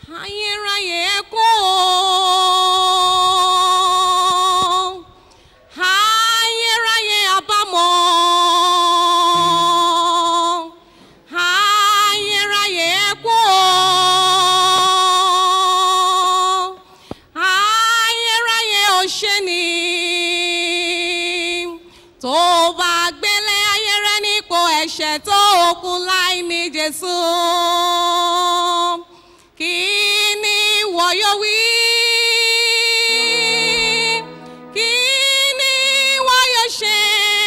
ayérayé ẹkún o ayérayé àbámọ̀ ayérayé ẹkún o ayérayé òṣèní tó bá gbélé ayé rẹ nípò ẹ̀ṣẹ̀ tó kú láì ní jésù kí ni ìwọ yóò wí kí ni ìwọ yóò ṣe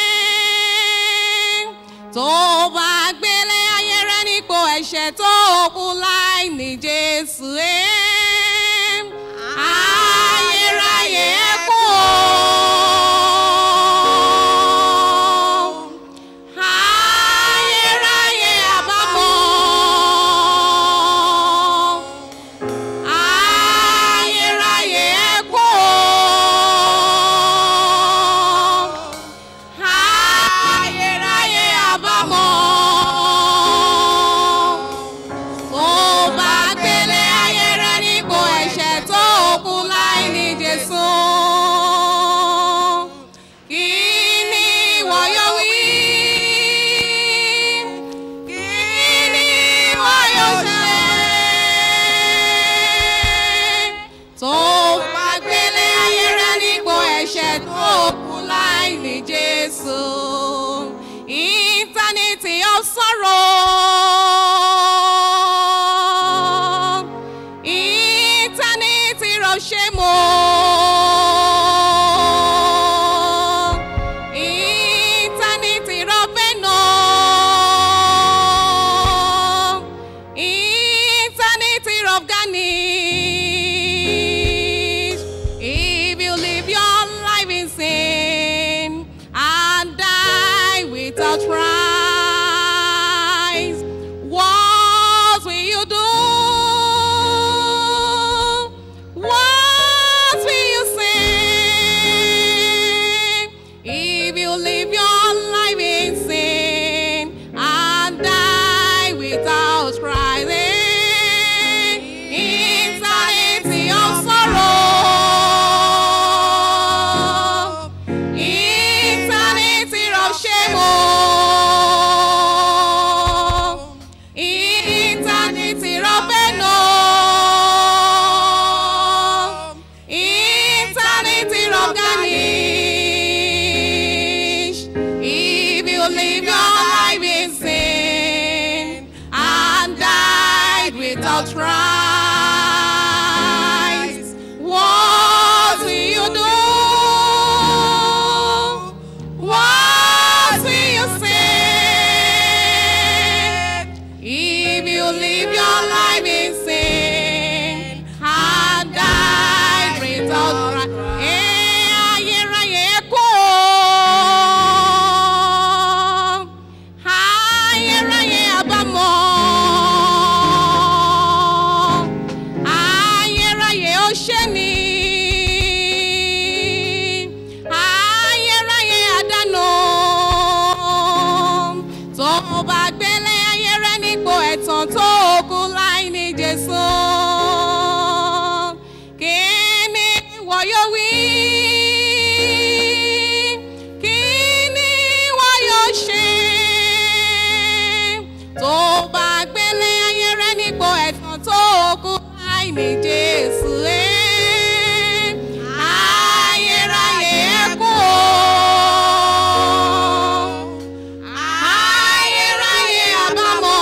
tó bá gbélé ayé rẹ nípò ẹ̀ṣẹ̀ tó kú láì ní jésù ẹ̀ ayérayé ẹkún o. Ayérayé àbámọ̀. Ayérayé ẹkún o. Ayérayé àbámọ̀. Tó bá gbélé ayé rẹ nípò ẹ̀ṣẹ̀ tó kú láì ní Jésù. Kí ni ìwọ yóò wí? Kí ni ìwọ yóò ṣe? Tó bá gbélé ayé rẹ nípò ẹ̀ṣẹ̀ tó kú láì ní Jésù. Eternity of sorrow. Eternity of shame. oh. Eternity of pain. oh. Eternity of garnish. If you live your life in sin and die without Christ, what will you do? What will you say? If you live your life in sin and die without Christ, eh? eternity of sorrow, eternity of shame, oh, eternity of pain, oh, eternity of garnish. If you live your life in sin and died without Christ, what will you do? What will you say? If you live your life in sin and died without Christ, eh, ayérayé ẹkún o. Ayérayé àbámọ̀. Ayérayé òṣèní. Ayérayé àdánù. Tó bá gbélé ayé rẹ nípò ẹ̀tàn tó kú láì ní Jésù. Kí ni ìwọ yóò wí? Kí ni ìwọ yóò ṣe? Tó bá gbélé ayé rẹ nípò ẹ̀tàn tó kú láì ní Jésù. eh. Ayérayé ẹkún o. Ayérayé àbámọ̀.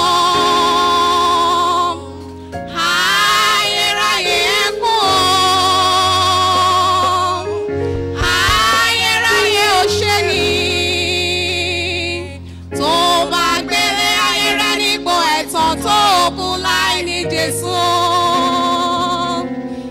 Ayérayé ẹkún o. Ayérayé òṣèní. Tó bá gbélé ayé rẹ nípò ẹ̀tàn tó kú láì ní Jésù.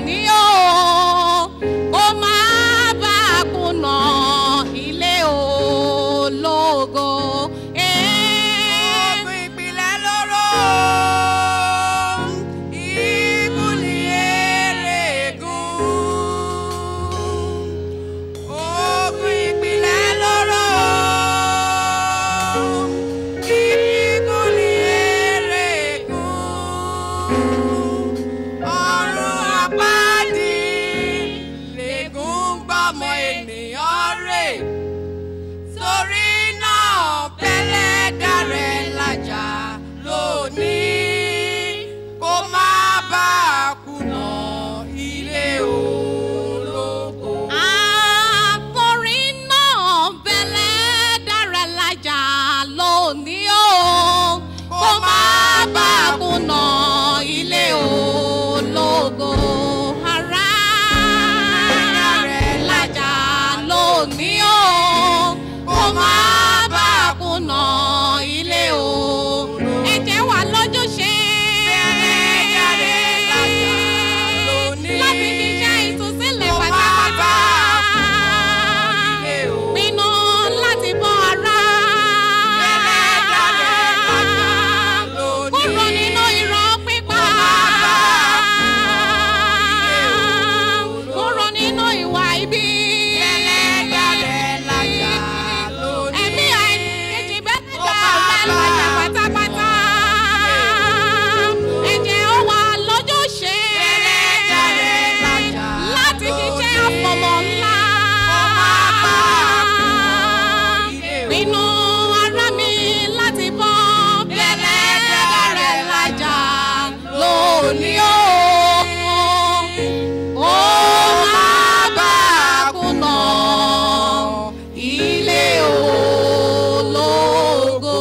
lónìí o kó má bá a kùnà ilé ológo. Eh, Ogun ìpìlẹ̀ lóró, ìbùlì èrè gùn. Ogun ìpìlẹ̀ lóró, ìbùlì èrè gùn. Ọ̀run àpáàdì lègùn gbọ́mọ ènìyàn rè torí náà bẹ́lẹ̀ dárẹ̀ lájà lónìí kó má bàa kùnà ilé ológo. Àkòrin náà bẹ̀lẹ̀ dára lájà lónìí o. Kó má bá a kùnà ilé ológo. Ará rẹ̀ lájà lónìí o. Kó má bá a kùnà ilé ológo. Ẹ̀jẹ̀ wà lójúṣe. Bẹ̀lẹ̀ dárẹ̀ lájà lónìí. Láti ṣiṣẹ́ ìtúsílẹ̀ Kó má pátápátá. bá ilé ológo. Pinnu láti bọ́ ara. Bẹ̀lẹ̀ dárẹ̀ lájà lónìí. Kúrò nínú irọ́ pípa. Kúrò nínú ìwà ibi. Ẹ̀mí àìkejì bẹ́ẹ̀ dá ọ̀rẹ́ lájà pátápátá. Ẹ̀jẹ̀ ó wà lójúṣe. Láti ṣiṣẹ́ àfọ̀mọ́ ńlá. Pinnu ara mi láti bọ́ bẹ́lẹ̀ rẹ̀ lájà lónìí o. Ó máa bá a kùnà ilé ológo.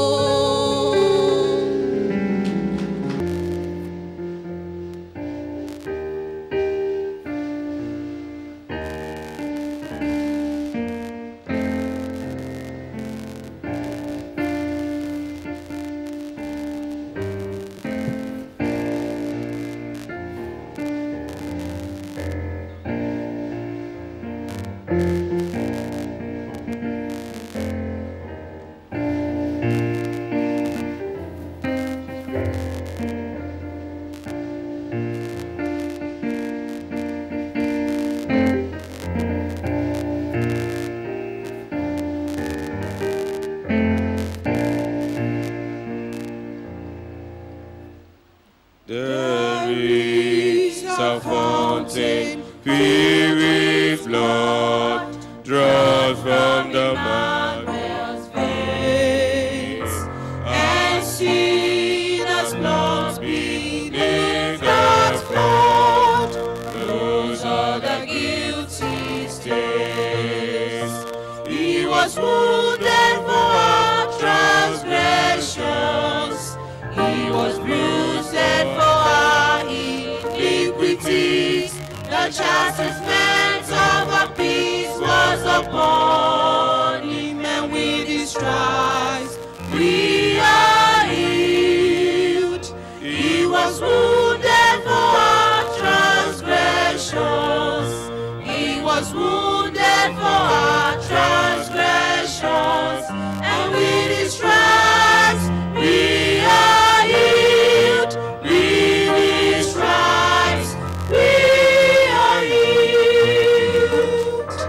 There is a fountain filled with blood, drawn from the marvelous veins, and sinners lost beneath that flood. Those are the guilty stains. He was wounded for our transgressions. He was bruised for our iniquities. The chastisement of our peace was upon him, and with his stripes we are healed. He was wounded for our transgressions. He was wounded for our transgressions, and with his stripes we are healed. With his stripes we are healed.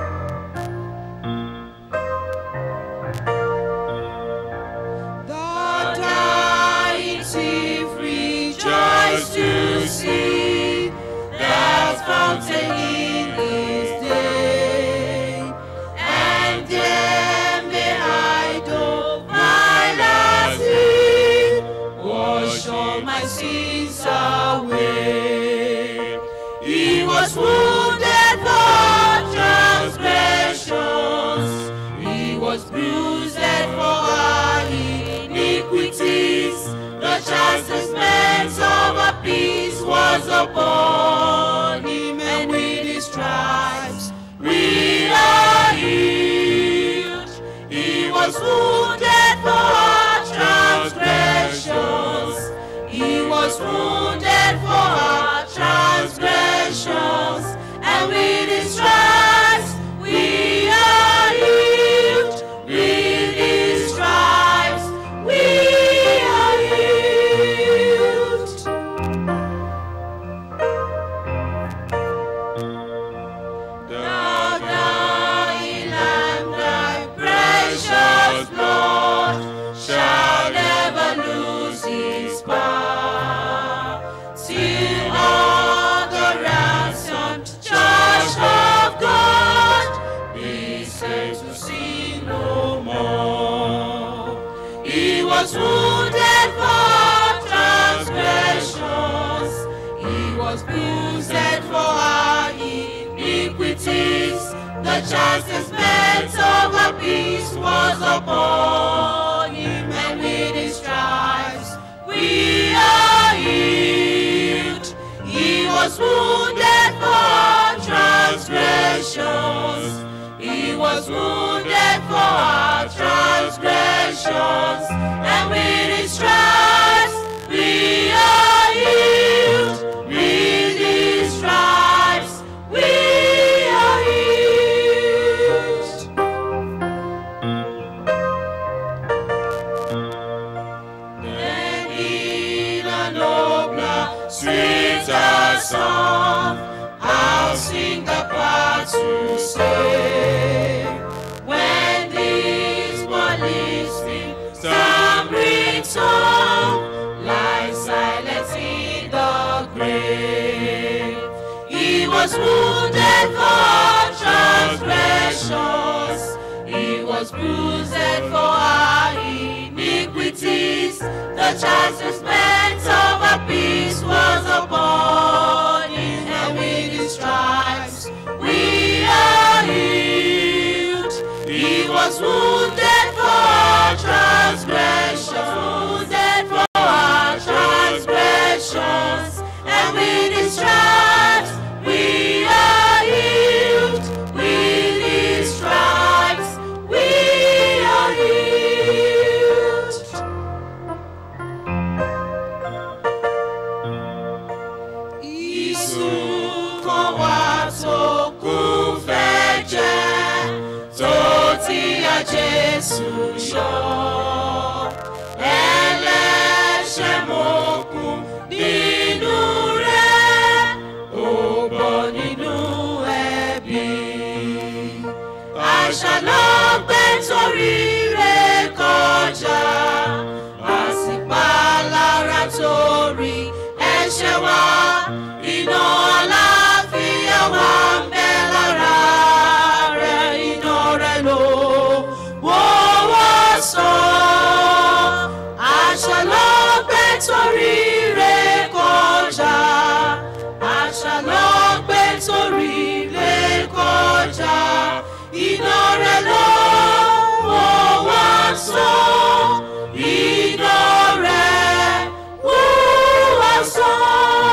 The dying thief rejoiced to see that fountain in his day, and then behind all my sin, wash all my sins away. He was wounded for transgressions. He was bruised for our iniquities. The chastisement of our peace was upon him, and with his stripes we are healed. He was wounded for our transgressions. He was wounded for our transgressions. bruised for our iniquities. The chastisement of our peace was upon him, and with his stripes we are healed. He was wounded for our transgressions. He was wounded for our transgressions, and with his stripes we are healed. With his stripes we are healed. Then in a nobler, sweeter song, I'll sing the part to say. When these were listening, stammering song, lie silent in the grave. He was wounded for our transgressions. He was bruised for our iniquities. The chastisement of our peace was upon him, and with his stripes we are healed. He was wounded for our transgressions, wounded for our transgressions, and with his stripes we are healed. With his stripes we are healed. Ìsúnkàn wa tó kún fẹ́ jẹ́ tó ti ya Jésù yọ. Ẹlẹ́ṣẹ̀ mọ̀kún nínú rẹ̀, ó bọ́ nínú ẹ̀bi. Àṣà ló gbé torí rẹ̀ kọjá, àsìpalára torí ẹ̀ṣẹ̀ wa. Iná àlàáfíà wa ń bẹ lára rẹ̀, iná rẹ̀ ló wọ́wọ́ sàn. Àṣà ló gbé torí rẹ̀ kọjá, àṣà ló gbé torí rẹ̀ kọjá. Iná rẹ̀ ló wọ́wọ́ sàn. Iná rẹ̀ wọ́wọ́ sàn.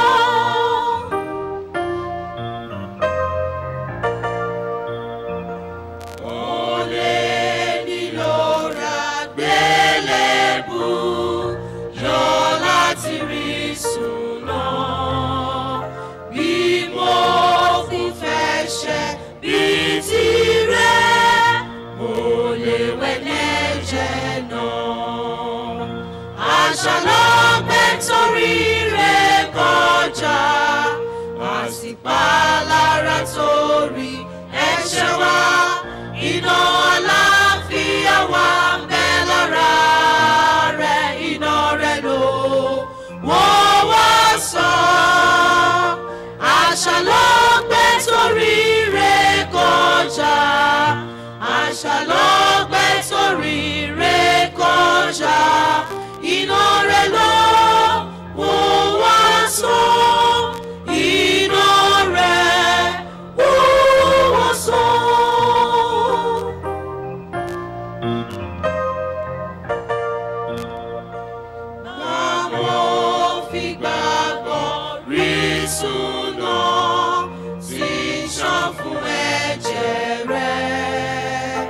Olè nílò ra gbélébù yọ láti rí sùnà. Bí mo kún fẹ́ ṣe bí tirẹ̀, mo lè wẹ̀ lẹ́jẹ̀ náà. Àṣà ló gbé torí rẹ̀ kọjá, àsìpalára torí ẹ̀ṣẹ̀ wa. Iná àlàáfíà wa ń bẹ lára rẹ̀, iná rẹ̀ ló wọ́n wá sàn. Àṣà ló gbé torí rẹ̀ kọjá, àṣà ló gbé torí rẹ̀ kọjá. Iná rẹ̀ ló wọ́n wá sàn. Iná rẹ̀ wọ́n wá sàn. Àwọn fi gbàgbọ́ rí súná tí ń ṣàn fún ẹ̀jẹ̀ rẹ̀.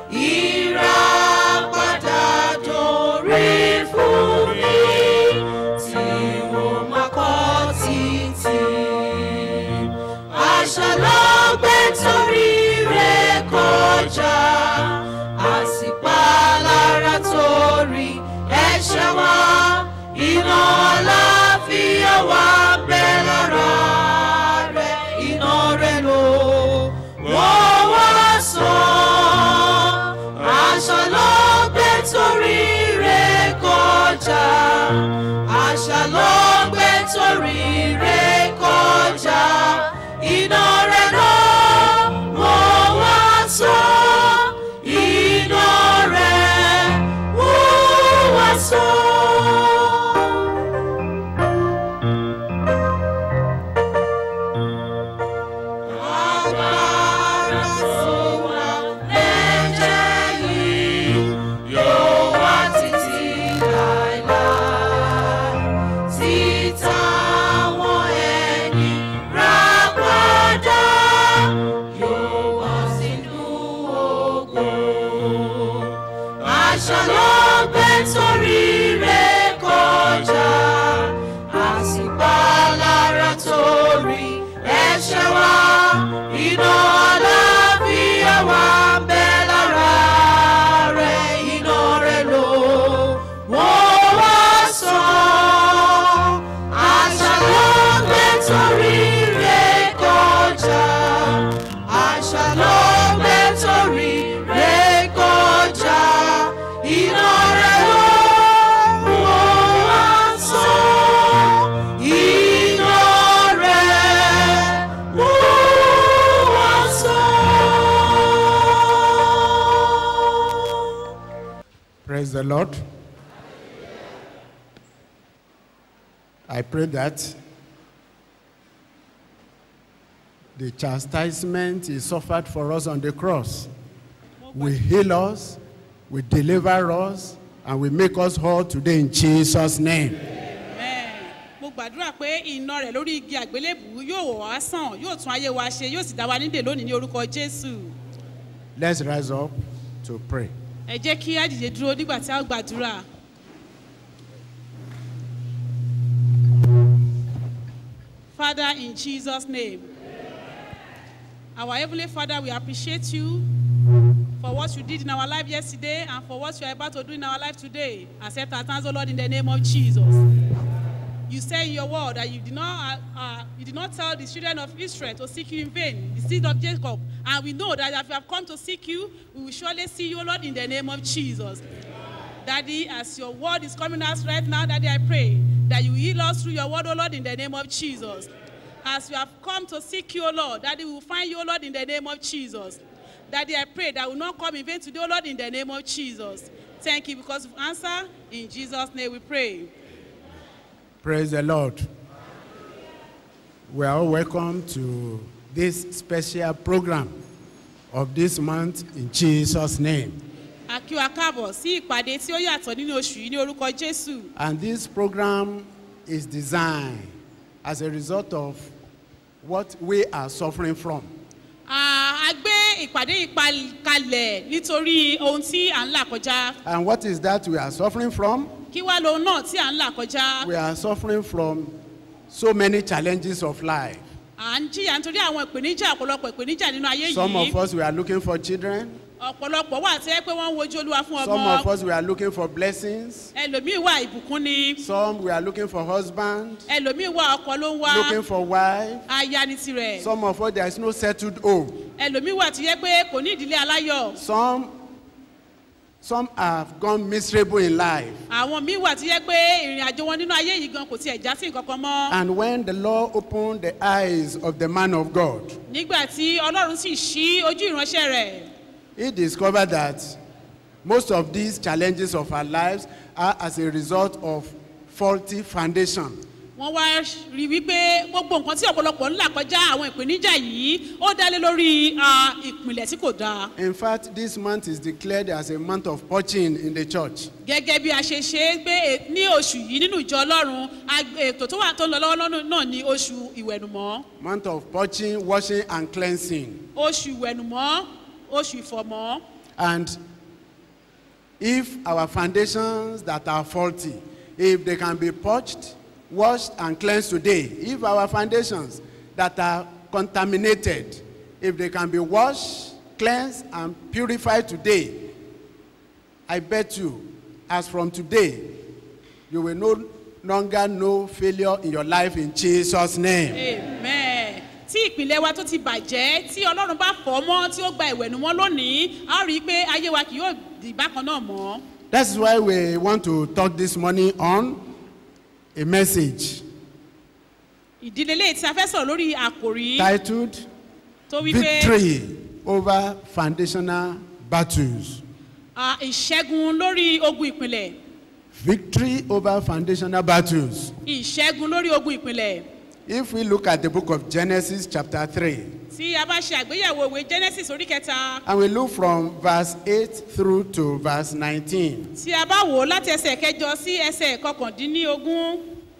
Ìràpadà dórí fún mi tí wọ́n máa kọ́ títí. Àṣà ló gbé torí rẹ̀ kọjá, àsìpalára torí ẹ̀ṣẹ̀ wa. Iná àlàáfíà wa ń bẹ lára rẹ̀, iná rẹ̀ ló wọ́n wá sàn. Àṣà ló gbé torí rẹ̀ kọjá, àṣà ló gbé torí rẹ̀ kọjá. Iná rẹ̀ ló wọ́n wá sàn. Iná rẹ̀ wọ́n wá sàn. ẹ̀ṣẹ̀ wa iná àlàáfíà wa ń bẹ lára rẹ̀ iná rẹ̀ ló wọ́n wá sàn àṣà ló gbé torí rẹ̀ kọjá àṣà ló gbé torí rẹ̀ kọjá iná rẹ̀ ló wọ́n wá sàn iná rẹ̀ ló wá sàn. Praise the Lord. I pray that the chastisement he suffered for us on the cross will heal us, will deliver us, and will make us whole today in Jesus' name. Amen. mo gbàdúrà pé iná rẹ̀ lórí igi àgbélébù yóò wọ̀ wá sàn yóò tún ayé wa ṣe yóò sì dá wa nídè lónìí ní orúkọ jésù Let's rise up to pray. ẹ jẹ́ kí á dìde dúró nígbà tí a ó gbàdúrà. Father, in Jesus' name, our Heavenly Father, we appreciate you for what you did in our life yesterday and for what you are about to do in our life today. Accept our thanks, O Lord, in the name of Jesus. You say in your word that you did not, uh, uh, you did not tell the children of Israel to seek you in vain, the seed of Jacob. And we know that if we have come to seek you, we will surely see you, O Lord, in the name of Jesus. Daddy, as your word is coming us right now, Daddy, I pray that you heal us through your word, O Lord, in the name of Jesus. As we have come to seek you, O Lord, Daddy, we will find you, O Lord, in the name of Jesus. Daddy, I pray that we will not come in vain today, O Lord, in the name of Jesus. Thank you because of answer. In Jesus' name we pray. Praise the Lord. We are all welcome to this special program of this month in Jesus' name. A kí wa káàbọ̀ sí ìpàdé tí ó yàtọ̀ nínú oṣù yìí ní orúkọ Jésù. And this program is designed as a result of what we are suffering from. À, A gbé ìpàdé yìí pal- kalẹ̀ nítorí ohun tí à ń là kọjá. And what is that we are suffering from? Kí wá lohun náà tí à ń là kọjá? We are suffering from so many challenges of life. À ń jìyà nítorí àwọn ìpèníjà ọ̀pọ̀lọpọ̀ ìpèníjà nínú ayé Some of yìí. us, we are looking for children. Ọ̀pọ̀lọpọ̀ wà tí ẹ pé wọ́n ń wojú Olúwa fún Some of ọmọ. us, we are looking for blessings. Ẹlòmíì wà ìbùkún ni. Some, we are looking for husband, Ẹlòmíì wà ọkọ ló ń wá. looking for wife. Aya ni tirẹ̀. Some of us, there is no settled home. Ẹlòmíì wà tí yẹ pé kò ní ìdílé aláyọ̀. Some, some have gone miserable in life. Àwọn míì wà tí yẹ pé ìrìn àjò wọn nínú ayé yìí gan kò tiẹ̀ já sí nǹkan kan mọ́. And when the Lord opened the eyes of the man of God, nígbà tí ọlọ́run sì ṣí ojú ìránṣẹ́ rẹ̀ he discovered that most of these challenges of our lives are as a result of faulty foundation. wọ́n wá rí wípé gbogbo nǹkan tí ọ̀pọ̀lọpọ̀ ń là kọjá àwọn ìpèníjà yìí ó dálé lórí ah, ìpìlẹ̀ tí kò dáa In fact, this month is declared as a month of purging in the church. gẹ́gẹ́ bí a ṣe ṣe é pé è- ní oṣù yìí nínú ìjọ ọlọ́run ag- ètò tó wà tó ń lọ lọ́wọ́ lọ́nà náà ní oṣù ìwẹ̀nùmọ́ Month of purging, washing, and cleansing. oṣù ìwẹ̀nùmọ́ oṣù ìfọ̀mọ́ And if our foundations that are faulty, if they can be purged, washed, and cleansed today, if our foundations that are contaminated, if they can be washed, cleansed, and purified today, I bet you, as from today, you will no longer know failure in your life in Jesus' name. amen tí ìpìlẹ̀ wa tó ti bàjẹ́ tí ọlọ́run bá fọ́ mọ́ tí ó gba ìwẹ̀nùmọ́ lónìí a ó rí i pé ayé wa kì yóò di bákan náà mọ́. That's why we want to talk this morning on a message ìdílé lè tí a fẹ́ sọ̀rọ̀ lórí àkòrí titled tó wí pé Victory over Foundational Battles. ah, ìṣẹ́gun lórí ogun ìpìlẹ̀ Victory over foundational battles. ìṣẹ́gun lórí ogun ìpìlẹ̀ If we look at the book of Genesis, chapter 3, tí a bá ṣe àgbéyẹ̀wò ìwé genesis orí kẹta and we look from verse 8 through to verse 19, tí a bá wò ó láti ẹsẹ̀ kẹjọ sí ẹsẹ̀ kọkàndínlógún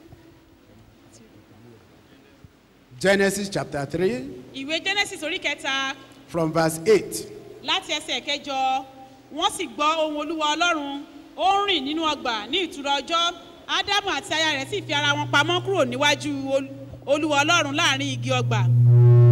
Genesis chapter 3, ìwé genesis orí kẹta from verse 8. láti ẹsẹ̀ kẹjọ wọ́n sì gbọ́ ohun olúwa ọlọ́run ó ń rìn nínú ọgbà ní ìtura ọjọ́ ádámù àti aya rẹ̀ sì fi ara wọn pamọ́ kúrò níwájú Ol- olúwa ọlọ́run láàrin igi ọgbà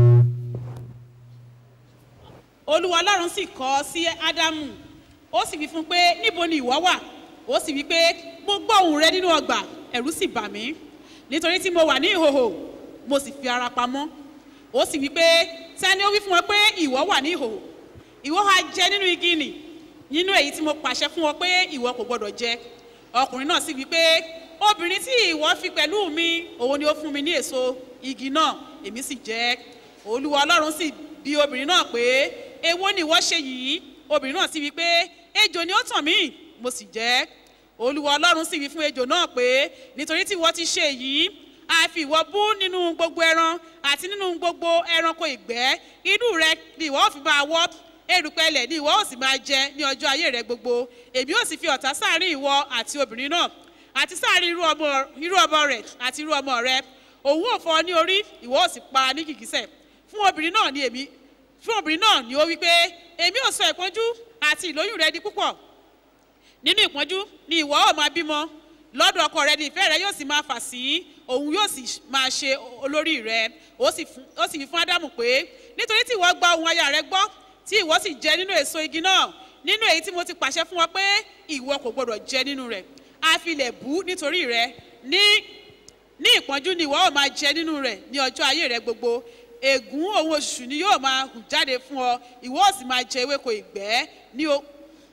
olúwa ọlọ́run sì kọ́ sí ádámù ó sì wí fún un pé níbo ni ìwọ wà ó sì wí pé mo gbọ́ ohùn rẹ nínú ọgbà ẹ̀rù sì bà mí nítorí tí mo wà ní ìhòhò mo sì fi ara pamọ́ ó sì wí pé tani ó wí fún ọ pé ìwọ wà ní ìhòhò ìwọ ha jẹ nínú igi nì nínú èyí tí mo pàṣẹ fún ọ pé ìwọ kò gbọdọ̀ jẹ ọkùnrin náà sì wí pé obìnrin tí ìwọ fi pẹ̀lú mi òun ni ó fún mi ní èso igi náà èmi sì jẹ olúwa ọlọ́run sì bi obìnrin náà pé èwo ni ìwọ ṣe yìí obìnrin náà sì wí pé ejò ni ó tàn mí mo sì jẹ olúwa ọlọ́run sì wí fún ejò náà pé nítorí tí ìwọ ti ṣe èyí a fi ìwọ bú nínú gbogbo ẹran àti nínú gbogbo ẹranko ìgbẹ́ inú rẹ ni ìwọ ò fi máa wọ́ erùpẹ̀ ilẹ̀ ni ìwọ ò sì máa jẹ ní ọjọ́ ayé rẹ gbogbo èmi ò sì fi ọ̀tá sáàrin ìwọ àti obìnrin náà àti sáàrin irú ọmọ irú ọmọ rẹ àti irú ọmọ rẹ òun ò fọ ní orí ìwọ ò sì pa ní gìgísẹ̀ fún obìnrin náà ni èmi fún obìnrin náà ni ó wí pé èmi ò sọ ìpọ́njú àti ìlóyún rẹ di púpọ̀ nínú ìpọ́njú ni ìwọ ò máa bímọ lọ́dọ̀ ọkọ rẹ ni ìfẹ́ rẹ yóò sì máa fà sí òun yóò sì máa ṣe olórí rẹ ó sì fún- ó sì fi fún ádámù pé nítorí tí ìwọ gba ohun aya rẹ gbọ́ tí ìwọ sì jẹ nínú èso igi náà nínú èyí tí mo ti pàṣẹ fún ọ pé ìwọ kò gbọdọ̀ jẹ nínú rẹ a fi lẹ̀ bú nítorí rẹ ní ní ìpọ́njú ni ìwọ ò máa jẹ nínú rẹ ní ọjọ́ ayé rẹ gbogbo ègún òun oṣù ni yóò máa hù jáde fún ọ ìwọ ò sì máa jẹ ewéko ìgbẹ́ ní o.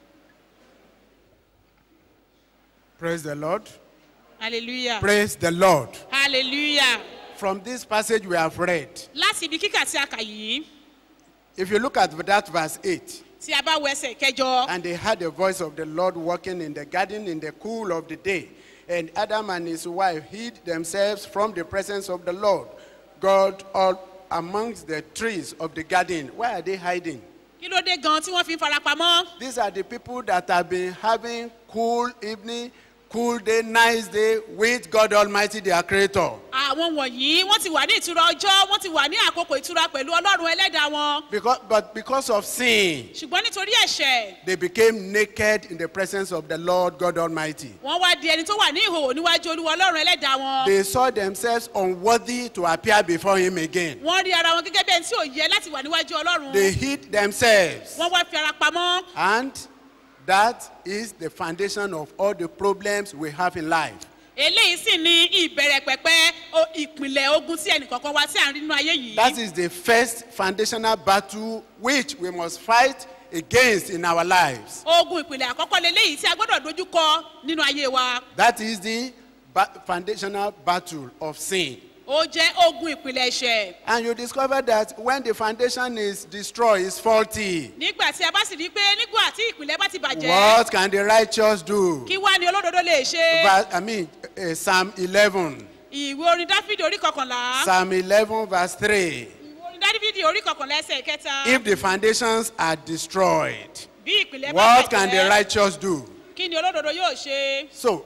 Praise the Lord. hallelujah Praise the Lord. hallelujah From this passage we have read, láti ibi kíkà tí a kà yìí if you look at that verse 8, tí a bá wọ ẹsẹ̀ kẹjọ and they heard the voice of the Lord walking in the garden in the cool of the day. And Adam and his wife hid themselves from the presence of the Lord, God, all amongst the trees of the garden. Why are they hiding? kí ló dé gan tí wọ́n fi ń farapamọ́ These are the people that have been having cool evening, cool day, nice day with God Almighty, their Creator. àwọn wọ̀nyí wọ́n ti wà ní ìtura ọjọ́ wọ́n ti wà ní àkókò ìtura pẹ̀lú ọlọ́run ẹlẹ́dàá wọn Because, but because of sin, ṣùgbọ́n nítorí ẹ̀ṣẹ̀ they became naked in the presence of the Lord God Almighty. wọ́n wá di ẹni tó wà ní ìhòòhò níwájú olúwa ọlọ́run ẹlẹ́dàá wọn They saw themselves unworthy to appear before Him again. wọ́n rí ara wọn gẹ́gẹ́ bí ẹni tí ò yẹ láti wà níwájú ọlọ́run They hid themselves. wọ́n wá fi ara pamọ́ And that is the foundation of all the problems we have in life. eléyìí sì ni ìbẹ̀rẹ̀ pẹ̀pẹ́ o- ìpìlẹ̀ ogun tí ẹnìkọ̀ọ̀kan wá sí àárín nínú ayé yìí That is the first foundational battle which we must fight against in our lives. ogun ìpìlẹ̀ àkọ́kọ́ leléyìí tí a gbọ́dọ̀ dojú kọ nínú ayé wa That is the ba- foundational battle of sin. ó jẹ́ ogun ìpìlẹ̀ ẹ̀ṣẹ̀ And you discover that when the foundation is destroyed, it's faulty. nígbà tí a bá sì rí i pé nígbà tí ìpìlẹ̀ bá ti bàjẹ́ What can the righteous do? kí wá ni olódodo lè ṣe Verse, I mean, uh, Psalm 11. ìwé orin dáfídì orí kọkànlá Psalm 11, verse 3. ìwé orin dáfídì orí kọkànlá ẹsẹ̀ kẹta If the foundations are destroyed, bí ìpìlẹ̀ bá what can the bàjẹ́ righteous do? kí ni olódodo yóò ṣe So,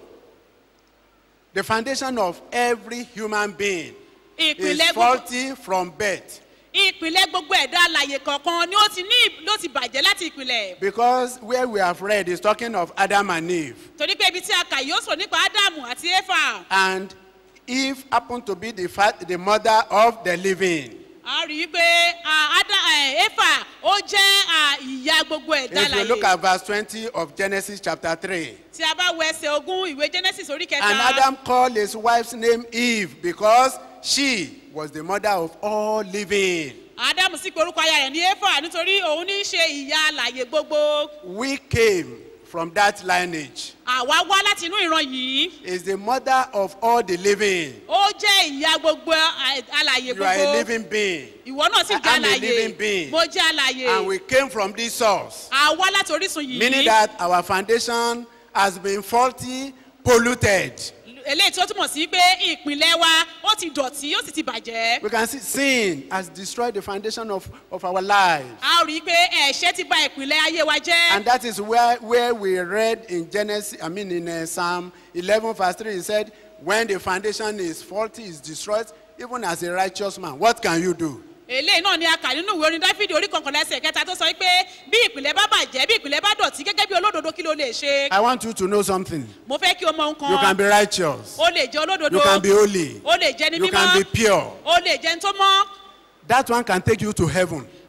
the foundation of every human being is ìpìlẹ̀ gbogbo faulty from birth ìpìlẹ̀ gbogbo ẹ̀dá alàyè kọ̀ọ̀kan ni ó ti ní ló ti bàjẹ́ láti ìpìlẹ̀ because where we have read is talking of Adam and Eve. torí pé ibi tí a kà yóò sọ nípa ádámù àti éfà And Eve happened to be the, fa- the mother of the living. a rí i pé ah, Ádá- eh, éfà ó jẹ́ ah, ìyá gbogbo ẹ̀dá If you look alàyè at verse 20 of Genesis chapter 3, tí a bá wọ ẹsẹ̀ ogún ìwé genesis orí kẹta and Adam called his wife's name Eve because she was the mother of all living. ádámù sì pe orúkọ aya rẹ̀ ní éfà nítorí òun ní í ṣe ìyá alàyè gbogbo We came from that lineage. àwa wá láti inú ìran yìí Is the mother of all the living. ó jẹ́ ìyá gbogbo ah, alàyè You are a gbogbo living being. ìwọ náà sì I jẹ́ am a living alàyè being. mo jẹ́ alàyè And we came from this source. àwa láti orísun yìí Meaning that our foundation has been faulty, polluted. eléyìí tó túmọ̀ sí pé ìpìlẹ̀ wa ó ti dọ̀tí ó sì ti bàjẹ́ We can see sin has destroyed the foundation of, of our lives. a ó rí i pé ẹ̀ṣẹ̀ ti ba ìpìlẹ̀ ayé wa jẹ́ And that is where, where we read in Genesis, I mean in uh, Psalm 11 verse 3, it said, when the foundation is faulty, is destroyed, even as a righteous man, what can you do? eléyìí náà ni a kà nínú ìwé orin dáfídì orí kọkànlá ẹsẹ̀ kẹta tó sọ pé bí ìpìlẹ̀ bá bàjẹ́ bí ìpìlẹ̀ bá dọ̀tí gẹ́gẹ́ bí olódodo kí ló lè ṣe I want you to know something. mo fẹ́ kí o mọ ohun You can kan be righteous. o lè jẹ́ olódodo You can be holy. o lè jẹ́ ní You can be mímọ́ pure. o lè jẹ́ ní tó mọ́ That one can take you to heaven.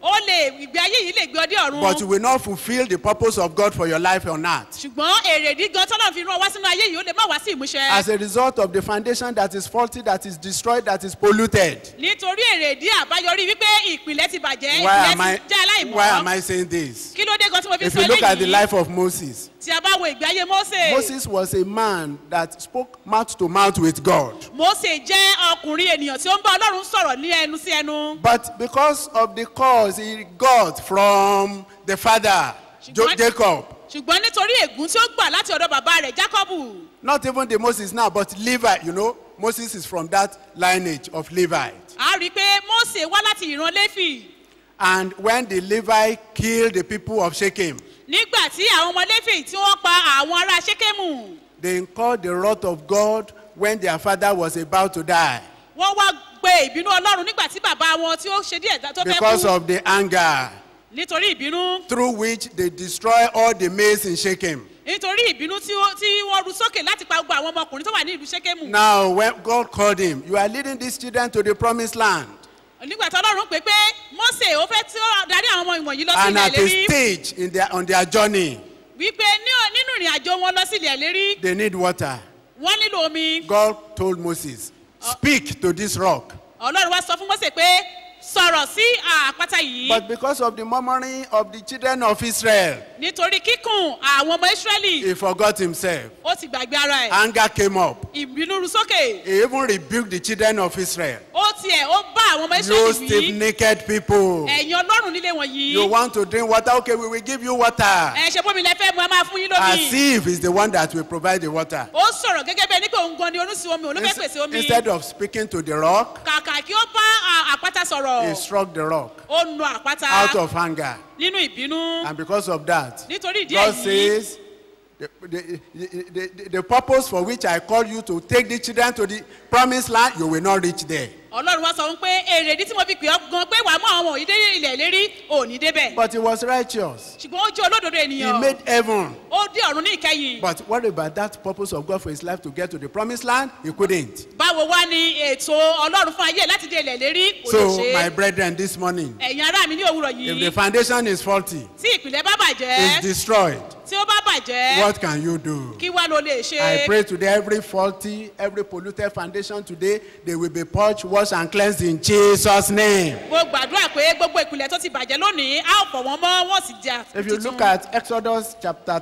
ó lè ìgbé ayé yìí lè gbé ọdẹ ọ̀run but you will not fulfill the purpose of God for your life on earth. ṣùgbọ́n èrèdí gan tọ́lọ́ fi rán ọ wá sínú ayé yìí ó lè má wá sí ìmúṣẹ. As a result of the foundation that is faulty, that is destroyed, that is polluted. nítorí èrèdí àbáyọrí wípé ìpìlẹ̀ ti bàjẹ́ Why am ìpìlẹ̀ I, ti jẹ́ why am aláìmọ́ I saying this? kí ló dé gan tí mo fi If sọ you look at the eléyìí life of Moses, tí a bá wo ìgbé ayé mose Moses was a man that spoke mouth to mouth with God. mose jẹ́ ọkùnrin ènìyàn tí ó ń bá ọlọ́run sọ̀rọ̀ ní ẹnu sí ẹnu But because of the cause he got from the father, Jo- Ṣùgbọ́n- Jacob, ṣùgbọ́n nítorí ègún tí ó gbà láti ọ̀dọ̀ bàbá rẹ̀ jacobu not even the Moses now, but Levi, you know, Moses is from that lineage of Levite. a rí i pé mose wá láti ìran léfì And when the Levi killed the people of Shechem, nígbà tí àwọn ọmọ léfì tí wọ́n pa àwọn ará ṣékèmù they incurred the wrath of God when their father was about to die wọ́n wá gbé ìbínú ọlọ́run nígbà tí bàbá wọn tí ó ṣe díẹ̀ tó fẹ́ because kú of the anger nítorí ìbínú through which they destroy all the maize in Shechem. nítorí ìbínú tí ó- tí wọ́n ru sókè láti pa gbogbo àwọn ọmọkùnrin tó wà ní ìlú ṣékèmù Now, when God called him, you are leading these children to the promised land. nígbà tí ọlọ́run pè pé mose ó fẹ́ tí ó darí àwọn ọmọ ìwọ̀nyí lọ sí And ilẹ̀ at a ìlérí stage in their, on their journey, wípé ní- nínú ìrìn àjò wọn lọ sí ilẹ̀ ìlérí they need water. wọ́n nílò omi God told Moses, Speak to this rock. ọlọ́run wá sọ fún mose pé sọ̀rọ̀ sí àpáta yìí But because of the murmuring of the children of Israel, nítorí kíkùn àwọn ọmọ israẹli he forgot himself. ó ti gbàgbé ara ẹ̀ Anger came up. ìbínú ru sókè He even rebuked the children of Israel. ó tiẹ̀ ó bá àwọn ọmọ You israẹli stiff wí naked people. ẹ̀yin ọlọ́run nílé wọ̀nyí You want to drink water? Okay, we will give you water. ẹ ṣe bómi lẹ́fẹ́ mu a máa fún yín As lómi if he's the one that will provide the water. ó sọ̀rọ̀ gẹ́gẹ́ bí ẹni pé òun gan ni oníṣìí omi òun ló fẹ́ pèsè omi Instead of speaking to the rock, kàkà kí ó bá à- àpáta he sọ̀rọ̀ struck the rock ó nu àpáta out of anger. nínú ìbínú And because of that, nítorí ìdí God èyí says, the, the, the, the, the purpose for which I call you to take the children to the promised land, you will not reach there. ọlọ́run wá sọ fún pé èrèdí tí mo fi pè ọ́ gan pé wàá mú àwọn òyìnbó ilẹ̀ lérí òní débẹ̀ But he was righteous. ṣùgbọ́n ó jẹ́ olódodo He ènìyàn made heaven. ó dé ọ̀run ní ìkẹyìn But what about that purpose of God for his life to get to the promised land? He couldn't. báwo wá ni ètò ọlọ́run fún ayé láti dé ilẹ̀ lérí kò lè So, ṣe my é brethren, this morning, ẹ̀yin ará mi ní òwúrọ̀ if yìí the foundation is faulty, tí ìpìlẹ̀ bá is bàjẹ́ destroyed, tí ó bá bàjẹ́ what can you do? kí wá ló lè ṣe I pray today every faulty, every polluted foundation today, they will be purged, washed, and cleansed in Jesus' name. mo gbàdúrà pé gbogbo ìpìlẹ̀ tó ti bàjẹ́ lónìí á ò fọ̀ wọ́n mọ́ wọ́n sì jà If you look at Exodus chapter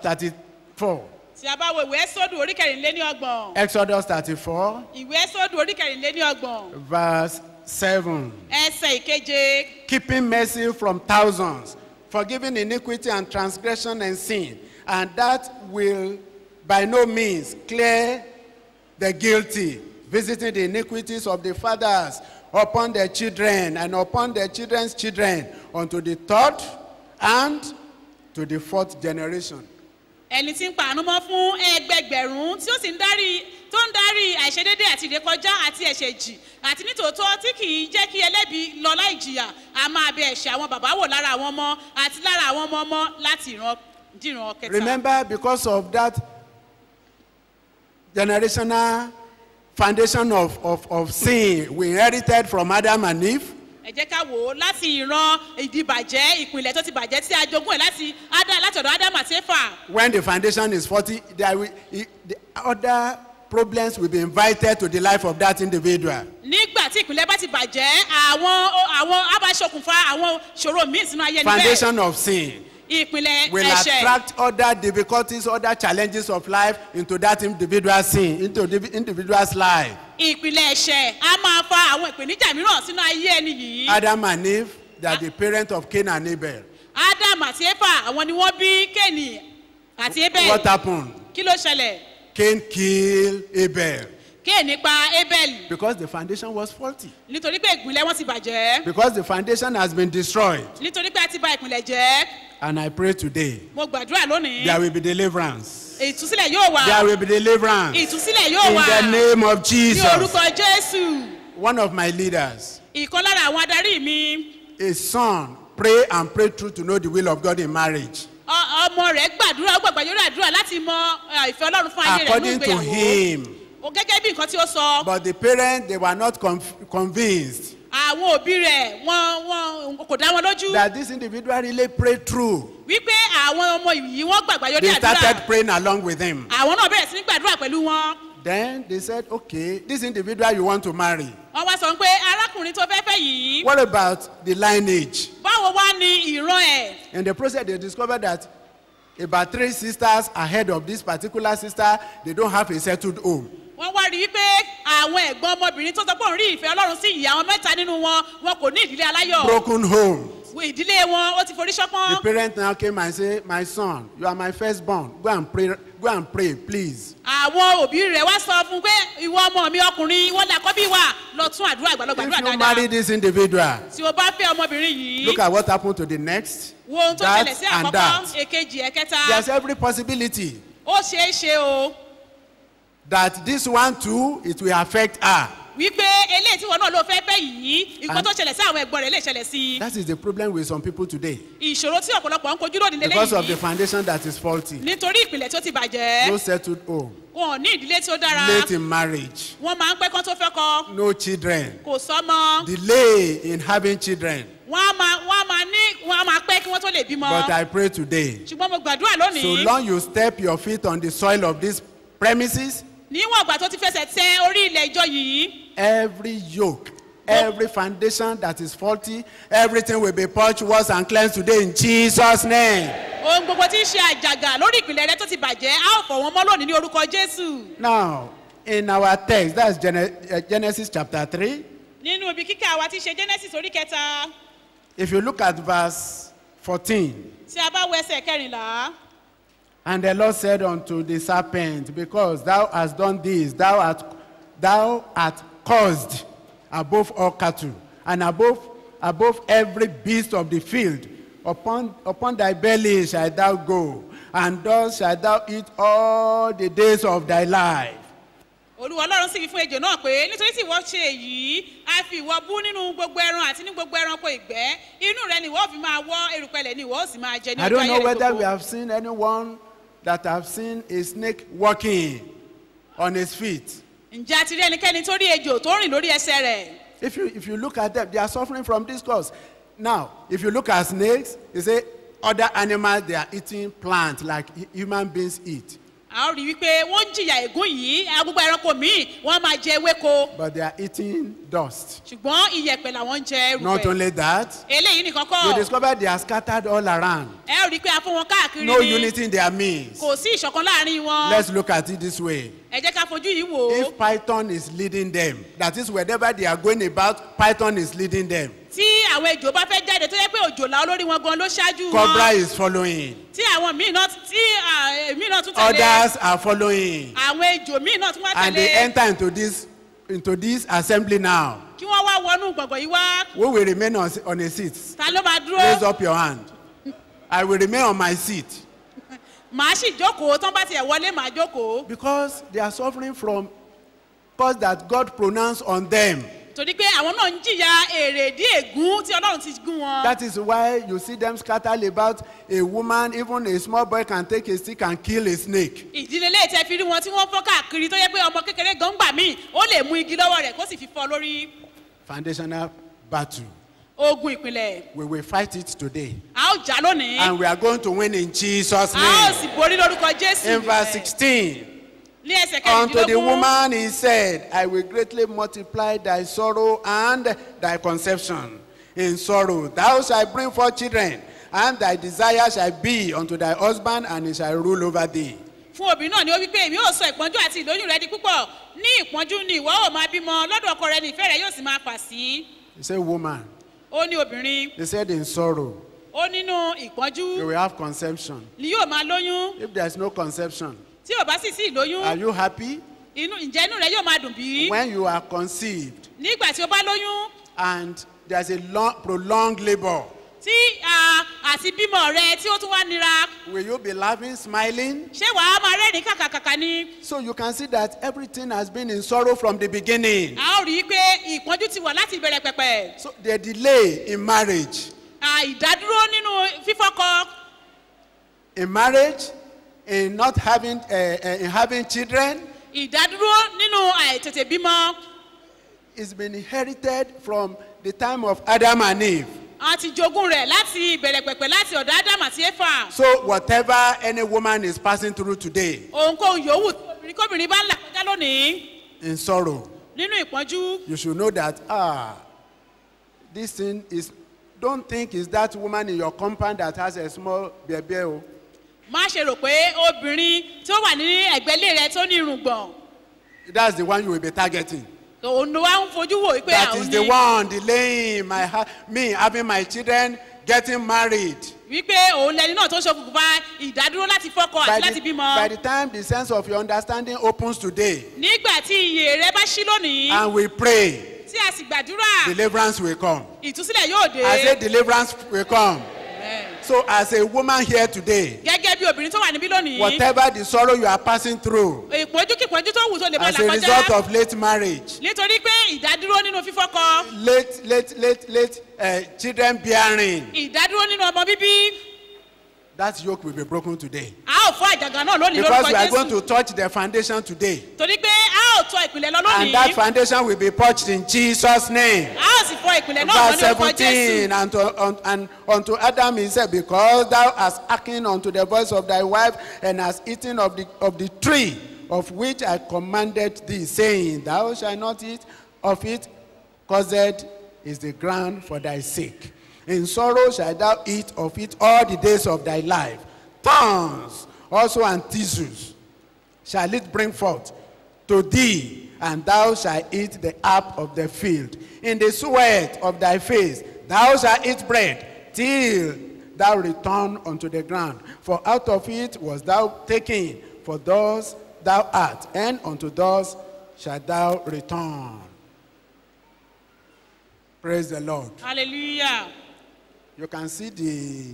34, tí a bá wo ìwé ẹ́sọ́dù orí kẹrìnléní ọgbọ̀n Exodus 34, ìwé ẹ́sọ́dù orí kẹrìnléní ọgbọ̀n verse 7. ẹsẹ̀ ìkeje Keeping mercy from thousands, forgiving iniquity and transgression and sin, and that will by no means clear the guilty, visiting the iniquities of the fathers upon their children and upon their children's children unto the third and to the fourth generation. ẹni tí ń pàánú mọ́ fún ẹgbẹgbẹ̀rún tí ó sì ń darí tó ń darí àìṣedédé àti ìrékọjá àti ẹ̀ṣẹ̀ jì àti nítòótọ́ tí kì í jẹ́ kí ẹlẹ́bi lọ láì jìyà a máa bẹ ẹ̀ṣẹ̀ àwọn bàbá wò lára àwọn ọmọ àti lára àwọn ọmọ ọmọ láti ìran dìran kẹta. Remember, because of that generational foundation of, of, of sin we inherited from Adam and Eve, ẹ jẹ́ ká wò ó láti ìran ìdìbàjẹ́ ìpìlẹ̀ tó ti bàjẹ́ tí a jogún ẹ̀ láti Ádá- láti ọ̀dọ̀ ádámù àti éfà when the foundation is faulty, there will, i- the other problems will be invited to the life of that individual. nígbà tí ìpìlẹ̀ bá ti bàjẹ́ àwọn àwọn abáṣokùnfà àwọn ṣòro míì sínú ayé níbẹ̀ Foundation of sin ìpìlẹ̀ will ẹ̀ṣẹ̀ attract other difficulties, other challenges of life into that individual sin, into the individual's life. ìpìlẹ̀ ẹ̀ṣẹ̀ a máa fa àwọn ìpèníjà mìíràn sínú ayé ẹni yìí Adam and Eve, they are the parents of Cain and Abel. ádámù àti éfà àwọn ni wọ́n bí kéènì àti ébẹ̀lì What happened? kí ló ṣẹlẹ̀ Cain killed Abel kéènì pa ébẹ̀lì because the foundation was faulty. nítorí pé ìpìlẹ̀ wọn ti bàjẹ́ Because the foundation has been destroyed. nítorí pé a ti ba ìpìlẹ̀ jẹ́ And I pray today mo gbàdúrà lónìí there will be deliverance. ìtúsílẹ̀ yóò wà There will be deliverance. ìtúsílẹ̀ yóò In wà the name of ní Jesus. orúkọ jésù One of my leaders, ìkan lára àwọn adarí mi his son, pray and pray through to know the will of God in marriage. ọ- ọmọ rẹ̀ gbàdúrà ó gbàgbà yóò àdúrà láti mọ ẹ, ìfẹ́ ọlọ́run fún ayé rẹ̀ ní According to ìgbéyàwó him. O gẹ́gẹ́ bí nǹkan tí ó sọ But the parents, they were not conf- convinced. àwọn òbí rẹ̀ wọn wọn kò dá wọn lójú that this individual really prayed through. wípé àwọn ọmọ yìí wọ́n gbàgbà yọrí They àdúrà started praying along with him. àwọn náà bẹ̀rẹ̀ sí ní gbàdúrà pẹ̀lú wọn Then they said, okay, this individual you want to marry. wọ́n wá sọ pé arákùnrin tó fẹ́ fẹ́ yìí What about the lineage? báwo wá ní ìran ẹ̀ In the process, they discovered that about three sisters ahead of this particular sister, they don't have a settled home. wọ́n wá rí i pé àwọn ẹ̀gbọ́n ọmọbìnrin tó sọ pé òun rí ìfẹ́ ọlọ́run sí ìyá àwọn mẹ́ta nínú wọn wọn kò ní ìdílé aláyọ̀ Broken home. wo ìdílé wọn ó ti forí The ṣọpọ́n parent now came and said, My son, you are my firstborn. Go and pray, go and pray, please. àwọn òbí rẹ̀ wá sọ fún un pé ìwọ ọmọ mi ọkùnrin ìwọ làkọ́bí wa lọ tún àdúrà ìgbàlọ́ If gbàdúrà you dáadáa marry this individual, tí o bá fẹ́ ọmọbìnrin yìí look at what happened to the next. wo ohun tó that ṣẹlẹ̀ sí and àkọ́kọ́ that. èkejì ẹ̀kẹta There's every possibility ó ṣeé ṣe o that this one too, it will affect her. wípé eléyìí tí wọn náà ló fẹ́ fẹ́ yìí nǹkan And- tó ṣẹlẹ̀ sí àwọn ẹ̀gbọ́n rẹ̀ lè ṣẹlẹ̀ sí i That is the problem with some people today. ìṣòro tí ọ̀pọ̀lọpọ̀ ń kojú lónìí Because of the lélẹ́yìí foundation that is faulty. nítorí ìpìlẹ̀ tó ti bàjẹ́ No settled home. wọn ò ní ìdílé tí ó dára Late in marriage. wọ́n máa ń pẹ́ kán tó fẹ́ kọ No children. kò sọ́mọ Delay in having children. wọ́n á máa wọ́n á máa ní wọ́n á máa pẹ́ kí wọ́n tó lè bímọ But I pray today. ṣùgbọ́n mo gbàdúrà So lónìí long you step your feet on the soil of these premises, níwọ̀n ìgbà tó ti fẹsẹ̀ tẹ orí ilẹ̀ ìjọ yìí every yoke, every foundation that is faulty, everything will be purged, washed, and cleansed today in Jesus' name. ohun gbogbo tí ń ṣe àjàgà lórí ìpìlẹ̀ rẹ tó ti bàjẹ́ á ò fọ̀ wọ́n mọ́ lónìí ní orúkọ jésù Now, in our text, that's Gene- uh, Genesis chapter 3. nínú ibi kíkà wa ti ṣe genesis orí kẹta If you look at verse 14, tí a bá wo ẹsẹ̀ kẹrìnlá and the Lord said unto the serpent, Because thou hast done this, thou art, thou art caused above all cattle, and above, above every beast of the field. Upon, upon thy belly shalt thou go, and thus shalt thou eat all the days of thy life. olúwa ọlọ́run sì wí fún ejò náà pé nítorí tí ìwọ ṣe èyí a fi ìwọ bú nínú gbogbo ẹran àti ní gbogbo ẹranko ìgbẹ́ inú rẹ ni ìwọ fi máa wọ́ erùpẹ̀lẹ̀ ni ìwọ ó sì máa jẹ ní I ọjọ́ don't ayé know rẹ whether we gbogbo have seen anyone that have seen a snake walking on his feet. ǹjẹ́ a ti rí ẹnikẹ́ni tó rí ejò tó rìn lórí ẹsẹ̀ rẹ̀ If you, if you look at them, they are suffering from this cause. Now, if you look at snakes, you say other animals, they are eating plants like hu- human beings eat. a ó rí wípé wọ́n ń jìyà ègún yìí gbogbo ẹranko míì wọ́n máa jẹ ewéko But they are eating dust. ṣùgbọ́n iyẹ̀pẹ̀ làwọn ń jẹ Not erùpẹ̀ only that, eléyìí nìkan you kọ́ discover they are scattered all around. ẹ ó rí i pé a fún wọn káàkiri No ni unity in their midst. kò sí ìṣọ̀kan láàrin wọn Let's look at it this way. ẹ jẹ́ ká fojú yìí wò ó If Python is leading them, that is wherever they are going about, Python is leading them. tí àwọn ejò bá fẹ́ jáde tó yẹ pé òjòlá olórí wọn gan ló ṣáájú Cobra wọn is following. tí àwọn míì náà tí à, míì náà tún tẹ̀lé Others are following. àwọn ejò míì náà tún wá And they tẹ̀lé enter into this into this assembly now. kí wọ́n wá wọnú gbọ̀ngàn yìí wá Who will remain on, on a seat? ta ló máa Raise dúró up your hand. I will remain on my seat màá sì jókòó tán bá tiẹ̀ wọlé màá jókòó because they are suffering from cause that God pronounced on them. torí pé àwọn náà ń jìyà èrèdí ègún tí ọlọ́run ti gún wọn. That is why you see them scattered about a woman, even a small boy can take a stick and kill a snake. ìdílé lè tẹ fi rí wọn tí wọ́n fọ́ káàkiri tó yẹ pé ọmọ kékeré gan gbà míì ó lè mú igi lọ́wọ́ rẹ̀ kó sì fi fọ́ lórí Foundational battle. ogun ìpìlẹ̀ We will fight it today. a ó jà lónìí And we are going to win in Jesus' a ó name. sì borí lórúkọ jésù In verse 16. ní ẹsẹ̀ Unto the kẹrìndínlógún woman he said, I will greatly multiply thy sorrow and thy conception. In sorrow thou shalt bring forth children, and thy desire shall be unto thy husband, and he shall rule over thee. fún obìnrin náà ni ó wí pé èmi yóò sọ ìpọ́njú àti ìlóyún rẹ di púpọ̀ ní ìpọ́njú ni ìwọ ò máa bímọ lọ́dọ̀ ọkọ rẹ ní ìfẹ́ rẹ yóò sì máa fà sí He said, Woman. ó ní obìnrin He said, In sorrow ó nínú ìpọ́njú you will have conception. ni yóò máa lóyún If there is no conception, tí ò bá sì sí ìlóyún are you happy? inú ǹjẹ́ inú rẹ yóò máa dùn bí When you are conceived nígbà tí o bá lóyún and there's a long, prolonged labor, tí a, àti bímọ rẹ tí ó tún wá nira will you be laughing, smiling? ṣé wàá máa rẹ́rìn kàkàkàkà ni So you can see that everything has been in sorrow from the beginning. a ó rí i pé ìpọ́njú ti wà láti ìbẹ̀rẹ̀ pẹ̀pẹ̀ So the delay in marriage, àìdádúró nínú fífọ́kọ in marriage, in not having, uh, uh, in having children, ìdádúró nínú àìtètè bímọ it's been inherited from the time of Adam and Eve. àwọn ti jogún rẹ̀ láti ìbẹ̀rẹ̀ pẹ̀pẹ̀ láti ọ̀dọ̀ ádámù àti éfà So whatever any woman is passing through today ohunkóhun yòówù tí obìnrin kóbìnrin bá ń là kọjá lónìí in sorrow, nínú ìpọ́njú you should know that ah, this thing is. Don't think it's that woman in your compound that has a small baby. Oh. má ṣe rò pé obìnrin tí ó wà ní ẹ̀gbẹ́lé rẹ tó ní irùngbọ̀n That's the one you will be targeting. òun ló wá ń fojú wò wípé That àwọn is the ní one delaying my ha- me having my children getting married. wípé òun lẹni náà tó ń ṣokùnfà ìdádúró láti fọ́kọ By àti láti the, bímọ by the time the sense of your understanding opens today, nígbà tí iye rẹ bá ṣí lónìí and we pray, tí a sì gbàdúrà deliverance will come. ìtúsílẹ̀ yóò dé I say deliverance will come. So as a woman here today, gẹ́gẹ́ bí obìnrin tó wà níbí lónìí whatever the sorrow you are passing through ìpọ́njú kìpọ́njú tó wù tó lè bá as là a result kọjá of late marriage, nítorí pé ìdádúró nínú fífọ́kọ late, late, late, late uh, children bearing, ìdádúró nínú ọmọ bíbí that yoke will be broken today. a ó fọ́ àjàgà náà lónìí Because we lórúkọ are going jésù to touch the foundation today. torí pé a ó tọ ìpìlẹ̀ lọ And that lónìí foundation will be touched in Jesus' name. a ó sì fọ ìpìlẹ̀ náà Verse lọ lórúkọ 17, jésù and, to, un, and unto Adam he said, Because thou hast hearkened unto the voice of thy wife, and hast eaten of the, of the tree of which I commanded thee, saying, Thou shalt not eat of it, cursed is the ground for thy sake. In sorrow shalt thou eat of it all the days of thy life. Thorns also and thistles shall it bring forth to thee, and thou shalt eat the herb of the field. In the sweat of thy face thou shalt eat bread, till thou return unto the ground. For out of it was thou taken, for thus thou art, and unto thus shalt thou return. Praise the Lord. hallelujah You can see the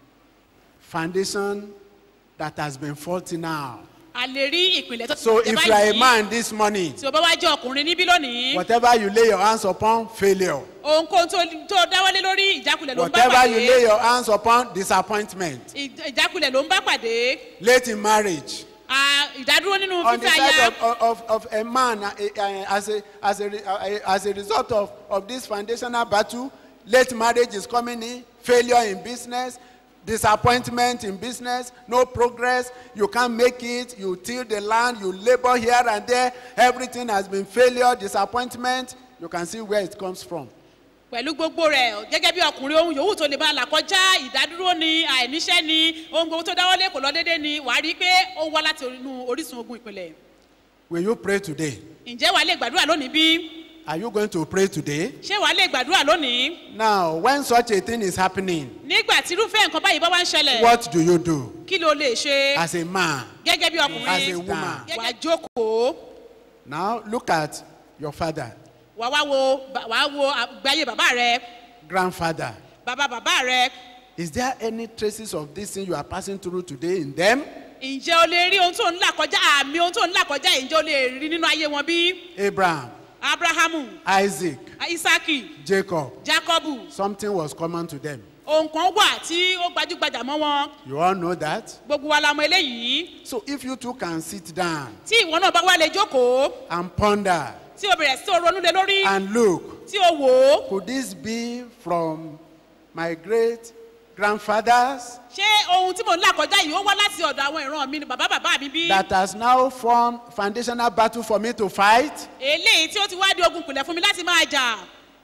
foundation that has been faulty now. a lè rí ìpìlẹ̀ tó ti So jẹ if you are a báyìí man this morning, tí o bá wá jẹ́ ọkùnrin níbí lónìí whatever you lay your hands upon, failure. ohunkóhun tó tó dáwọ́lé lórí ìjákulẹ̀ ló ń bá Whatever you lay pàdé your hands upon, disappointment. Ìj- ìjákulẹ̀ ló ń bá pàdé Late in marriage. Ah, ìdádúró nínú On the fífẹ́ aya side of, of, of a man uh, uh, as, a, as, a, uh, as a result of, of this foundational battle, late marriage is coming in, failure in business, disappointment in business, no progress, you can't make it, you till the land, you labor here and there, everything has been failure, disappointment. You can see where it comes from. pẹ̀lú gbogbo rẹ̀ gẹ́gẹ́ bí ọkùnrin ohun yòówù tó lè bá là kọjá ìdádúró ni àìníṣẹ́ ni ohun gbogbo tó dáwọ́lé kò lọ déédéé ni wàá rí i pé ó wá láti inú orísun ogun ìpìlẹ̀ Will you pray today? ǹjẹ́ wàá lè gbàdúrà lónìí bí Are you going to pray today? ṣé wàá lè gbàdúrà lónìí Now, when such a thing is happening, nígbà tí irúfẹ́ nǹkan báyìí bá wá ń ṣẹlẹ̀ what do you do kí ló lè ṣe as a man? gẹ́gẹ́ bí As a ọkùnrin woman. wàá jókòó Now, look at your father, wàá wá wo bà- wàá wo àgbáyé bàbá rẹ grandfather. bàbá bàbá rẹ Is there any traces of this thing you are passing through today in them? ǹjẹ́ o lè rí ohun tó ń là kọjá àmì ohun tó ń là kọjá yìí ǹjẹ́ o lè rí nínú ayé wọn bí Abraham, abrahamu Isaac, isaki Jacob, jacobu something was common to them. ohun kan wà tí ó gbajúgbajà mọ́ wọn You all know that? gbogbo wa la mọ eléyìí So, if you two can sit down tí ìwọ náà bá wá lè jókòó and ponder tí o bẹ̀rẹ̀ sí o ronú lé lórí and look, tí o wò ó could this be from my great grandfathers ṣé ohun tí mò ń là kọjá yìí ó wá láti ọ̀dọ̀ àwọn ìran mi ni bàbá bàbá mi bí that has now formed foundational battle for me to fight? eléyìí tí ó ti wá di ogun pìlẹ̀ fún mi láti máa jà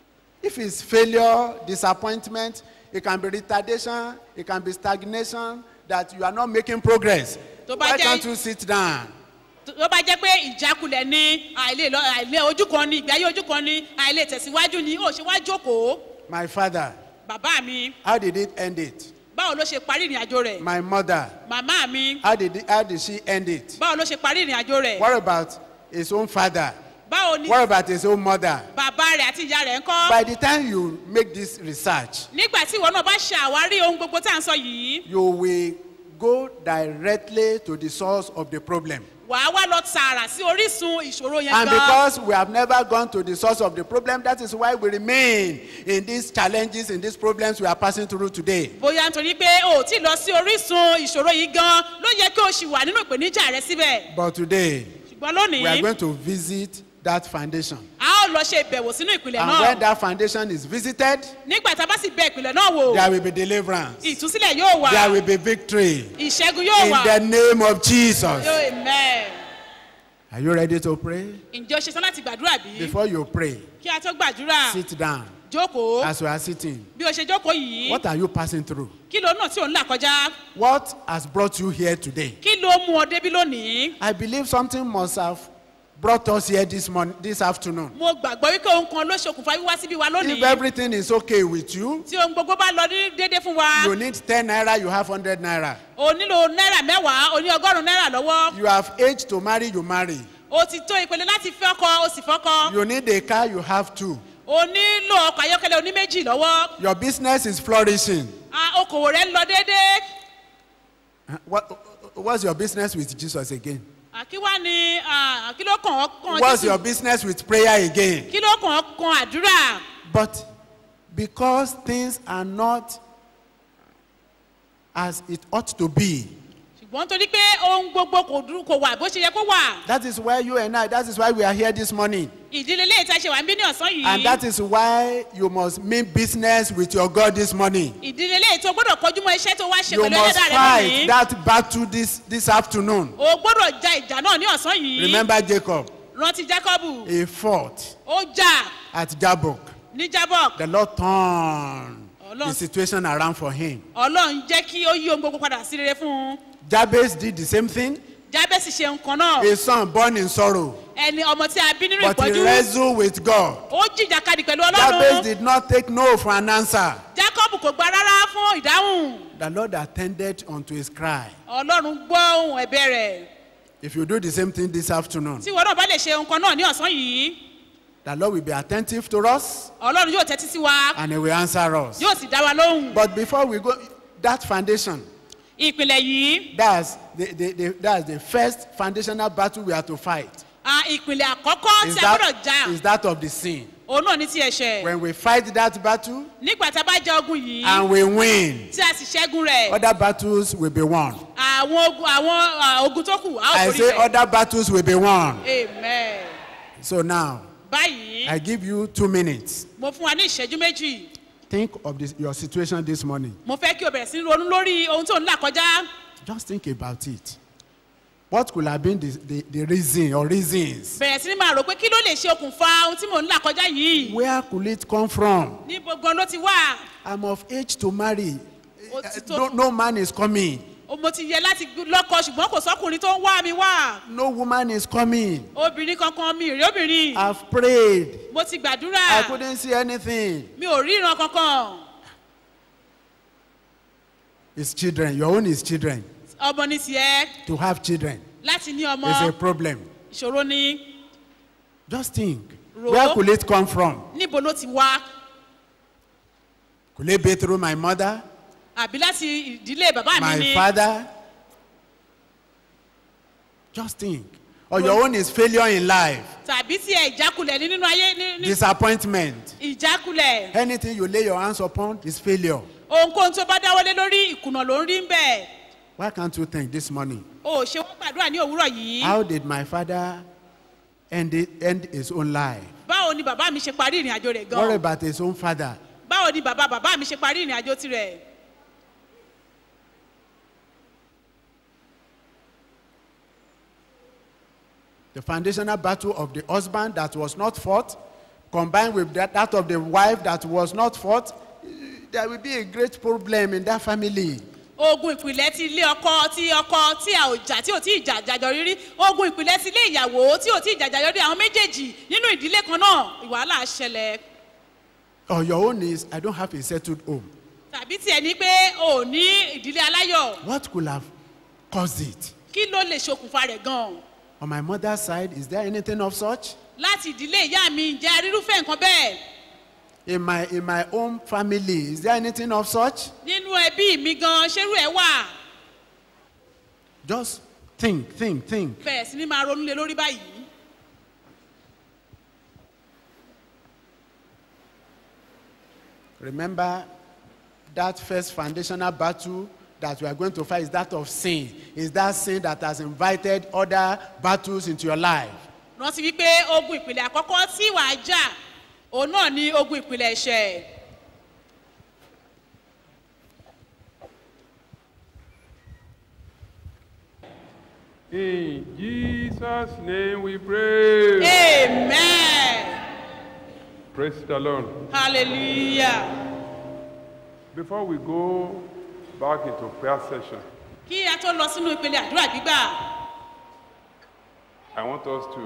If it's failure, disappointment, it can be retardation, it can be stagnation, that you are not making progress. Tó bá Why jẹ́- can't you sit down? tó bá jẹ́ pé ìjákulẹ̀ ni àìlè lọ àìlè ojú kan ni ìgbé ayé ojú kan ni àìlè tẹ̀síwájú ni ó ṣe wá jókòó My father, bàbá mi how did it end it? báwo ló ṣe parí ìrìn àjò rẹ̀ My mother, màmá mi how did, it, how did she end it? báwo ló ṣe parí ìrìn àjò rẹ̀ What about his own father? báwo ni What about his own mother? bàbá rẹ̀ àti ìyá rẹ̀ ń kọ́ By the time you make this research, nígbà tí ìwọ náà bá ṣe àwárí ohun gbogbo tá à ń sọ yìí you will go directly to the source of the problem. wàá wá lọ tààrà sí orísun ìṣòro yẹn And gan because we have never gone to the source of the problem, that is why we remain in these challenges, in these problems we are passing through today. bóyá nítorí pé o ò tí ì lọ sí orísun ìṣòro yìí gan ló yẹ kí o ṣì wà nínú ìpèníjà rẹ síbẹ̀ But today, ṣùgbọ́n we are lónìí going to visit that foundation. a ó lọ ṣe ìbẹ̀wò sínú ìpìlẹ̀ And náà when that foundation is visited, nígbà tá a bá sì bẹ ìpìlẹ̀ náà wò there will be deliverance. ìtúsílẹ̀ yóò wà There will be victory. ìṣẹ́gun yóò In wà the name of Jesus. amen. Are you ready to pray? ǹjẹ́ o ṣe tán láti gbàdúrà bí? Before you pray, kí a tó gbàdúrà sit down jókòó as we are sitting. bí o ṣe jókòó yìí What are you passing through? kí ló náà tí ò ń là kọjá What has brought you here today? kí ló mú ọ débí lónìí. I believe something must have brought us here this morning, this afternoon. mo gbàgbọ́ wípé ohun kan ló ṣokùnfà wíwá síbí wa If lónìí everything is okay with you, tí ohun gbogbo bá lọ ní déédé fún wa you need 10 naira, you have 100 naira. o nílò náírà mẹ́wàá o ní ọgọ́rùn-ún náírà lọ́wọ́ You have age to marry, you marry. o ti tó ìpele láti fẹ́ ọkọ o sì fọ́kọ You need a car, you have two. o nílò ọkọ̀ ayọ́kẹ́lẹ́ oní méjì lọ́wọ́ Your business is flourishing. Ah, okòwò rẹ̀ ń lọ déédé Uh, What, what's your business with Jesus again? Ah, kí wá ni ah, kí ló kàn ọ́ kan What's Jésù? your business with prayer again? kí ló kàn ọ́ kan àdúrà But because things are not as it ought to be, ṣùgbọ́n torí pé ohun gbogbo kò dúró kò wà bó ṣe yẹ kó wà that is why you and I, that is why we are here this morning. ìdílé ilé ìta ṣe wà ń bí ní ọ̀sán And that yìí is why you must mean business with your God this morning. ìdílé ilé ìta gbọ́dọ̀ kọjú mọ́ iṣẹ́ tó wá ṣe You pẹ̀lú must ẹlẹ́dàá rẹ fight lónìí that battle this, this afternoon. o gbọ́dọ̀ ja ìjà náà ní ọ̀sán yìí Remember Jacob, rántí jacob he fought ó jà at Jabbok. ní jabok The Lord turned the Ọlọ́run- situation around for him. ọlọ́run jẹ́ kí ó yí ohun gbogbo padà sí rere fún un Jabez did the same thing. jábẹ́sì ṣe nǹkan náà A son born in sorrow, ẹni ọmọ tí a bí nínú but he ìpọ́jú wrestled with God. ó jìjàkadì pẹ̀lú Jabez ọlọ́run did not take no for an answer. jacob kò gba rárá fún ìdáhùn The Lord attended unto his cry. ọlọ́run gbọ́ ohun ẹ̀bẹ̀ rẹ̀ If you do the same thing this afternoon, tí ìwọ náà bá lè ṣe nǹkan náà ní ọ̀sán yìí the Lord will be attentive to us ọlọ́run yóò tẹ́tí sí wa and he will answer us. yóò sì dá wa lóhùn But before we go, that foundation, ìpìlẹ̀ yìí that's the, the, the, that's the first foundational battle we have to fight. ah, ìpìlẹ̀ àkọ́kọ́ Is tí a gbọ́dọ̀ that, jà is that of the sin. òun náà ní ti ẹ̀ṣẹ̀ When we fight that battle nígbà tá a bá jẹ ogun yìí and we win, tí a sì ṣẹ́gun rẹ̀ other battles will be won. àwọn ogun àwọn ah, ogun tó kù a ó I borí say rẹ̀ other battles will be won. amen So now, báyìí I give you two minutes. mo fún wa ní ìṣẹ́jú méjì Think of this, your situation this morning. mo fẹ́ kí o bẹ̀rẹ̀ sí ní ronú lórí ohun tó ń là kọjá Just think about it. What could have been the, the, the reason or reasons? bẹ̀rẹ̀ sí ní máa rò pé kí ló lè ṣe okùnfà ohun tí mò ń là kọjá yìí Where could it come from? níbo gan ló ti wà I'm of age to marry. Ó ti tó- No, no man is coming. O- mo ti yẹ láti gbé- lọ́kọ ṣùgbọ́n kò sọ́kùnrin tó ń wá mi wá No woman is coming. obìnrin kankan mi ò rí obìnrin I've prayed. mo ti I gbàdúrà couldn't see anything. mi ò rí ìran kankan It's children. Your own is children. ọmọ ní tiẹ̀ To have children láti ní ọmọ is a problem. ìṣòro ní Just think. Ro. Where could it come from? níbo ló ti wá Could it be through my mother, àbí láti ìdílé bàbá mi my ni father? Just think. Or your own is failure in life, tàbí tiẹ̀ ìjákulẹ̀ ní nínú ayé ní- ní disappointment. ìjákulẹ̀ Anything you lay your hands upon is failure. ohunkóhun tó bá dáwọ́lé lórí ìkùnà ló ń rí ń bẹ̀ Why can't you think this morning? o ò ṣe wọ́n gbàdúrà ní òwúrọ̀ yìí How did my father end, it, end his own life? báwo ni bàbá mi ṣe parí ìrìn àjò rẹ̀ What gan about his own father? báwo ni bàbá bàbá mi ṣe parí ìrìn àjò tirẹ̀ The foundational battle of the husband that was not fought, combined with that, that of the wife that was not fought, eh, there will be a great problem in that family. ogun ìpìlẹ̀ ti ilé ọkọ tí ọkọ tí a ò jà tí ò tí ì jà jàjọ rírí ogun ìpìlẹ̀ ti ilé ìyàwó tí ò tí ì jà jàjọ rírí àwọn méjèèjì nínú ìdílé kan náà ìwàhálà ṣẹlẹ̀ Or your own is, I don't have a settled home. tàbí tiẹ̀ ní pé o ò ní ìdílé aláyọ̀ What could have caused it? kí ló lè ṣokùnfà rẹ̀ gan On my mother's side, is there anything of such? láti ìdílé ìyá mi ǹjẹ́ arírúfẹ́ nǹkan bẹ́ẹ̀ In my, in my own family, is there anything of such? nínú ẹbí mi gan ṣerú ẹ̀ wà Just think, think, think. bẹ̀rẹ̀ sí ni máa ronú lé lórí báyìí Remember that first foundational battle that we are going to fight is that of sin. Is that sin that has invited other battles into your life? rántí wípé ogun ìpìlẹ̀ àkọ́kọ́ tí wàá jà òun náà ni ogun ìpìlẹ̀ ẹ̀ṣẹ̀ In Jesus' name we pray. amen Praise the Lord. hallelujah Before we go back into prayer session, kí a tó lọ sínú ìpele àdúrà gbígbà I want us to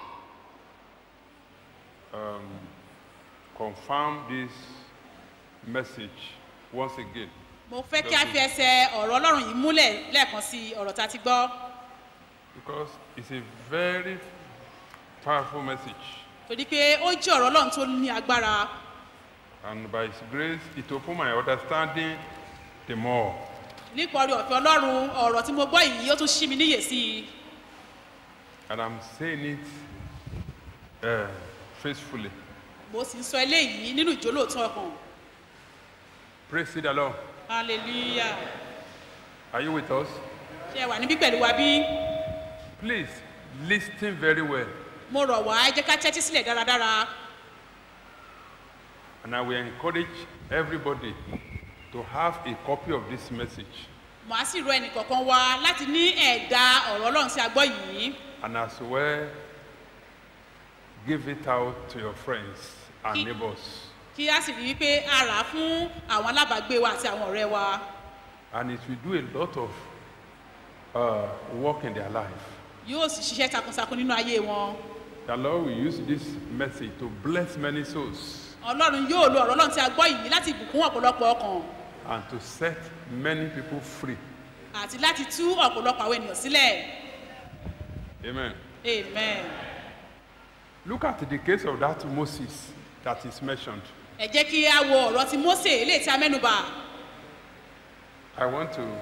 um, confirm this message once again. mo fẹ́ kí a fi ẹsẹ̀ ọ̀rọ̀ ọlọ́run yìí múlẹ̀ lẹ́ẹ̀kan sí ọ̀rọ̀ tá a ti gbọ́ Because it's a very powerful message. torí pé ó jẹ́ ọ̀rọ̀ ọlọ́run tó ní agbára And by His grace, it opened my understanding the more. nípa orí ọ̀fẹ́ ọlọ́run ọ̀rọ̀ tí mo gbọ́ yìí ó tún ṣí mi níyè sí i And I'm saying it uh, faithfully. mo sì ń sọ eléyìí nínú ìjólóòtọ́ ọkàn Praise the Lord. hallelujah Are you with us? ṣe ẹ wà níbí pẹ̀lú wa bí Please listen very well. mo rọ̀ wá ẹ jẹ́ ká tẹ́tí sílẹ̀ dáradára And I will encourage everybody to have a copy of this message. màá sì rọ ẹnìkọ̀ọ̀kan wa láti ní ẹ̀dà ọ̀rọ̀ ọlọ́run sí agbọ́ yìí And as well, give it out to your friends and Ki- neighbors. kí a sì rí i pé a rà á fún àwọn alábàágbé wa àti àwọn ọ̀rẹ́ wa And it will do a lot of uh, work in their life. yóò sì ṣiṣẹ́ takuntakun nínú ayé wọn The Lord will use this message to bless many souls ọlọ́run yóò lo ọ̀rọ̀ ọlọ́run tí a gbọ́ yìí láti bùkún ọ̀pọ̀lọpọ̀ ọkàn and to set many people free. àti láti tú ọ̀pọ̀lọpọ̀ àwọn ènìyàn sílẹ̀ Amen. amen Look at the case of that Moses that is mentioned. ẹ jẹ́ kí a wo ọ̀rọ̀ ti mose eléyìí tí a mẹ́nuba I want to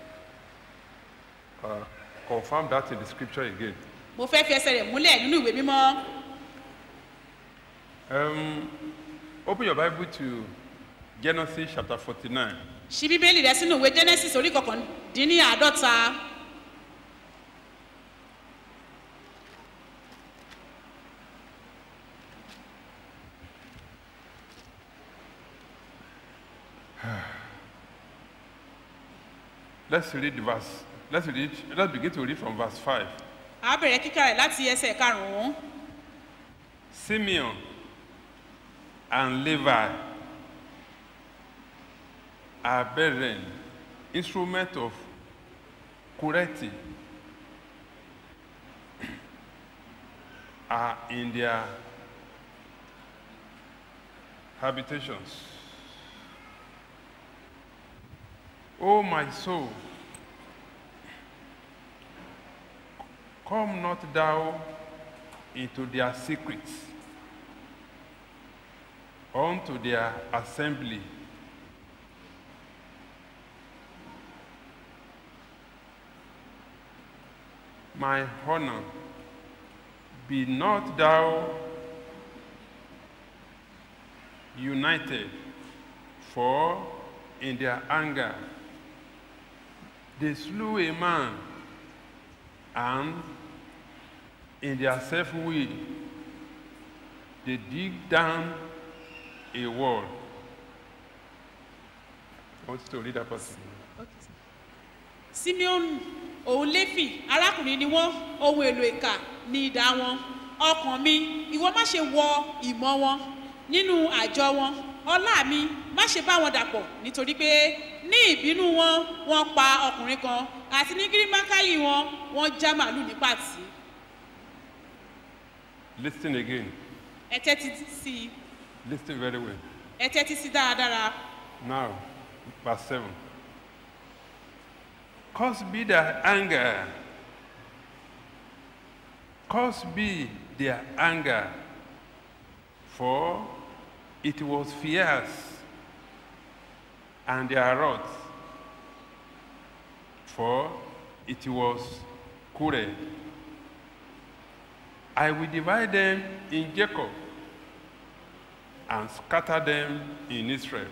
uh, confirm that in the scripture again. mo fẹ́ fi ẹsẹ̀ rẹ̀ múlẹ̀ nínú ìwé mímọ́ Um, open your Bible to Genesis chapter 49. ṣí bíbélì rẹ sínú ìwé genesis orí kọkàndínláàádọ́ta Let's read the verse. Let's read. Let's begin to read from verse 5. a bẹ̀rẹ̀ kíkà rẹ̀ láti ẹsẹ̀ karùn-ún Simeon and Levi are brethren, instrument of Kureti are in their habitations. O my soul, come not thou into their secrets, unto their assembly. My honor, be not thou united, for in their anger they slew a man, and in their self will they dig down a wall. I want you to read that person. simeon òun léfì arákùnrin ni wọn ohun èlò ìkà ní ìdá wọn ọkàn mi ìwọ má ṣe wọ ìmọ̀ wọn nínú àjọ wọn ọlá mi má ṣe bá wọn dàpọ̀ nítorí pé ní ìbínú wọn wọn pa ọkùnrin kan àti ní gírímákàyì wọn wọn já màálù ní pàtì Listen again. ẹ tẹ́tí sí i Listen very well. ẹ tẹ́tí sí dáradára Now, verse 7. Cause be their anger. Cause be their anger. For it was fierce, and their wrath. For it was cruel. I will divide them in Jacob and scatter them in Israel.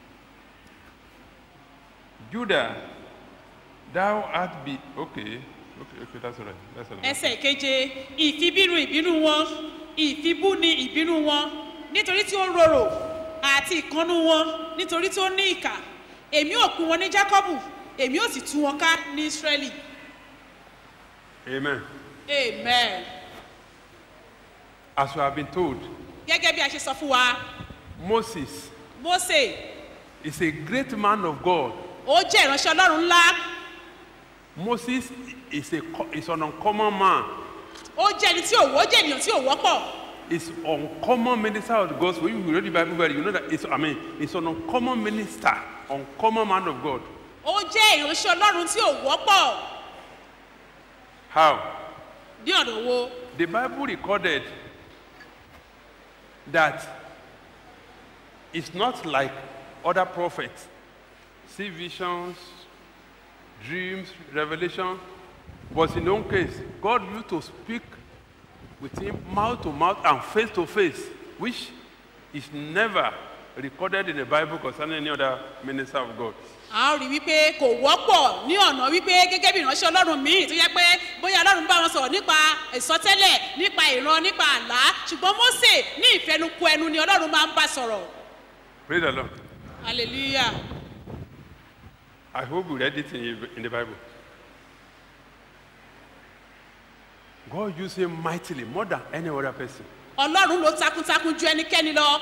Judah, thou art be okay. Okay, okay, that's all right. That's all right. ẹsẹ̀ keje ìfibínú ìbínú wọn ìfibú ni ìbínú wọn nítorí tí ó rorò àti ìkánú wọn nítorí tí ó ní ìkà èmi ò pín wọn ní jákọ́bù èmi ò sì tú wọn ká ní ísírẹ́lì Amen. amen As we have been told, gẹ́gẹ́ bí a ṣe sọ fún wa Moses mose is a great man of God. ó jẹ́ ìránṣẹ́ ọlọ́run ńlá Moses is, a, co- is an uncommon man. ó jẹ́ ẹni tí ò wọ́ ó jẹ́ ènìyàn tí ò wọ́pọ̀ He's uncommon minister of the gospel. If you read the Bible well, you know that it's, I mean, it's an uncommon minister, uncommon man of God. ó jẹ́ ìránṣẹ́ ọlọ́run tí ò wọ́pọ̀ How? ní ọ̀nà wo The Bible recorded that it's not like other prophets. See visions, dreams, revelation. But in his own case, God used to speak with him mouth to mouth and face to face, which is never recorded in the Bible concerning any other minister of God. a ó rí wípé kò wọ́pọ̀ ní ọ̀nà wípé gẹ́gẹ́ bí ìránṣẹ́ ọlọ́run míì tó yẹ pé bóyá ọlọ́run bá wọn sọ̀rọ̀ nípa ìsọtẹ́lẹ̀ nípa ìran nípa àlá ṣùgbọ́n mose ní ìfẹnukù ẹnu ni ọlọ́run máa ń bá sọ̀rọ̀ Praise the Lord. hallelujah I hope you read it in, in the Bible. God used him mightily, more than any other person. ọlọ́run ló takuntakun ju ẹnikẹ́ni lọ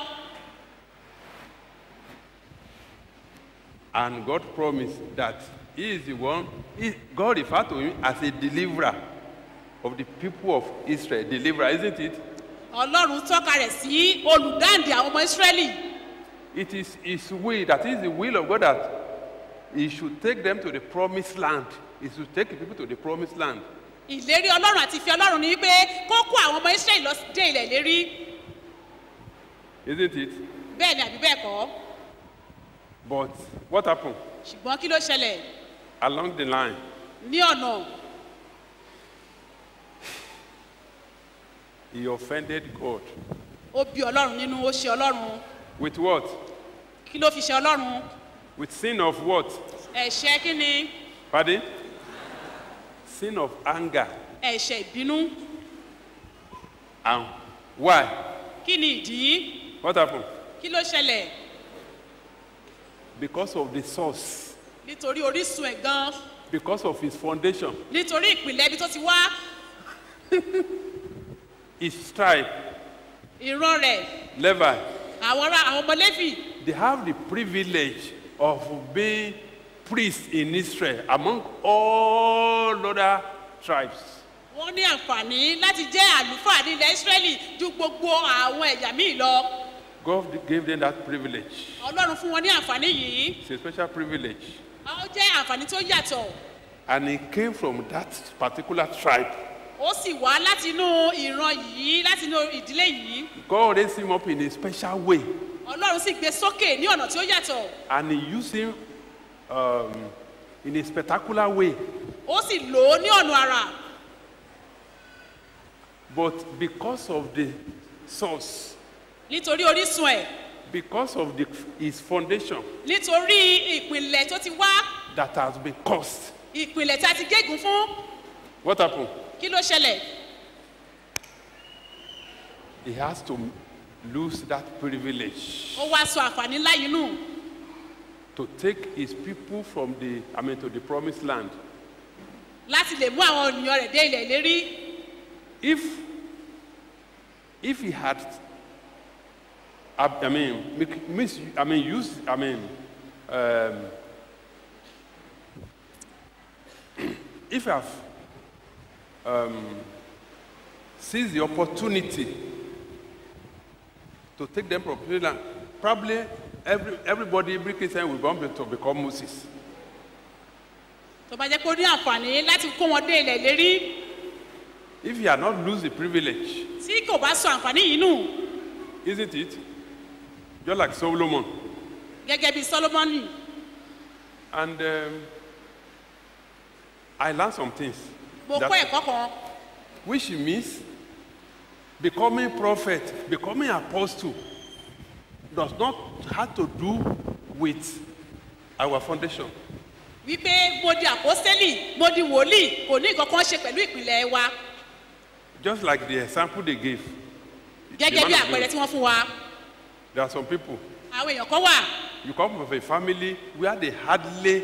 And God promised that He is the one, he, God referred to him as a deliverer of the people of Israel. Deliverer, isn't it? ọlọ́run tọ́ka rẹ̀ sí olùdáǹdè àwọn ọmọ ìsírẹ́lì It is His will, that is the will of God that He should take them to the promised land. He should take the people to the promised land. ìlérí ọlọ́run àti ìfẹ́ ọlọ́run ni wípé kó kó àwọn ọmọ ìsírẹ́lì lọ dé ilẹ̀ ìlérí Isn't it? bẹ́ẹ̀ ni àbí bẹ́ẹ̀ kọ́ But what happened? ṣùgbọ́n kí ló ṣẹlẹ̀ Along the line, ní ọ̀nà He offended God. ó bí ọlọ́run nínú ó ṣe ọlọ́run With what? kí ló fi ṣe ọlọ́run With sin of what? ẹ̀ṣẹ̀ kí ni Pardon? Sin of anger. ẹ̀ṣẹ̀ ìbínú And why? kí ni ìdí What happened? kí ló ṣẹlẹ̀ Because of the source, nítorí orísun ẹ̀ gan because of his foundation, nítorí ìpìlẹ̀ ibi tó ti wá his tribe, ìran rẹ̀ Levi, àwọn ará àwọn ọmọ lẹ́fì they have the privilege of being priests in Israel among all other tribes. wọ́n ní àǹfààní láti jẹ́ àlùfáà ní ilẹ̀ ìsírẹ́lì ju gbogbo àwọn ẹ̀yà míì lọ God gave them that privilege. ọlọ́run fún wọn ní àǹfààní yìí It's a special privilege. ó jẹ́ àǹfààní tó yàtọ̀ And he came from that particular tribe. ó sì wá láti inú ìran yìí láti inú ìdílé yìí God raised him up in a special way. ọlọ́run sì gbé sókè ní ọ̀nà tí ó yàtọ̀ And he used him um, in a spectacular way. ó sì lò ó ní ọ̀nà àrà But because of the source, nítorí orísun ẹ̀ because of the, his foundation nítorí ìpìlẹ̀ tó ti wá that has been caused, ìpìlẹ̀ tí a ti gégùn fún what happened? kí ló ṣẹlẹ̀ He has to lose that privilege ó wá sọ àǹfààní ńlá yìí nù to take his people from the, I mean, to the promised land. láti lè mú àwọn ènìyàn rẹ̀ dé ilẹ̀ ìlérí If, if he had, I, I mean, make- mis, I mean, use, I mean, um, if I've um, seized the opportunity to take them from the land, probably every, everybody, every Christian will want to become Moses. tó bá jẹ́ pé ó ní àǹfààní láti kó wọn dé ilẹ̀ ìlérí If he had not lose the privilege, tí kò bá sọ àǹfààní yìí nù isn't it? Just like Solomon. gẹ́gẹ́ bí solomoni And um, I learned some things. mo that- kọ́ ẹ̀kọ́ kan which means becoming prophet, becoming apostle does not have to do with our foundation. wípé mo di àpọ́sẹ́lì mo di wòlíì kò ní nǹkan kan ṣe pẹ̀lú ìpìlẹ̀ wa Just like the example they gave. gẹ́gẹ́ The bí man of àpẹẹrẹ God. tí wọ́n fún wa There are some people, àwọn èèyàn kan wà you come from a family where they hardly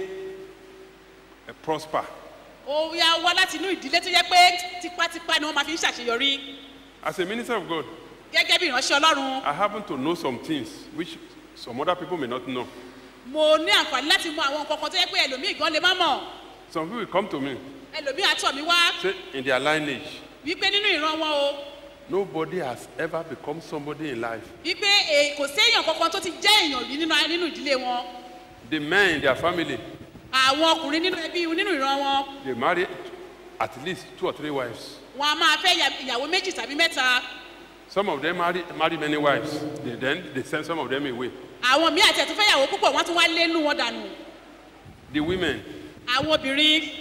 uh, prosper. ó yá wá láti inú ìdílé tó yẹ pé tipátipá ni wọ́n máa fi ń ṣàṣeyọrí As a minister of God, gẹ́gẹ́ bí ìránṣẹ́ ọlọ́run I happen to know some things which some other people may not know. mo ní àǹfààní láti mọ àwọn nǹkan kan tó yẹ pé ẹlòmíì gan lè má mọ̀ Some people will come to me, ẹlòmíì àtọ̀ mi wá say, in their lineage, wípé nínú ìran wọn o nobody has ever become somebody in life. wípé èè- kò séèyàn kankan tó ti jẹ́ èèyàn rí nínú nínú ìdílé wọn The men in their family, àwọn ọkùnrin nínú ẹbí nínú ìran wọn they marry at least two or three wives. wọn a máa fẹ́ ya- ìyàwó méjì tàbí mẹ́ta Some of them marry, marry many wives. They, then they send some of them away. àwọn míì àti ẹ̀tún fẹ́ ìyàwó púpọ̀ wọ́n tún wá lé nú wọn dànù The women, àwọn obìnrin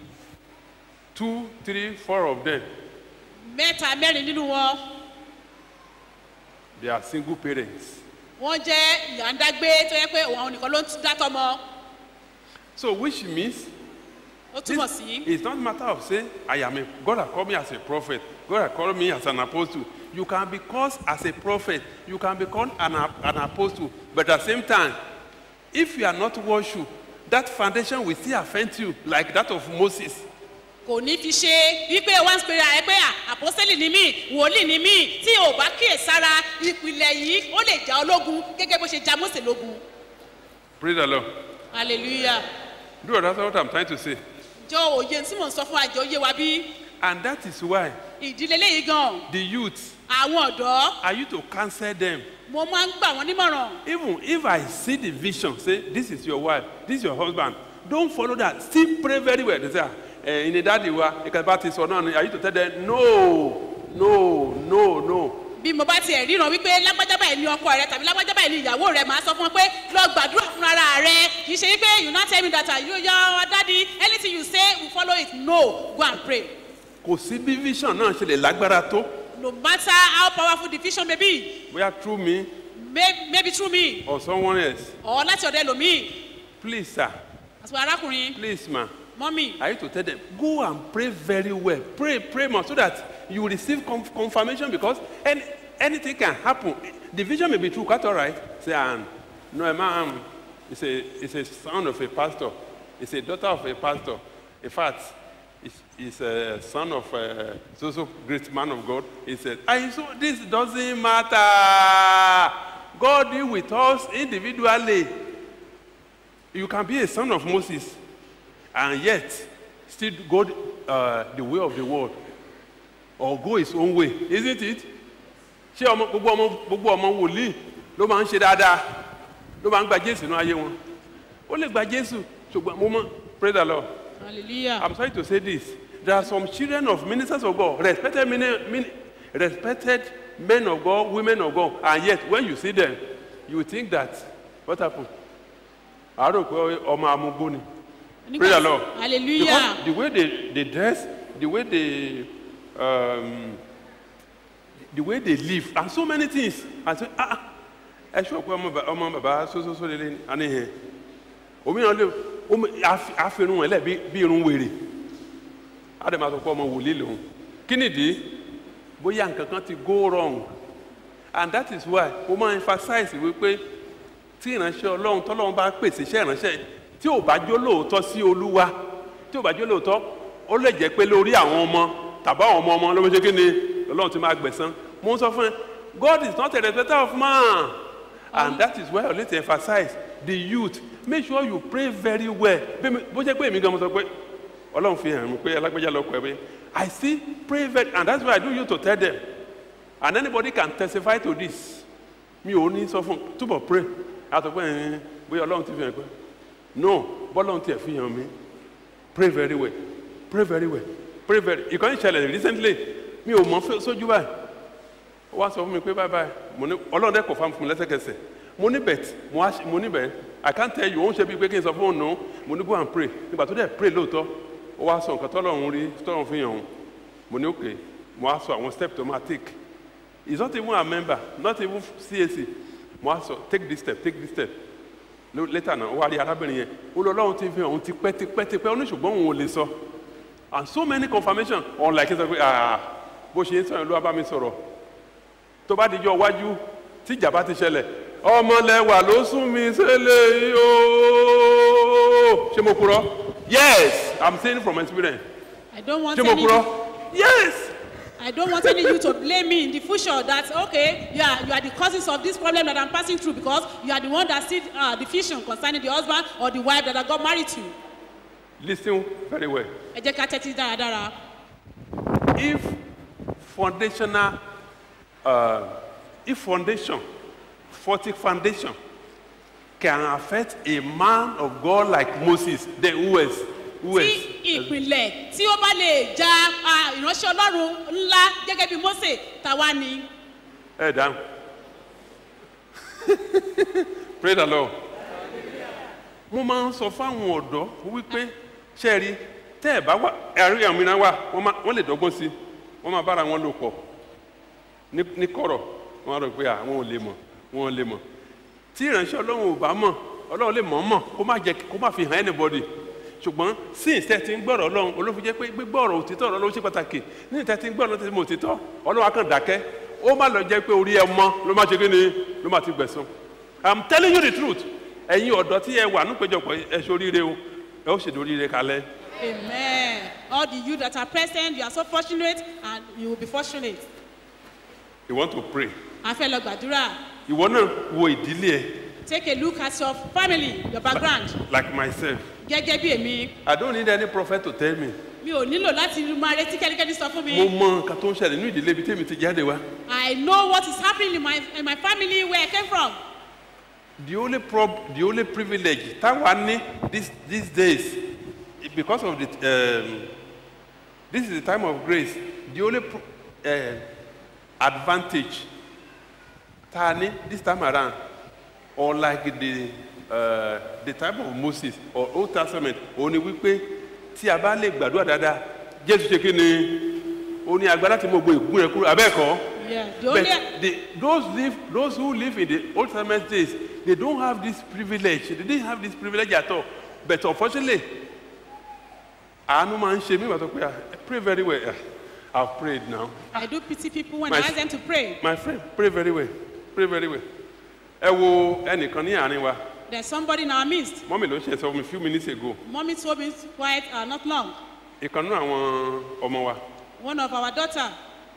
two, three, four of them, mẹ́ta mẹ́rin nínú wọn they are single parents. wọ́n jẹ́ ìyá ń dágbé tó yẹ pé òun nìkan ló ń tún dátọ́ mọ́ So which means ó túmọ̀ this sí it's not matter of saying I am a God has called me as a prophet. God has called me as an apostle. You can be called as a prophet. You can be called an, ap- an apostle. But at the same time, if you are not worship, that foundation will still affect you like that of Moses. kò ní fi ṣe wípé wọ́n ń pera ẹ pé à, àpọ́sẹ́lì ni mí wòlíì ni mí tí ò bá kíyè sára ìpìlẹ̀ yìí ó lè já ológun gẹ́gẹ́ bó ṣe já mọ́sẹ̀ lógun Praise the Lord. hallelujah Do you understand what I'm trying to say? jọ òye tí mò ń sọ fún àjọ òye wa bí And that is why ìdílé léyìí gan the youth, àwọn ọ̀dọ́ are you to counsel them? mo máa ń gbà wọ́n nímọ̀ràn Even if I see the vision, say, this is your wife, this is your husband, don't follow that. Still pray very well. They say, "Ah, eh, in the daddy, about this or no, are you to tell them, no, no, no, no. bí mo bá tiẹ̀ ríran wípé lágbájá báyìí ni ọkọ rẹ tàbí lágbájá báyìí ni ìyàwó rẹ máa sọ fún ọ pé lọ gbàdúrà fún ara rẹ kì í ṣe wípé you no tell me that you your daddy anything you say we follow it no go and pray Kò sí bí vision náà ṣe lè lágbára tó. no matter how powerful the vision may be Bóyá through me may, maybe through me or someone else. or láti ọ̀dọ̀ ẹlòmíì Please, sir, àti arákùnrin please, ma. mọ́mì I need to tell them, go and pray very well. Pray, pray more so that you will receive conf- confirmation because any, anything can happen. The vision may be true, quite all right. Say, um, no, a man is a, is a son of a pastor, it's a daughter of a pastor. In fact, it's, it's a son of a so so great man of God. He said, and so this doesn't matter. God deal with us individually. You can be a son of Moses and yet still go uh, the way of the world or go his own way isn't it ṣé ọmọ gbogbo ọmọ gbogbo ọmọ wòlíì ló máa ń ṣe dáadáa ló máa ń gba jésù náà ayé wọn ó lè gba jésù ṣùgbọ́n mo mọ pray the lord hallelujah i'm sorry to say this there are some children of ministers of god respected mini, mini, respected men of god women of god and yet when you see them you think that what happen àárò pé ọmọ amúgbó ni. Praise the Lord. hallelujah Because the way they, they dress, the way they, um, the way they live, and so many things. And say, ah, ah, ẹ ṣọ́ pé ọmọ bàbá ọmọ bàbá sósósó lélẹ̀ ní àní hẹ̀. Òmíràn lè omi- àfi- àfihàn ẹ̀ lẹ̀ bí bí irun wèrè. Á dẹ̀ máa sọ pé ọmọ wòlíì lòun. Kí nìdí? Bóyá nǹkan kan ti go wrong. And that is why mo máa emphasize wípé tí ìránṣẹ́ ọlọ́run tọ́lọ́run bá pèsè iṣẹ́ ìránṣẹ́ tí ò bá jó lóòótọ́ sí olúwa tí ò bá jó lóòótọ́ ó lè jẹ́ pé lórí àwọn ọmọ tàbí àwọn ọmọ ọmọ ló ń ṣe kí ni ọlọ́run ti máa gbẹ̀san mo ń sọ fún ẹ God is not a respecter of man and that is why I need to emphasize the youth make sure you pray very well Bí mi- bó jẹ́ pé èmi gan mo sọ pé ọlọ́run fi hàn mí pé alágbèjà lọ́kọ̀ ẹ̀ pé I still pray very and that's why I do you to tell them and anybody can testify to this mi ò ní sọ fún túbọ̀ pray àtọ̀pẹ́ ẹ̀yìn bóyá ọlọ́run ti fi hàn pé no bọ́lọ́run tiẹ̀ fi hàn mí pray very well pray very well pray very ìkànnì ìṣẹ̀lẹ̀ recently mi ò mọ̀ fẹ́- sójú báyìí ó wá sọ fún mi pé bye bye mo ní ọlọ́run dẹ́ kọ̀ fáwọn fún mi lẹ́sẹ̀kẹsẹ̀ mo ní bẹ̀t mo á ṣe- mo ní bẹ̀t I can't tell you ó ń ṣe bíi pé kí n sọ fún òun nù mo ní go and pray nígbà tó dẹ̀ pray lóòótọ́ ó wá sọ nǹkan tọ́lọ́run rí tọ́lọ́run fi hàn òun mo ní okay mo á sọ àwọn step tó máa take He's not even a member, not even CAC. Mo á sọ, take this step, take this step. Ló- létà náà ó wá rí arábìnrin yẹn ó lọ ọlọ́run ti fi hàn òun ti pẹ́ ti pẹ́ ti pẹ́ ó ní ṣùgbọ́n òun ò lè sọ and so many confirmation ọ̀n like sọ pé ah bó ṣe ń sọ̀rọ̀ ló wá bá mi sọ̀rọ̀ tó bá dijọ́ iwájú tí ìjà bá ti ṣẹlẹ̀ ọmọlẹ́wà ló sún mi sílẹ̀ yìí ooo ṣé mo kúrọ́ yes i'm saying from experience I don't want ṣé mo any kúrọ́ yes I don't want any you to blame me in the future that okay you are you are the causes of this problem that I'm passing through because you are the one that see uh, the vision concerning the husband or the wife that I got married to. listen very well Ẹ jẹ́ ká tẹ́tí dáradára. if foundational uh, if foundation faulty foundation can affect a man of God like Moses then who else who Tí else ìpìlẹ̀ tí ó bá lè ja ah, ìránṣẹ́ Ọlọ́run ńlá gẹ́gẹ́ bí Mósè tàwa ni. ẹ dáhùn pray the lord mo máa ń sọ fáwọn ọ̀dọ́ wípé ṣe rí tẹ́ ẹ̀ bá wà ẹ̀rí àwọn mìíràn wà wọ́n máa- wọ́n lè dọ́gbọ́n sí i wọ́n máa bára wọn lò pọ̀ ní ní kọ̀rọ̀ wọ́n á rò pé àwọn ò lè mọ̀ wọ́n ò lè mọ̀ tí ìránṣẹ́ ọlọ́run ò bá mọ̀ ọlọ́run lè mọ̀ ọ́ mọ̀ kó má jẹ́ kó má fi hàn anybody ṣùgbọ́n sí ìtẹ́ ti ń gbọ́rọ̀ ọlọ́run olófin jẹ́ pé gbígbọ́ ọ̀rọ̀ òtítọ́ ọ̀rọ̀ ló ṣe pàtàkì ní ìtẹ́ ti ń gbọ́rọ̀ lọ́tẹ́ mọ̀ òtítọ́ ọlọ́run á kàn dákẹ́ ó má lọ jẹ́ pé orí ẹ mọ́ ló má ṣe kí ni ló má ti gbẹ̀sán i'm telling you the truth ẹ̀yin ọ̀dọ́ tí ẹ wà nípéjọpọ̀ ẹ ṣe oríire o ẹ ó ṣèdè oríire kalẹ̀ Amen. All the you that are present you are so fortunate and you will be fortunate. you want to pray A fẹ́ lọ gbàdúrà. ìwọ náà wo ìdílé ẹ Take a look at your family, your background. like myself Gẹ́gẹ́ bí èmi, i don't need any prophet to tell me mi ò nílò láti máa retí kẹ́nikẹ́ni sọ fún mo mi. mọ nǹkan tó ń ṣẹlẹ̀ nínú ìdílé ibi tèmi ti jáde wá I know what is happening in my in my family where I came from. the only prob the only privilege táwa ní these these days because of the um, this is the time of grace the only pro, uh, advantage tá a ní this time around unlike the uh, the time of Moses or Old Testament òun ni wípé tí a bá lè gbàdúrà dáadáa Jésù ṣe kí ni ó ní agbára tí mo gbé ìgún rẹ kúrò abẹ́ẹ̀kọ́. Yeah, the But only the, those live, those who live in the Old Testament days, they don't have this privilege. They didn't have this privilege at all. But unfortunately, àánú máa ń ṣe mí wà tó pé ah, pray very well. Ah, I've prayed now. I do pity people when My- I ask them to pray. My friend, pray very well. Pray very well. Ẹ wo ẹnìkan ní àárín wa. There's somebody in our midst. Mọ́mì ló ṣe sọ fún mi few minutes ago. Mommy told me quite uh, not long. Ìkan nínú àwọn ọmọ wa. One of our daughter,